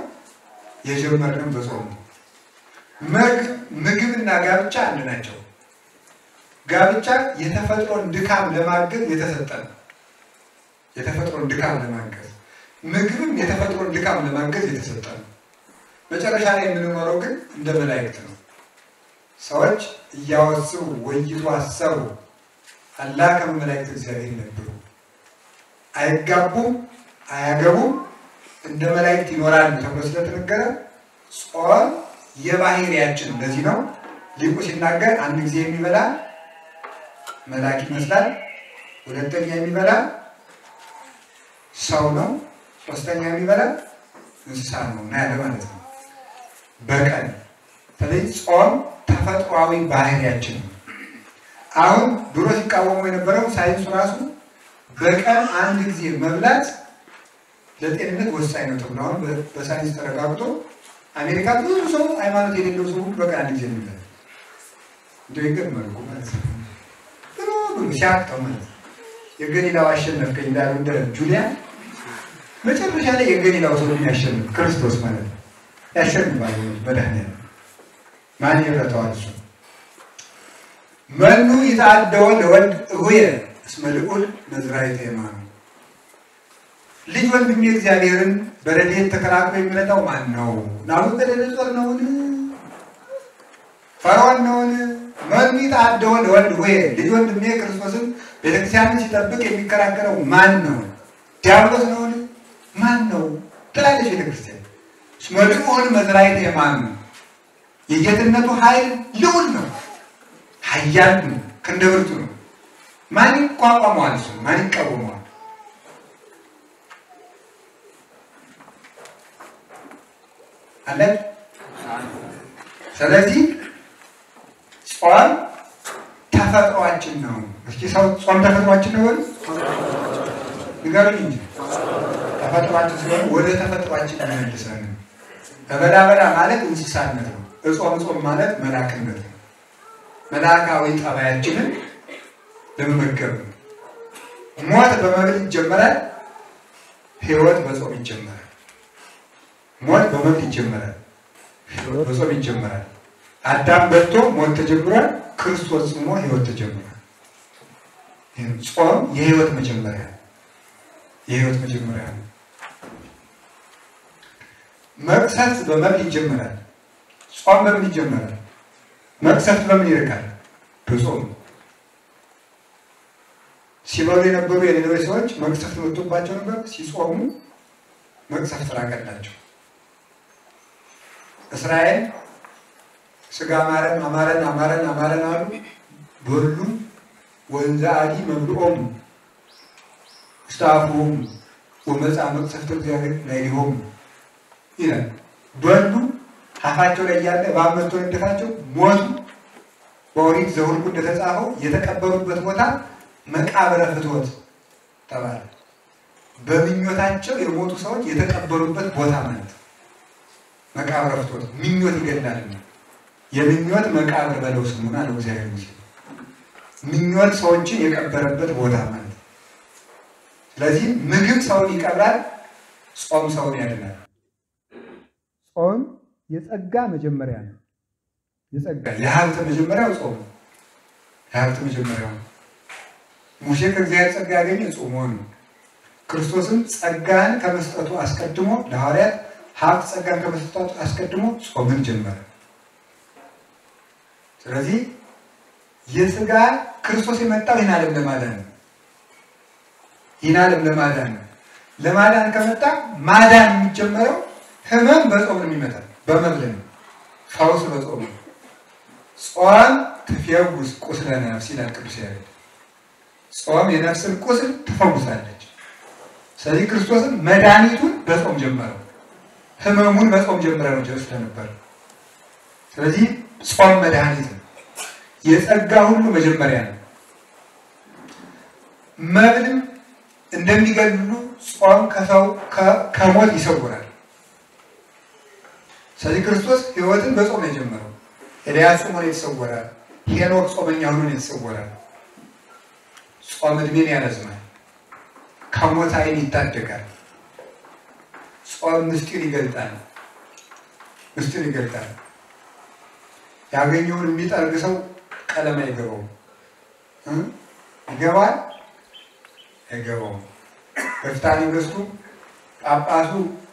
የጀመርንም በጾም ነው። ምግብና ጋብቻ አንድ ናቸው። ጋብቻ የተፈጥሮን ድካም ለማገዝ የተሰጠ ነው። የተፈጥሮን ድካም ለማገዝ ምግብም የተፈጥሮን ድካም ለማገዝ የተሰጠ ነው። መጨረሻ ላይ የምንኖረው ግን እንደ መላእክት ነው። ሰዎች እያወስቡ ወይቱ አሰቡ አላ ከመ መላእክት እግዚአብሔር ነበሩ። አይጋቡም፣ አያገቡም፣ እንደ መላእክት ይኖራሉ ተብሎ ስለተነገረ ጾም የባህሪያችን እንደዚህ ነው። ሊቁ ሲናገር አንድ ጊዜ የሚበላ መልአክ ይመስላል፣ ሁለተኛ የሚበላ ሰው ነው፣ ሶስተኛ የሚበላ እንስሳ ነው እና ያለ ማለት ነው። በቀን ስለዚህ ጾም ተፈጥሯዊ ባህሪያችን ነው። አሁን ድሮ ሲቃወሙ የነበረው ሳይንሱ ራሱ በቀን አንድ ጊዜ መብላት ለጤንነት ወሳኝ ነው ተብሎ አሁን በሳይንስ ተረጋግጦ አሜሪካ ብዙ ሰው ሃይማኖት የሌለው ሰው ሁሉ በቀን አንድ ጊዜ የሚበላ እንደ ይገር መልኩ ማለት ነው። ብሎ ብሎ ሲያቅተው ማለት ነው። የገሊላው አሸነፍከኝ እንዳለው እንደ ጁሊያን መጨረሻ ላይ የገሊላው ሰው የሚያሸንፍ ክርስቶስ ማለት ነው። ያሸንፋል መድኃኒዓለም ማን ይረታዋል? እሱ መኑ ይትአደወ ለወልድ እሁየ እስመ ልዑል መዝራዕተ የማኑ ልጅ ወንድሜ እግዚአብሔርን በረድኤት ተከላክሎ የሚረዳው ማን ነው? ናቡከደነፆር ነውን? ፈርዖን ነውን? መኑ ይትአደወ ለወልድ እሁየ ልጅ ወንድሜ ክርስቶስን ቤተክርስቲያንን ሲጠብቅ የሚከራከረው ማን ነው? ዲያብሎስ ነውን? ማን ነው ትላለች ቤተክርስቲያን። እስመ ልዑል መዝራዕተ የማኑ የጌትነቱ ኃይል ልዑል ነው፣ ኃያል ነው፣ ክንደ ብርቱ ነው። ማን ይቋቋመዋል? እሱ ማን ይቃወመዋል? አለን። ስለዚህ ጾም ተፈጥሯችን ነው። እስኪ ሰው ጾም ተፈጥሯችን ነው በሉ ንገሩኝ እንጂ ተፈጥሯችን ስለሆነ ወደ ተፈጥሯችን መልሰን በበላበላ ማለት እንስሳነት ነው። እጾም ጾም ማለት መላክነት ነው። መላካዊ ጠባያችንን ለመመገብ ነው። ሞት በመብል ይጀመራል፣ ህይወት በጾም ይጀመራል። ሞት በመብል ይጀመራል፣ ህይወት በጾም ይጀመራል። አዳም በልቶ ሞት ተጀምሯል፣ ክርስቶስ ጽሞ ህይወት ተጀምሯል። ጾም የህይወት መጀመሪያ የህይወት መጀመሪያ ነው። መቅሰፍት በመብል ይጀመራል። ጾም በምን ይጀመራል? መቅሰፍት በምን ይርቃል? በጾም ሲበሉ የነበሩ የነነዌ ሰዎች መቅሰፍት መጥቶባቸው ነበር። ሲጾሙ መቅሰፍት ራቀላቸው። እስራኤል ስጋ አማረን አማረን አማረን አማረን አሉ። በሉ ወንዘ አዲ መብልዖሙ ውስተ አፍዎሙ ወመጽአ መቅሰፍተ እግዚአብሔር ላዕሌሆሙ ይላል። በሉ አፋቸው ላይ ያለ እባብ መጥቶ ነደፋቸው፣ ሞቱ። በኦሪት ዘኍልቍ እንደተጻፈው የተቀበሩበት ቦታ መቃብረ ፍትወት ተባለ። በምኞታቸው የሞቱ ሰዎች የተቀበሩበት ቦታ ማለት ነው። መቃብረ ፍትወት ምኞት ይገድላል። የምኞት መቃብር በለው ስሙን አለው እግዚአብሔር ሙሴ። ምኞት ሰዎችን የቀበረበት ቦታ ማለት ነው። ስለዚህ ምግብ ሰውን ይቀብራል፣ ጾም ሰውን ያድናል። ጾም የጸጋ መጀመሪያ ነው። የጸጋ የሀብት መጀመሪያው ጾም ነው። የሀብት መጀመሪያው ሙሴ ከእግዚአብሔር ጸጋ ያገኘ ጾሞ ነው። ክርስቶስም ጸጋን ከመስጠቱ አስቀድሞ ለሐዋርያት ሀብት ጸጋን ከመስጠቱ አስቀድሞ ጾምን ጀመረ። ስለዚህ የስጋ ክርስቶስ የመጣው ይህን ዓለም ለማዳን ነው። ይህን ዓለም ለማዳን ነው። ለማዳን ከመጣ ማዳን የሚጀመረው ህመም በጾም ነው የሚመጣ በመብል ነው። ፈውስ በጾም ነው። ጾም ትፌውስ ቁስለ ነፍስ ይላል ቅዱስ ያሬድ። ጾም የነፍስን ቁስል ትፈውሳለች። ስለዚህ ክርስቶስን መድኃኒቱን በጾም ጀመረው። ህመሙን በጾም ጀመረ ነው ስለነበር። ስለዚህ ጾም መድኃኒት ነው። የጸጋ ሁሉ መጀመሪያ ነው። መብልም እንደሚገድሉ ጾም ከሰው ከሞት ይሰውራል። ስለዚህ ክርስቶስ ህይወትን በጾም ነው የጀመረው። ኤልያስ ጾሞ ነው የተሰወረ። ሄኖክ ጾመኛ ሆኖ ነው የተሰወረ። ጾም እድሜን ያረዝማል፣ ከሞት ዓይን ይታደጋል። ጾም ምስጢር ይገልጣል፣ ምስጢር ይገልጣል። ያገኘውን የሚጠርግ ሰው ቀለም አይገባውም። ይገባል አይገባውም። በፍትሐ ነገሥቱ ጳጳሱ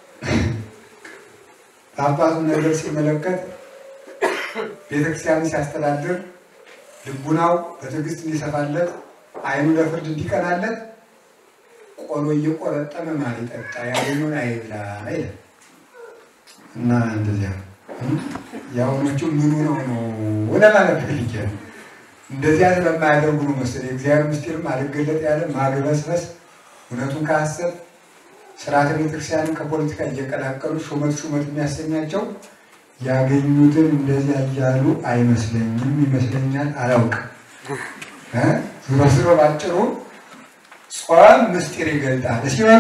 ጳጳሱ ነገር ሲመለከት ቤተክርስቲያንን ሲያስተዳድር ልቡናው በትዕግስት እንዲሰፋለት ዓይኑ ለፍርድ እንዲቀናለት ቆሎ እየቆረጠመ ማር ይጠጣ ያገኙን አይብላ ይላል እና እንደዚያ የአሁኖቹ ምኑ ነው ነው ወደ ማለት ፈልጌ ነው። እንደዚያ ስለማያደርጉ ነው መሰለኝ የእግዚአብሔር ምስጢርም አልገለጥ ያለ ማግበስበስ እውነቱን ከሐሰት ስርዓተ ቤተክርስቲያንን ከፖለቲካ እየቀላቀሉ ሹመት ሹመት የሚያሰኛቸው ያገኙትን እንደዚያ እያሉ አይመስለኝም፣ ይመስለኛል፣ አላውቅም። ዞሮ ዞሮ ባጭሩ ጾም ምስጢር ይገልጣል። እስኪ በሉ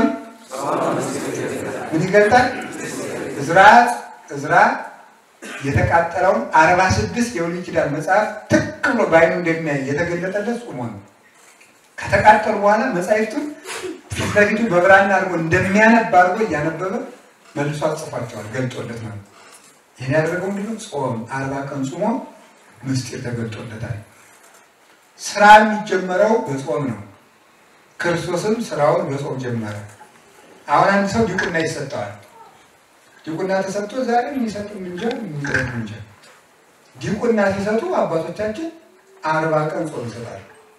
ምን ይገልጣል? እዝራ እዝራ የተቃጠለውን አርባ ስድስት የብሉይ ኪዳን መጽሐፍ ትክ ብሎ በዓይኑ እንደሚያይ የተገለጠለት ጾሞ ነው። ከተቃጠሉ በኋላ መጽሐፍቱን ፊት ለፊቱ በብራና አድርጎ እንደሚያነብ አድርጎ እያነበበ መልሶ አጽፏቸዋል፣ ገልጦለት ማለት ነው። ይህን ያደረገው ምንድነው? ጾም አርባ ቀን ጾሞ ምስጢር ተገልጦለታል። ስራ የሚጀመረው በጾም ነው። ክርስቶስም ስራውን በጾም ጀመረ። አሁን አንድ ሰው ዲቁና ይሰጠዋል። ዲቁና ተሰጥቶ ዛሬ የሚሰጥ እንጃ የሚሰጥ እንጃ። ዲቁና ሲሰጡ አባቶቻችን አርባ ቀን ጾም ይሰጣሉ።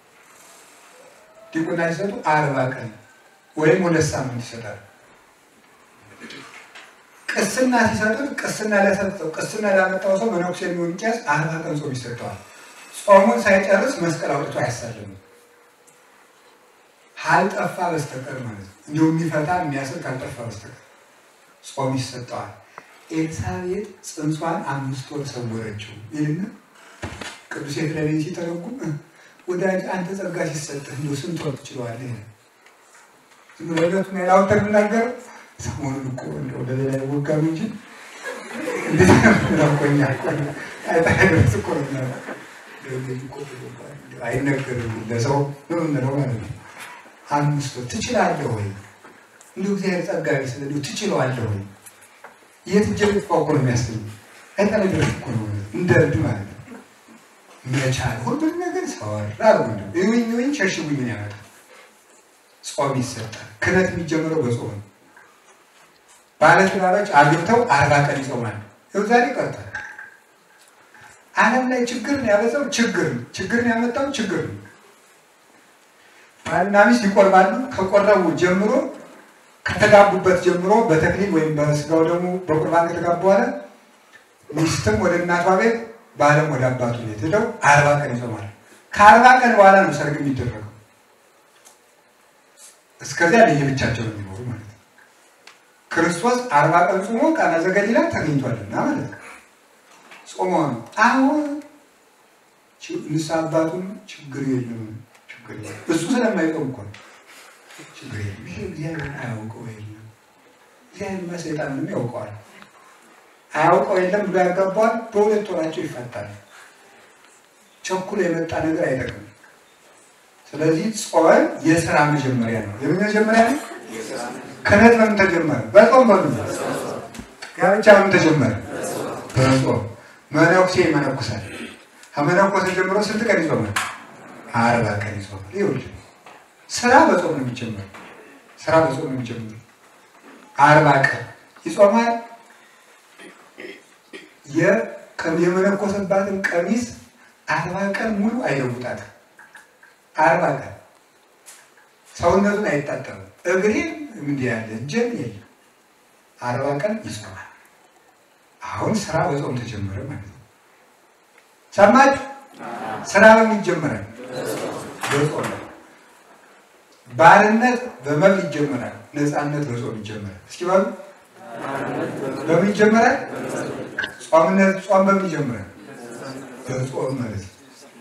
ዲቁና ሲሰጡ አርባ ቀን ወይም ሁለት ሳምንት ይሰጣሉ። ቅስና ሲሰጡት ቅስና ለሰጠው ቅስና ላመጣው ሰው መነኩሴ የሚሆን ቄስ አርባ ቀን ጾም ይሰጠዋል። ጾሙን ሳይጨርስ መስቀል አውጥቶ አያሳልም ካልጠፋ በስተቀር ማለት ነው። እንዲሁ የሚፈታ የሚያስር ካልጠፋ በስተቀር ጾም ይሰጠዋል። ኤልሳቤጥ ጽንሷን አምስት ወር ሰወረችው ይልና ቅዱስ ኤፍሬም ሲተረጉም ወዳጅ አንተ ጸጋ ሲሰጥህ እንዲሁ ስንት ወር ትችለዋለህ? ዝም ብሎ ዕለቱን ያላወጣ የምናገረው ሰሞኑን እኮ እንደው ለሌላ ይወጋም እንጂ እንዴት ናቆኛ አይታደርስ እኮ አይነገርም ለሰው ነው የምንለው ማለት ነው። አምስት ወር ትችላለህ ወይ? እንዲሁ እግዚአብሔር ጸጋ ቢስል እንዲሁ ትችለዋለህ ወይ? የት እጀ ልጥፋው እኮ ነው የሚያስገኝ አይጠነግርም እኮ ነው እንደ እብድ ማለት ነው። መቻል ሁሉም ነገር ሰወር አሉ እዩኝ እዩኝ ሸሽጉኝን ያመጣል። ጾም ይሰጣል። ክህነት የሚጀምረው በጾም ነው። ባለትዳሮች አግብተው አርባ ቀን ይጾማል። ይኸው ዛሬ ቀርቷል። ዓለም ላይ ችግርን ያበዛው ችግር ነው። ችግርን ያመጣው ችግር ነው። ባልና ሚስት ይቆርባሉ። ከቆረቡ ጀምሮ ከተጋቡበት ጀምሮ በተክሊል ወይም በስጋው ደግሞ በቁርባን ከተጋቡ በኋላ ሚስትም ወደ እናቷ ቤት ባለም ወደ አባቱ ቤት ሄደው አርባ ቀን ይጾማል። ከአርባ ቀን በኋላ ነው ሰርግ የሚደረገው። እስከዚያ ለየብቻቸው ነው የሚኖሩ ማለት ነው። ክርስቶስ አርባ ቀን ጾሞ ቃና ዘገሊላ ተገኝቷልና ማለት ነው። ጾሞ ነው። አሁን ንስሐ አባቱም ችግር የለም ችግር የለም እሱ ስለማይጾም እኮ ነው ችግር የለም። ይሄ እግዚአብሔር አያውቀው የለም እግዚአብሔርማ ሰይጣንንም ያውቀዋል። አያውቀው የለም ብሎ ያጋባዋል። በሁለት ወራቸው ይፈታል። ቸኩሎ የመጣ ነገር አይጠቅም። ስለዚህ ጾም የስራ መጀመሪያ ነው። የምን መጀመሪያ ነው? ክህነት በምን ተጀመረ? በጾም በሉ። ጋብቻ በምን ተጀመረ? በጾም። መነኩሴ ይመነኩሳል። ከመነኮሰ ጀምሮ ስንት ቀን ይጾማል? አርባ ቀን ይጾማል። ይኸውልህ ስራ በጾም ነው የሚጀምረው። ስራ በጾም ነው የሚጀምረው። አርባ ቀን ይጾማል። የመነኮሰባትን ቀሚስ አርባ ቀን ሙሉ አይለውጣትም። አርባ ቀን ሰውነቱን አይታጠብም። እግሬም እንዲህ ያለ እጀም የለም። አርባ ቀን ይጾማል። አሁን ስራ በጾም ተጀመረ ማለት ነው። ሰማችሁ? ስራ በምን ይጀመራል? በጾም ባርነት በመብል ይጀመራል። ነፃነት በጾም ይጀመራል። እስኪ ባሉ በምን ይጀመራል? ጾምነት ጾም በምን ይጀምራል? በጾም ማለት ነው።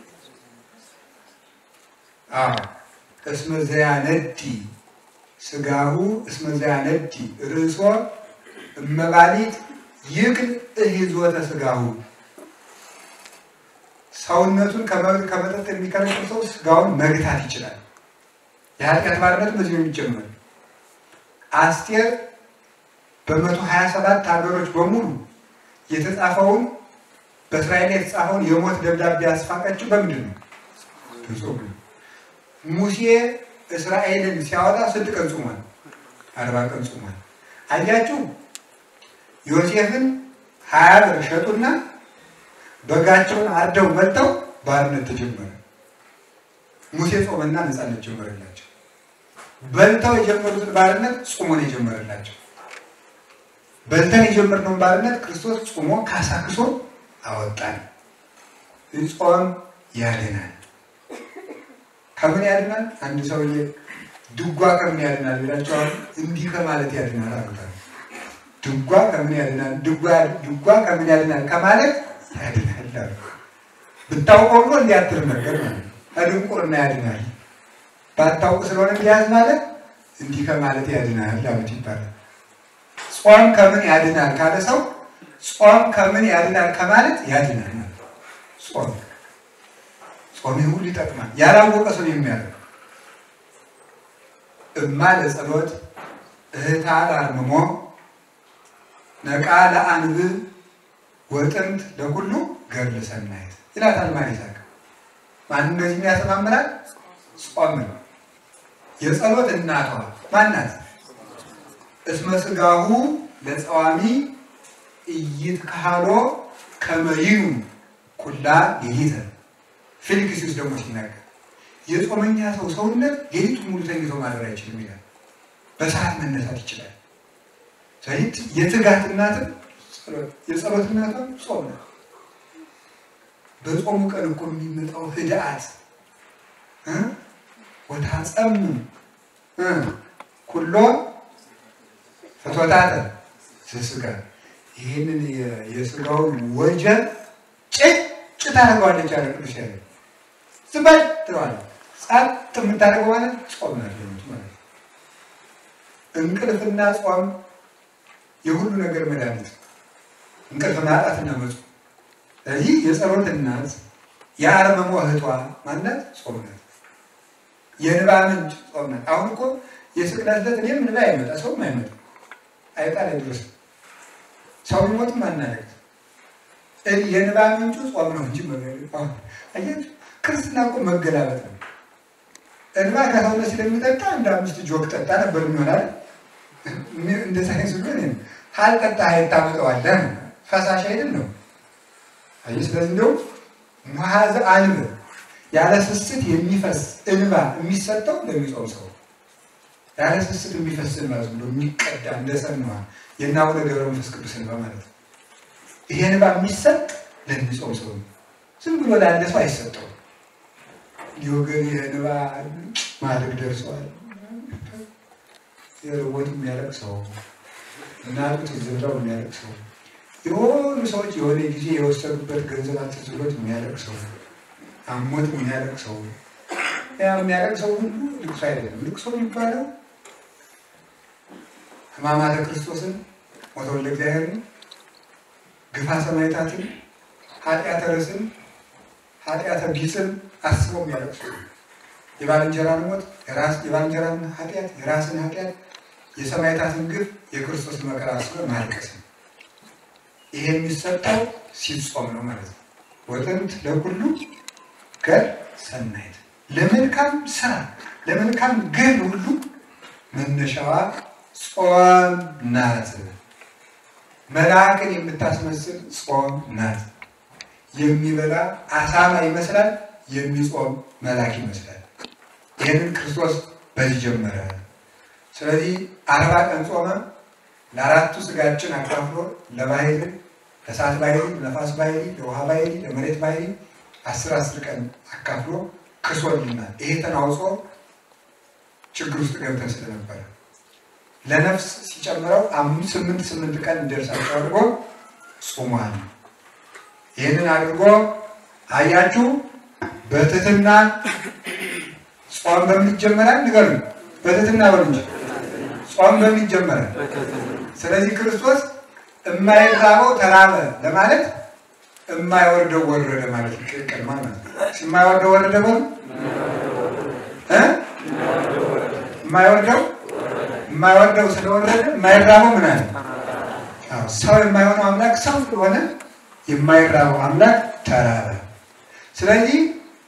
አዎ እስመ ዘያነዲ ስጋሁ እስመ ዘያነዲ ርእሶ እመባሊት ይክል እሂዞተ ስጋሁ ሰውነቱን ከመብል ከመጠጥ የሚከለክል ሰው ስጋውን መግታት ይችላል። የኃጢአት ባርነት በዚህ ነው የሚጀምር። አስቴር በመቶ ሀያ ሰባት ሀገሮች በሙሉ የተጻፈውን በእስራኤል የተጻፈውን የሞት ደብዳቤ ያስፋቀችው በምንድን ነው? በጾም ነው። ሙሴ እስራኤልን ሲያወጣ ስንት ቀን ጾሟል? አርባ ቀን ጾሟል። አያችሁ ዮሴፍን ሀያ ብር ሸጡና በጋቸውን አርደው መጥተው ባርነት ተጀመረ። ሙሴ ጾመና ነፃነት ጀመረላቸው። በልተው የጀመሩትን ባርነት ጾሞ ነው የጀመረላቸው። በልተን የጀመርነውን ባርነት ክርስቶስ ጾሞ ካሳክሶ አወጣን። ጾም ያድናል። ከምን ያድናል? አንድ ሰውዬ ድጓ ከምን ያድናል ብላችኋል? እንዲህ ከማለት ያድናል አሉታል። ድጓ ከምን ያድናል? ድጓ ከምን ያድናል ከማለት ያድናል አሉ። ብታውቀው ብሎ እንዲያትር ነገር ማለት ነው። ከድንቁርና ያድናል። ባታውቅ ስለሆነ እንዲያዝ ማለት እንዲህ ከማለት ያድናል አሉት ይባላል። ጾም ከምን ያድናል ካለ ሰው ጾም ከምን ያድናል ከማለት ያድናል ማለት ጾም ጾም ሁሉ ይጠቅማል። ያላወቀ ሰው የሚያደርግ እማ ለጸሎት እህታ ለአርምሞ ነቃ ለአንብብ ወጥንት ለሁሉ ገድለ ሰናይት ይላታል ማር ይሳቅ። ማን እንደዚህ የሚያስተማምራል? ጾም ነው። የጸሎት እናቷ ማናት? እስመ ሥጋሁ ለጸዋሚ ኢይትካህሎ ከመ ይኑ ኩላ ሌሊተ ፊልክስዩስ ደግሞ ሲናገር የጾመኛ ሰው ሰውነት ሌሊቱ ሙሉ ተኝቶ ማደር አይችልም ይላል። በሰዓት መነሳት ይችላል። ስለዚህ የትጋት እናትም የጸሎት እናትም ጾም ነው። በጾሙ ቀን እኮ የሚመጣው ህድአት ወታጸም ኩሎ ፍትወታተ ስስጋ ይህንን የስጋውን ወጀብ ጭጭ ታደርገዋለች አለ ቅዱስ ያለ ዝም በል ትለዋለች። ጸጥ የምታደርገው ማለት ጾም ናት ማለት ነው። እንቅልፍና ጾም የሁሉ ነገር መድኃኒት እንቅልፍ ማጣትና መጾም። ስለዚህ የጸሎት እናት የአርመሞ እህቷ ማናት? ጾም ናት። የንባ ምንጭ ጾም ናት። አሁን እኮ የስቅለት ዕለት እኔም ንባ አይመጣ ሰውም አይመጣ አይጣ ላይ ድረስ ሰው ቢሞትም አናደርግ የንባ ምንጩ ጾም ነው እንጂ አያችሁ፣ ክርስትና እኮ መገላበጥ ነው። እንባ ከሰውነት ስለሚጠጣ እንደ አምስት ጆግ ጠጣ ነበር የሚሆናል። እንደ ሳይንስ ቢሆን ካልጠጣ ሀይል ታመጠዋለህ ነው፣ ፈሳሽ አይደል ነው። አይ ስለዚህ እንደው መሐዘ አንብ ያለ ስስት የሚፈስ እንባ የሚሰጠው ለሚጾም ሰው ያለ ስስት የሚፈስ እንባ ዝም ብሎ የሚቀዳ እንደ ሰንዋ የእነ አቡነ ገብረ መንፈስ ቅዱስ እንባ ማለት ነው። ይሄ እንባ የሚሰጥ ለሚጾም ሰው ነው። ዝም ብሎ ላለ ሰው አይሰጠውም። ሊወገን ይህ እንባ ማድረግ ደርሰዋል። የርቦት የሚያለቅ ሰው እናቱት ዝብራው የሚያለቅ ሰው የሆኑ ሰዎች የሆነ ጊዜ የወሰዱበት ገንዘብ አትዝ ብሎት የሚያለቅ ሰው አሞት የሚያለቅ ሰው ያ የሚያለቅ ሰው ሁሉ ልቅሶ አይደለም። ልቅሶ የሚባለው ሕማማተ ክርስቶስን ሞተ ወልደ እግዚአብሔርን ግፋ ሰማዕታትን ኃጢአተ ርስን ኃጢአተ ቢጽን አስበው የሚያለቅሱ የባልንጀራን ሞት የባልንጀራን ኃጢአት የራስን ኃጢአት የሰማዕታትን ግፍ የክርስቶስን መከራ አስበው ማልቀስ ነው። ይሄ የሚሰጠው ሲጾም ነው ማለት ነው። ወጥንት ለሁሉ ገር ሰናይት ለመልካም ስራ ለመልካም ግብ ሁሉ መነሻዋ ጾም ናት። መልአክን የምታስመስል ጾም ናት። የሚበላ አሳማ ይመስላል፣ የሚጾም መልአክ ይመስላል። ይህንን ክርስቶስ በዚህ ጀመረ። ስለዚህ አርባ ቀን ጾመ። ለአራቱ ስጋችን አካፍሎ ለባህሪ ለእሳት ባህሪ፣ ለነፋስ ባህሪ፣ ለውሃ ባህሪ፣ ለመሬት ባህሪ አስር አስር ቀን አካፍሎ ክሶልናል። ይሄ ተናውጾ ችግር ውስጥ ገብተን ስለነበረ ለነፍስ ሲጨምረው አምስት ስምንት ስምንት ቀን እንደርሳቸው አድርጎ ጾሟል። ይህንን አድርጎ አያችሁ፣ በትህትና ጾም በምን ይጀመራል? ንገሩኝ። በትህትና በሉ እንጂ ጾም በምን ይጀመራል? ስለዚህ ክርስቶስ የማይራበው ተራበ ለማለት የማይወርደው ወረደ ማለት ይቅልቅል ማለት ነው። የማይወርደው ወረደ በሉ እ የማይወርደው የማይወርደው ስለወረደ የማይራበው ምን አለ? ሰው የማይሆነው አምላክ ሰው ስለሆነ የማይራበው አምላክ ተራበ። ስለዚህ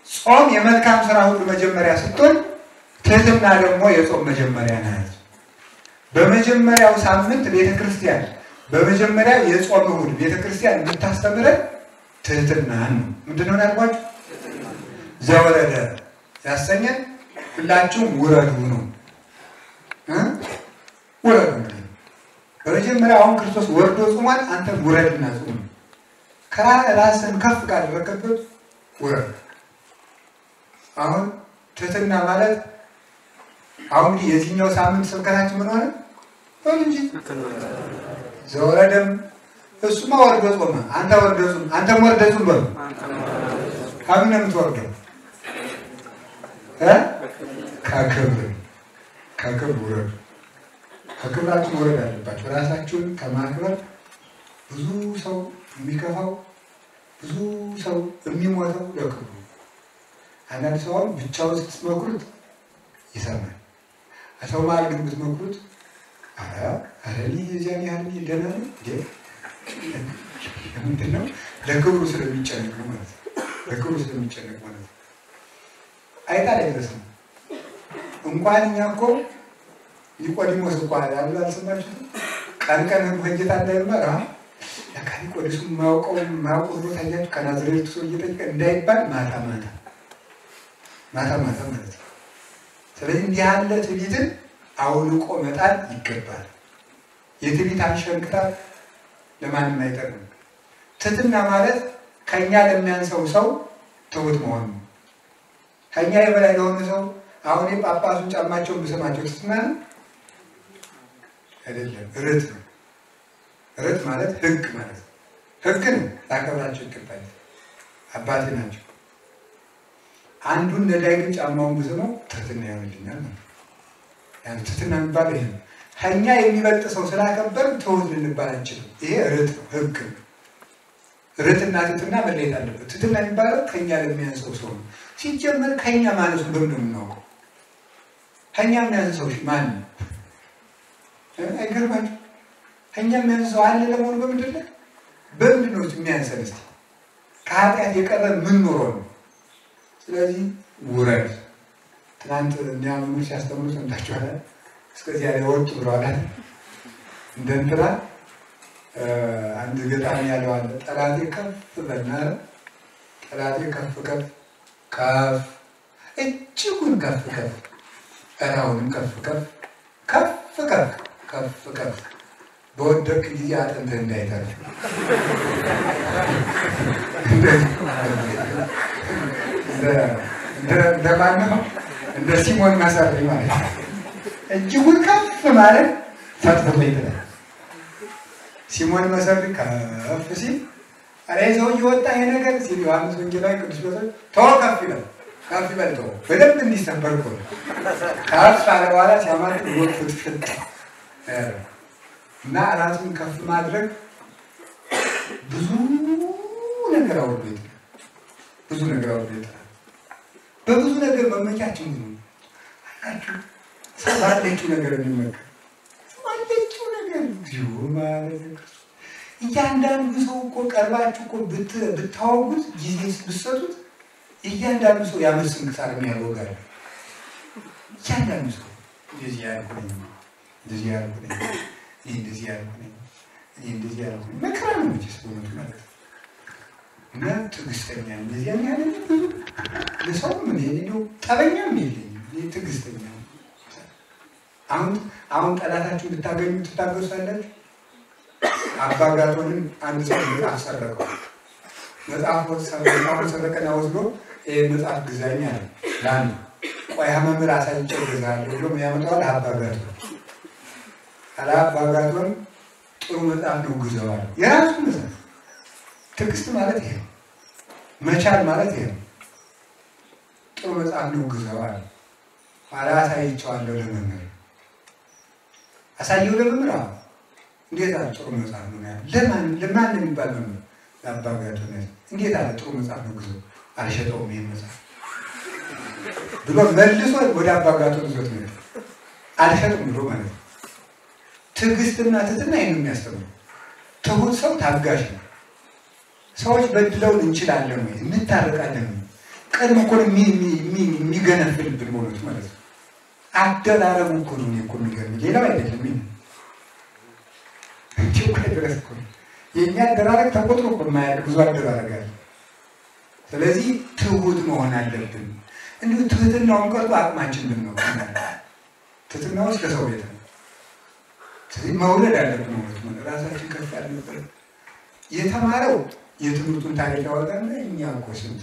ጾም የመልካም ስራ ሁሉ መጀመሪያ ስትሆን ትህትና ደግሞ የጾም መጀመሪያ ናት። በመጀመሪያው ሳምንት ቤተ ክርስቲያን በመጀመሪያው የጾም እሑድ ቤተ ክርስቲያን የምታስተምረን ትህትናን ነው። ምንድን ነው ያልኳችሁ? ዘወረደ ያሰኘን ሁላችሁም ውረዱ ነው እ ውረዱ እንግዲህ በመጀመሪያ አሁን ክርስቶስ ወርዶ ጾሟል። አንተ ውረድና ጾም ከራስን ከፍ ካደረገበት ውረድ። አሁን ትህትና ማለት አሁን እንግዲህ የዚህኛው ሳምንት ስብከታችን ምን ሆነ? በል እንጂ ዘወረደም እሱማ ወርዶ ጾመ፣ አንተ ወርደ ጾም፣ አንተም ወርደ ጾም በሉ። ከምን ነው የምትወርደው? እ ከክብር ከክብር ውረዱ። ከክብራችሁ መውረድ አለባቸው። ራሳችሁን ከማክበር ብዙ ሰው የሚከፋው ብዙ ሰው የሚሞተው ለክብሩ። አንዳንድ ሰው አሁን ብቻውን ስትመክሩት ይሰማል። ሰው መሀል ግን ብትመክሩት ኧረ ኧረ እኔ የዚያን ያህል እኔ ደህና ነኝ እንዴ ምንድን ነው? ለክብሩ ስለሚጨነቅ ነው ማለት ነው። ለክብሩ ስለሚጨነቅ ማለት ነው። አይጣል አይደረስም። እንኳን እኛ እኮ ኒቆዲሞስ እኮ ያሉ አልሰማችሁትም? ቀን ቀን ጌታ እንዳይማር ለካ ኒቆዲሱ የማያውቀው የማያውቀው ቦታ እያችሁ ከናዝሬቱ ሰው እየጠየቀ እንዳይባል ማታ ማታ ማታ ማታ ማለት ነው። ስለዚህ እንዲህ ያለ ትዕቢትን አውልቆ መጣል ይገባል። የትዕቢት አንሸንክታ ለማንም አይጠቅም። ትህትና ማለት ከእኛ ለሚያንሰው ሰው ትሁት መሆን ነው። ከእኛ የበላይ ለሆነ ሰው አሁን ጳጳሱን ጫማቸውን ብሰማቸው ትህትና ነው አይደለም፣ ርት ነው። ርት ማለት ህግ ማለት ነው። ህግን ላከብራቸው ይገባል። አባቴ ናቸው። አንዱን ነዳይ ግን ጫማውን ብስመው ትህትና ይሆንልኛል ነው። ያን ትህትና የሚባለው ይሄ ነው። ከእኛ የሚበልጥ ሰው ስላከበር ትሁት ልንባል አንችልም። ይሄ ርት ነው፣ ህግ ነው። ርትና ትህትና መለየት አለበት። ትህትና የሚባለው ከእኛ ለሚያንሰው ሰው ነው። ሲጀመር ከእኛ ማለቱን በምን ነው የምናውቀው? ከእኛ የሚያንሰው ማን ነው? አይገርማችሁ? ከእኛ የሚያንሰው አለ ለመሆኑ በምንድን ነው? በምንድን ነው የሚያንሰን? እስኪ ከኃጢአት የቀረ ምን ኖሮ ነው? ስለዚህ ውረድ። ትናንት እኛ መምህር ሲያስተምሩ ሰምታችኋል። እስከዚያ ላይ ወጡ ብለዋል። እንደ እንትና አንድ ገጣሚ ያለው አለ። ጠላቴ ከፍ በልና ጠላቴ ከፍ ከፍ ከፍ እጅጉን ከፍ ከፍ እራውንም ከፍ ከፍ ከፍ ከፍ ከፍ ከፍ በወደቅ ጊዜ አጥንትህ እንዳይተርፍ እንደማነው እንደ ሲሞን መሰሪ ማለት ነው። እጅጉን ከፍ ማለት ፈጥፍቶ ይጥላል። ሲሞን መሰሪ ከፍ ሲል አረ ሰው እየወጣ ይሄ ነገር ሲል ዮሐንስ ወንጌላዊ ቅዱስ ጴጥሮስ ተወው ከፍ ይበል ከፍ ይበል ተወው በደንብ እንዲሰበር እኮ ነው። ከፍ አለ በኋላ ሲያማት ወጥ ፍትፍት እና ራሱን ከፍ ማድረግ ብዙ ነገር አውርዶ ይጥላል። ብዙ ነገር አውርዶ ይጥላል። በብዙ ነገር መመኪያችን ነው አላችሁ። ሰው ባለችው ነገር የሚመካ ሰው ባለችው ነገር ዚሁ ማለት እያንዳንዱ ሰው እኮ ቀርባችሁ እኮ ብታወጉት ጊዜ ብትሰጡት እያንዳንዱ ሰው የዓመት ስንክሳር የሚያወጋል። እያንዳንዱ ሰው እንደዚህ ያልኩ ነኝ፣ እንደዚህ ያልኩ ነኝ፣ እኔ እንደዚህ ያልኩ ነኝ፣ እኔ እንደዚህ ያልኩ ነኝ። መከራ ነው መቼስ በእውነቱ ማለት ነው። እና ትዕግስተኛ እንደዚህ ያለ ብዙ ለሰውም እኔ እንደው ጠበኛም የለኝም እኔ ትዕግስተኛ አሁን አሁን ጠላታችሁ ብታገኙ ትታገሳላችሁ። አባጋቶንን አንድ ሰው መጽሐፍ ሰረቀው። መጽሐፉን ሰረቀና ወስዶ ይህ መጽሐፍ ግዛኝ አለ ለአንዱ። ቆይ መምህር አሳይቼው እገዛለሁ ብሎ ያመጣዋል። አባጋቶን አለ አባጋቶን ጥሩ መጽሐፍ ነው ግዘዋል። የራሱ መጽሐፍ ትዕግስት ማለት ይሄ ነው። መቻል ማለት ይሄ ነው። ጥሩ መጽሐፍ ነው ግዘዋል። ኋላ አሳይቼዋለሁ ለመምህር አሳየው ለመምህር አዎ እንዴት አለ ጥሩ መጽሐፍ ነው ያለ ለማን ለማን የሚባል መምህር ለአባጋቶ ነው እንዴት አለ ጥሩ መጽሐፍ ነው ግዞ አልሸጠውም ይሄን መጽሐፍ ብሎ መልሶ ወደ አባጋቶ ይዞት ነው አልሸጥም ብሎ ማለት ነው ትዕግስትና ትህትና ይህን የሚያስተምረው ትሁት ሰው ታጋሽ ነው ሰዎች በድለውን እንችላለን ወይ እንታረቃለን ወይ ቀድሞ እኮ ነው የሚ- የሚ- የሚ- የሚገነፍልብን በእውነቱ ማለት ነው። አደራረቡ እኮ ነው እኔ እኮ የሚገርመኝ ሌላው አይደለም። ይሄ እንዲሁ እኮ ድረስ እኮ ነው የእኛ አደራረግ ተቆጥሮ እኮ የማያልቅ ብዙ አደራረግ አለ። ስለዚህ ትሁት መሆን አለብን። እንዲሁ ትህትናውን ቀርቶ አቅማችን ብን ነው ትህትና ውስጥ ከሰው ቤት ነው። ስለዚህ መውለድ አለብን ማለት ነው። ራሳችን ከፍ ያለበት የተማረው የትምህርቱን ታሪክ ያወጣና እኛ እኮ ስንት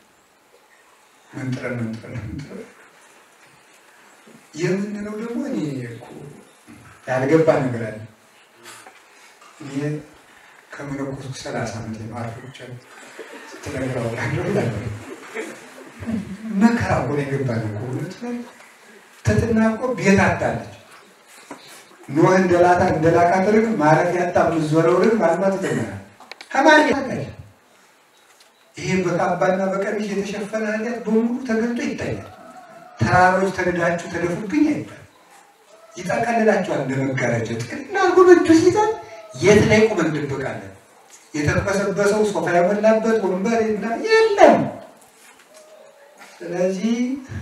መንጥረን መንጥረን መንጥረን የምንለው ደግሞ እኔ እኮ ያልገባ ነገር አለ። እኔ ከመነኮስኩ ሰላሳ ዓመት ነው አርፎቻ ስትነግረው መከራ እኮ ነው የገባን እኮ እውነት ላይ ትትና እኮ ቤት አጣለች። ኖህ እንደላታ እንደላካት ርግብ ማረፍ ያጣ ምዞረው ርግብ ማልማት ይጀምራል። ከማን ያታል? ይሄ በካባና በቀሚስ የተሸፈነ ኃጢአት በሙሉ ተገልጦ ይታያል። ተራሮች ተንዳችሁ ተደፉብኝ አይባል። ይጠቀልላቸዋል እንደ መጋረጃ ጥቅልና ጉብቱ ሲይዛል። የት ላይ ቁመን እንደበቃለን? የተበሰበሰው ሶፋ የሞላበት ወንበር እና የለም። ስለዚህ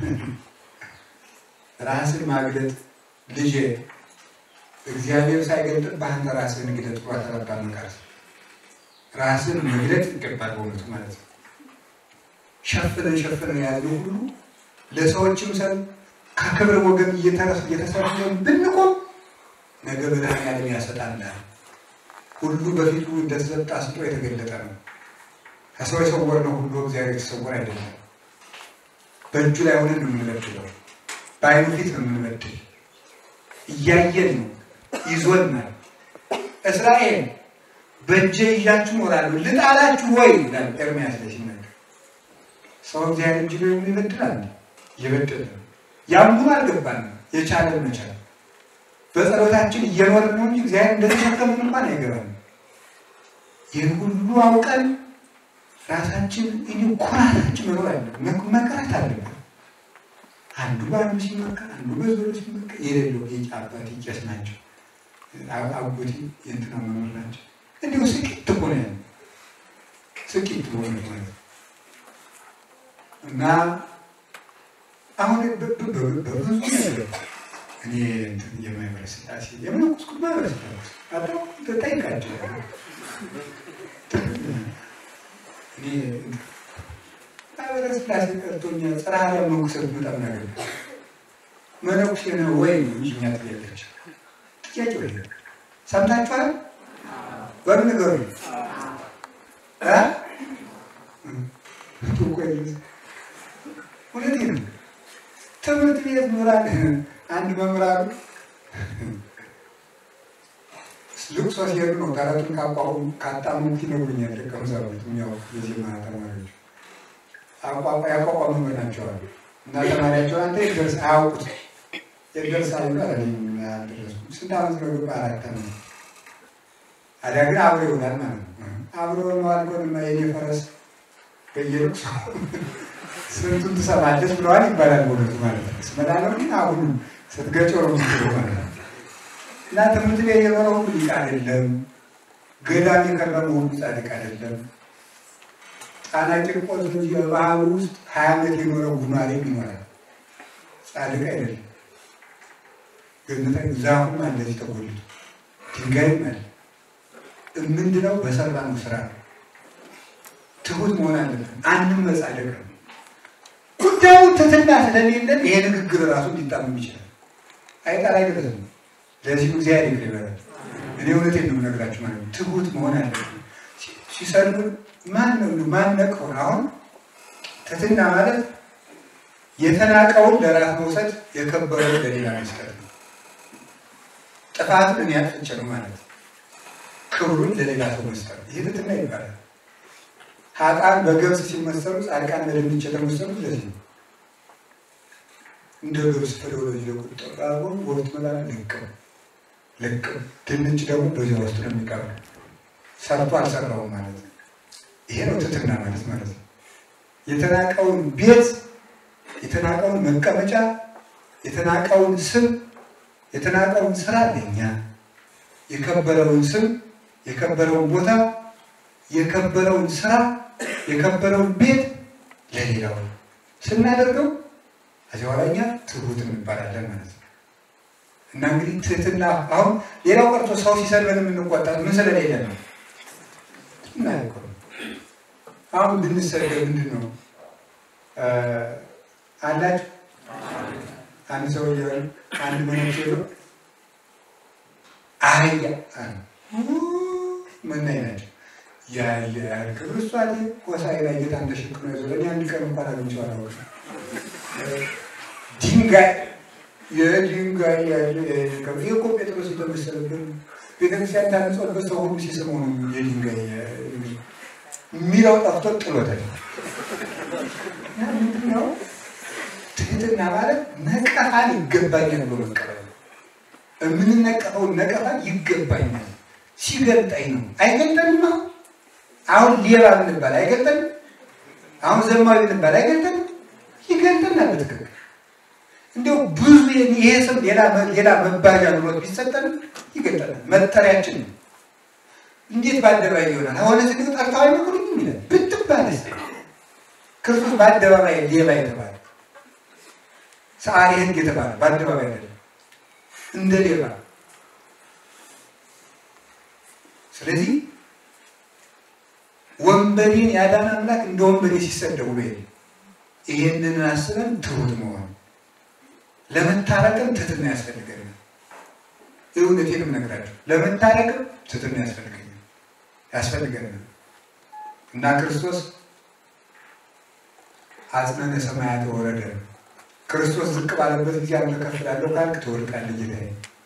ራስን ማግለጥ ልጄ እግዚአብሔር ሳይገልጥ በአንተ ራስን ግለጥ ብሎ ተረባ መቃርስ ራስን መግለጥ ይገባል። በእውነቱ ማለት ነው። ሸፍነን ሸፍነን ያለው ሁሉ ለሰዎችም ሰን ከክብር ወገን እየተሰደን ብንቆም ነገ መድኃኒዓለም ያሰጣናል። ሁሉ በፊቱ እንደተሰጠ አስጦ የተገለጠ ነው። ከሰው የሰወርነው ሁሉ እግዚአብሔር የተሰወረ አይደለም። በእጁ ላይ ሆነን ነው የምንበድለው። በዓይኑ ፊት ነው የምንበድል። እያየን ነው፣ ይዞናል። እስራኤል በእጄ ይዣችሁ እኖራለሁ ልጣላችሁ ወይ ይላል ኤርምያስ ላይ ሲናገር። ሰው እግዚአብሔር እጅ ላይ ይበድላል፣ እየበደለ ነው። ያም ግን አልገባንም። የቻለን መቻል በጸሎታችን እየኖርን ነው እንጂ እግዚአብሔር እንደተሸከምን እንኳን አይገባንም። ይህን ሁሉ አውቀን ራሳችን እኔ ኩራታችን መኖር አለብን፣ መቅረት አለብን። አንዱ በአንዱ ሲመከር፣ አንዱ በዞሮ ሲመከር የሌለው የጫ አባቴ ቄስ ናቸው፣ አጎቴ የእንትና መኖር ናቸው። እንዲሁ ስቂት እኮ ነው ያለው፣ ስቂት ሆነ ማለት እና አሁን በብዙ ነገር እኔ የማህበረ ስላሴ የምንኩስኩት ማህበረ ስላሴ ጠይቃቸው እኔ ማህበረ ስላሴ ቀርቶኛ ጽርሐ መነኩሰት በጣም ነገር መነኩሴ ነው ወይ እንጂ እኛ ጥያቄች ጥያቄ ወይ ሰምታችኋል? በምን ነገሩ እውነቴን ነው። ትምህርት ቤት ምራል አንድ መምህራኑ ልቅሶ ሲሄዱ ነው ተረቱን ካቋቁ ካጣሙት ይነግሩኛል። ደቀ መዛሙርት የሚያው የዜማ ተማሪዎች ያቋቋሙ ናቸዋል እና ተማሪያቸው አንተ የደርስ አያውቁት የደርሳሉ ጋር አልደረሱ ስንት ዓመት ነው ግባ አራት ዓመት አዲያ ግን አብሮ ይሆናል ማለት ነው። አብሮ ማልኮንና የኔ ፈረስ በየልቅሶ ስንቱን ትሰማለች ብለዋል ይባላል። በእውነቱ ማለት ነው። ስመዳለው ግን አሁን ስትገጨው ነው ምትለው ማለት ነው። እና ትምህርት ቤት የኖረው ሁሉ ሊቅ አይደለም። ገዳም የከረመው ሁሉ ጻድቅ አይደለም። ጣና ቂርቆስ እንጂ በባህር ውስጥ ሀያ ዓመት የኖረው ጉማሬም ይኖራል። ጻድቅ አይደለም። ገነት ዛፉም እንደዚህ ተጎልቶ ድንጋይም አለ። ምንድነው? በሰራነው ስራ ነው። ትሁት መሆን አለብን። አንድም መጻደቅ ነው ጉዳዩ ትትና ስለሌለን ይሄ ንግግር ራሱ ሊጣመም ይችላል። አይጣል አይደለም። ለዚሁ እግዚአብሔር ይቅር ይበላል። እኔ እውነቴን ነው የምነግራችሁ ማለት ነው። ትሁት መሆን አለብን። ሲሰድቡን ማን ነው ማን ነቀውን? አሁን ትትና ማለት የተናቀውን ለራስ መውሰድ፣ የከበረውን ለሌላ መስጠት ነው። ጥፋትን እኔ አጥፍቼ ነው ማለት ነው። ክብሩን ለሌላ ሰው መስጠት ይሄ ትትና ይባላል። ሀጣን በገብስ ሲመሰሉ ጻድቃን በድንች የተመሰሉት ለዚህ ነው። እንደ ገብስ ፍሬው ለዚህ ለቁጠር አርጎ ወቅት መላ ልቅም ልቅም ድንች ደግሞ በዚያ ውስጥ ነው የሚቀሩ ሰርቶ አልሰራውም ማለት ነው። ይሄ ነው ትትና ማለት ማለት ነው። የተናቀውን ቤት፣ የተናቀውን መቀመጫ፣ የተናቀውን ስም፣ የተናቀውን ስራ ለኛ የከበረውን ስም፣ የከበረውን ቦታ፣ የከበረውን ስራ የከበረውን ቤት ለሌላው ስናደርገው ከዚህ በኋላ እኛ ትሁት እንባላለን ማለት ነው። እና እንግዲህ ትህትና አሁን ሌላው ቀርቶ ሰው ሲሰድበን የምንቆጣ ምን ስለሌለ ነው? እናያውቀው አሁን ብንሰደብ ምንድን ነው አላችሁ? አንድ ሰው አንድ መነኩሴ ሄዶ አህያ ምናይ ናቸው ያለ ያልክብር እሷ ቆሳይ ላይ ጌታን ተሸክሞ ይዞ ለእኔ አንድ ቀን እንኳን አግኝቼው አላውቅም። ድንጋይ የድንጋይ ያለ ይህ እኮ ጴጥሮስ የተመሰለብን ቤተክርስቲያን ታነጸበት ሰው ሁሉ ሲስመው ነው የድንጋይ የሚለው ጠፍቶ ጥሎታል። ምንድነው ትህትና ማለት ነቀፋን ይገባኛል ብሎ መቀበል ነው። የምንነቀፈውን ነቀፋን ይገባኛል ሲገልጠኝ ነው። አይገልጠንም። አሁን ሌባ ብንባል አይገልጠንም። አሁን ዘማዊ ብንባል አይገልጠንም። ይገልጠናል በትክክል እንዲያው ብዙ ይሄ ስም ሌላ መባጃ ብሎት ቢሰጠንም ይገልጠናል። መጠሪያችን ነው። እንዴት በአደባባይ ይሆናል? አሁን ስግ ጠርተው አይመክሩኝም ይላል ብትባለስ ክርስቶስ በአደባባይ ሌባ የተባለ ሰዓሊ ሕግ የተባለ በአደባባይ አይደለም እንደ ሌባ ስለዚህ ወንበዴን ያዳን አምላክ እንደ ወንበዴ ሲሰደቡ በ ይህንን አስበን ትሁት መሆን ለመታረቅም ትህትና ያስፈልገናል። እውነቴንም እነግራለሁ። ለመታረቅም ትህትና ያስፈልገኛል ያስፈልገናል እና ክርስቶስ አጽናነ ሰማያት ወረደ። ክርስቶስ ዝቅ ባለበት ጊዜ አንተ ከፍ እላለሁ ካልክ ትወድቃለህ ጌታዬ።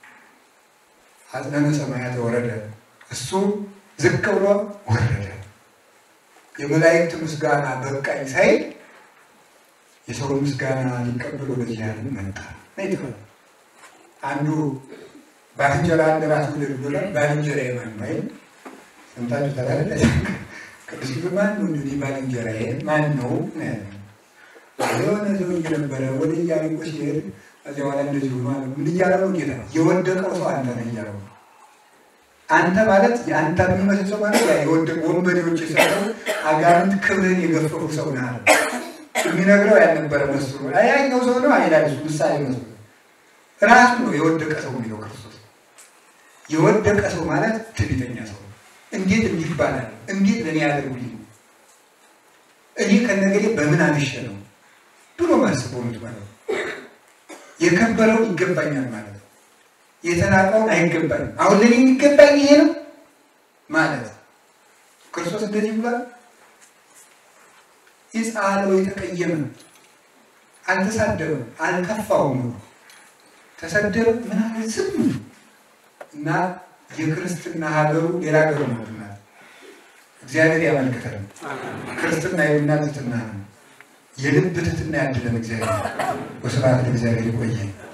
አጽናነ ሰማያት ወረደ እሱ ዝቅ ብሎ ወረደ። የመላእክት ምስጋና በቃኝ ሳይል የሰው ምስጋና ሊቀበል ወደዚህ ዓለም መጣ። አንዱ ባልንጀራ እንደ ራስ ውደድ ብሏል። ባልንጀራ የማን ነው? ሰምታችሁ ታላለ ቅዱስ ጊዜ ማን ነው እንግዲህ ባልንጀራ ማን ነው? የሆነ ሰውዬ ነበረ ወደ ኢያሪኮ ሲሄድ እዚያ በኋላ እንደዚህ ሆኗል። ምን እያለ ነው ጌታ? የወደቀው ሰው አንተ ነህ እያለው ነው አንተ ማለት የአንተ የሚመስል ሰው ማለት የወደቁ ወንበዴዎች የሰጠው አጋንንት ክብርህን የገፈፉ ሰው ነህ አለ። የሚነግረው ያልነበረ መስሎ ያኛው ሰው ነው አይላል። እሱ ምሳሌ መስሎ ራሱ ነው የወደቀ ሰው የሚለው ክርስቶስ። የወደቀ ሰው ማለት ትዕቢተኛ ሰው ነው። እንዴት እንዲህ ይባላል? እንዴት ለእኔ ያደርጉልኝ? እኔ ከነገሬ በምን አንሸ ነው ብሎ ማስቦ ነው ማለት ነው። የከበረው ይገባኛል ማለት ነው። የተናቀውን አይገባኝም። አሁን ለኔ የሚገባኝ ይሄ ነው ማለት ክርስቶስ እንደዚህ ብሏል። ይጻለው የተቀየመ አልተሳደበም፣ አልከፋውም። ተሰደበ ምናምን ዝም እና የክርስትና ሀገሩ ሌላ ሀገሩ ነው። እግዚአብሔር ያመልክተን። ክርስትና የልና ትትና ነው። የልብ ትትና ያድለን እግዚአብሔር። ወስብሐት ለእግዚአብሔር። ይቆየን።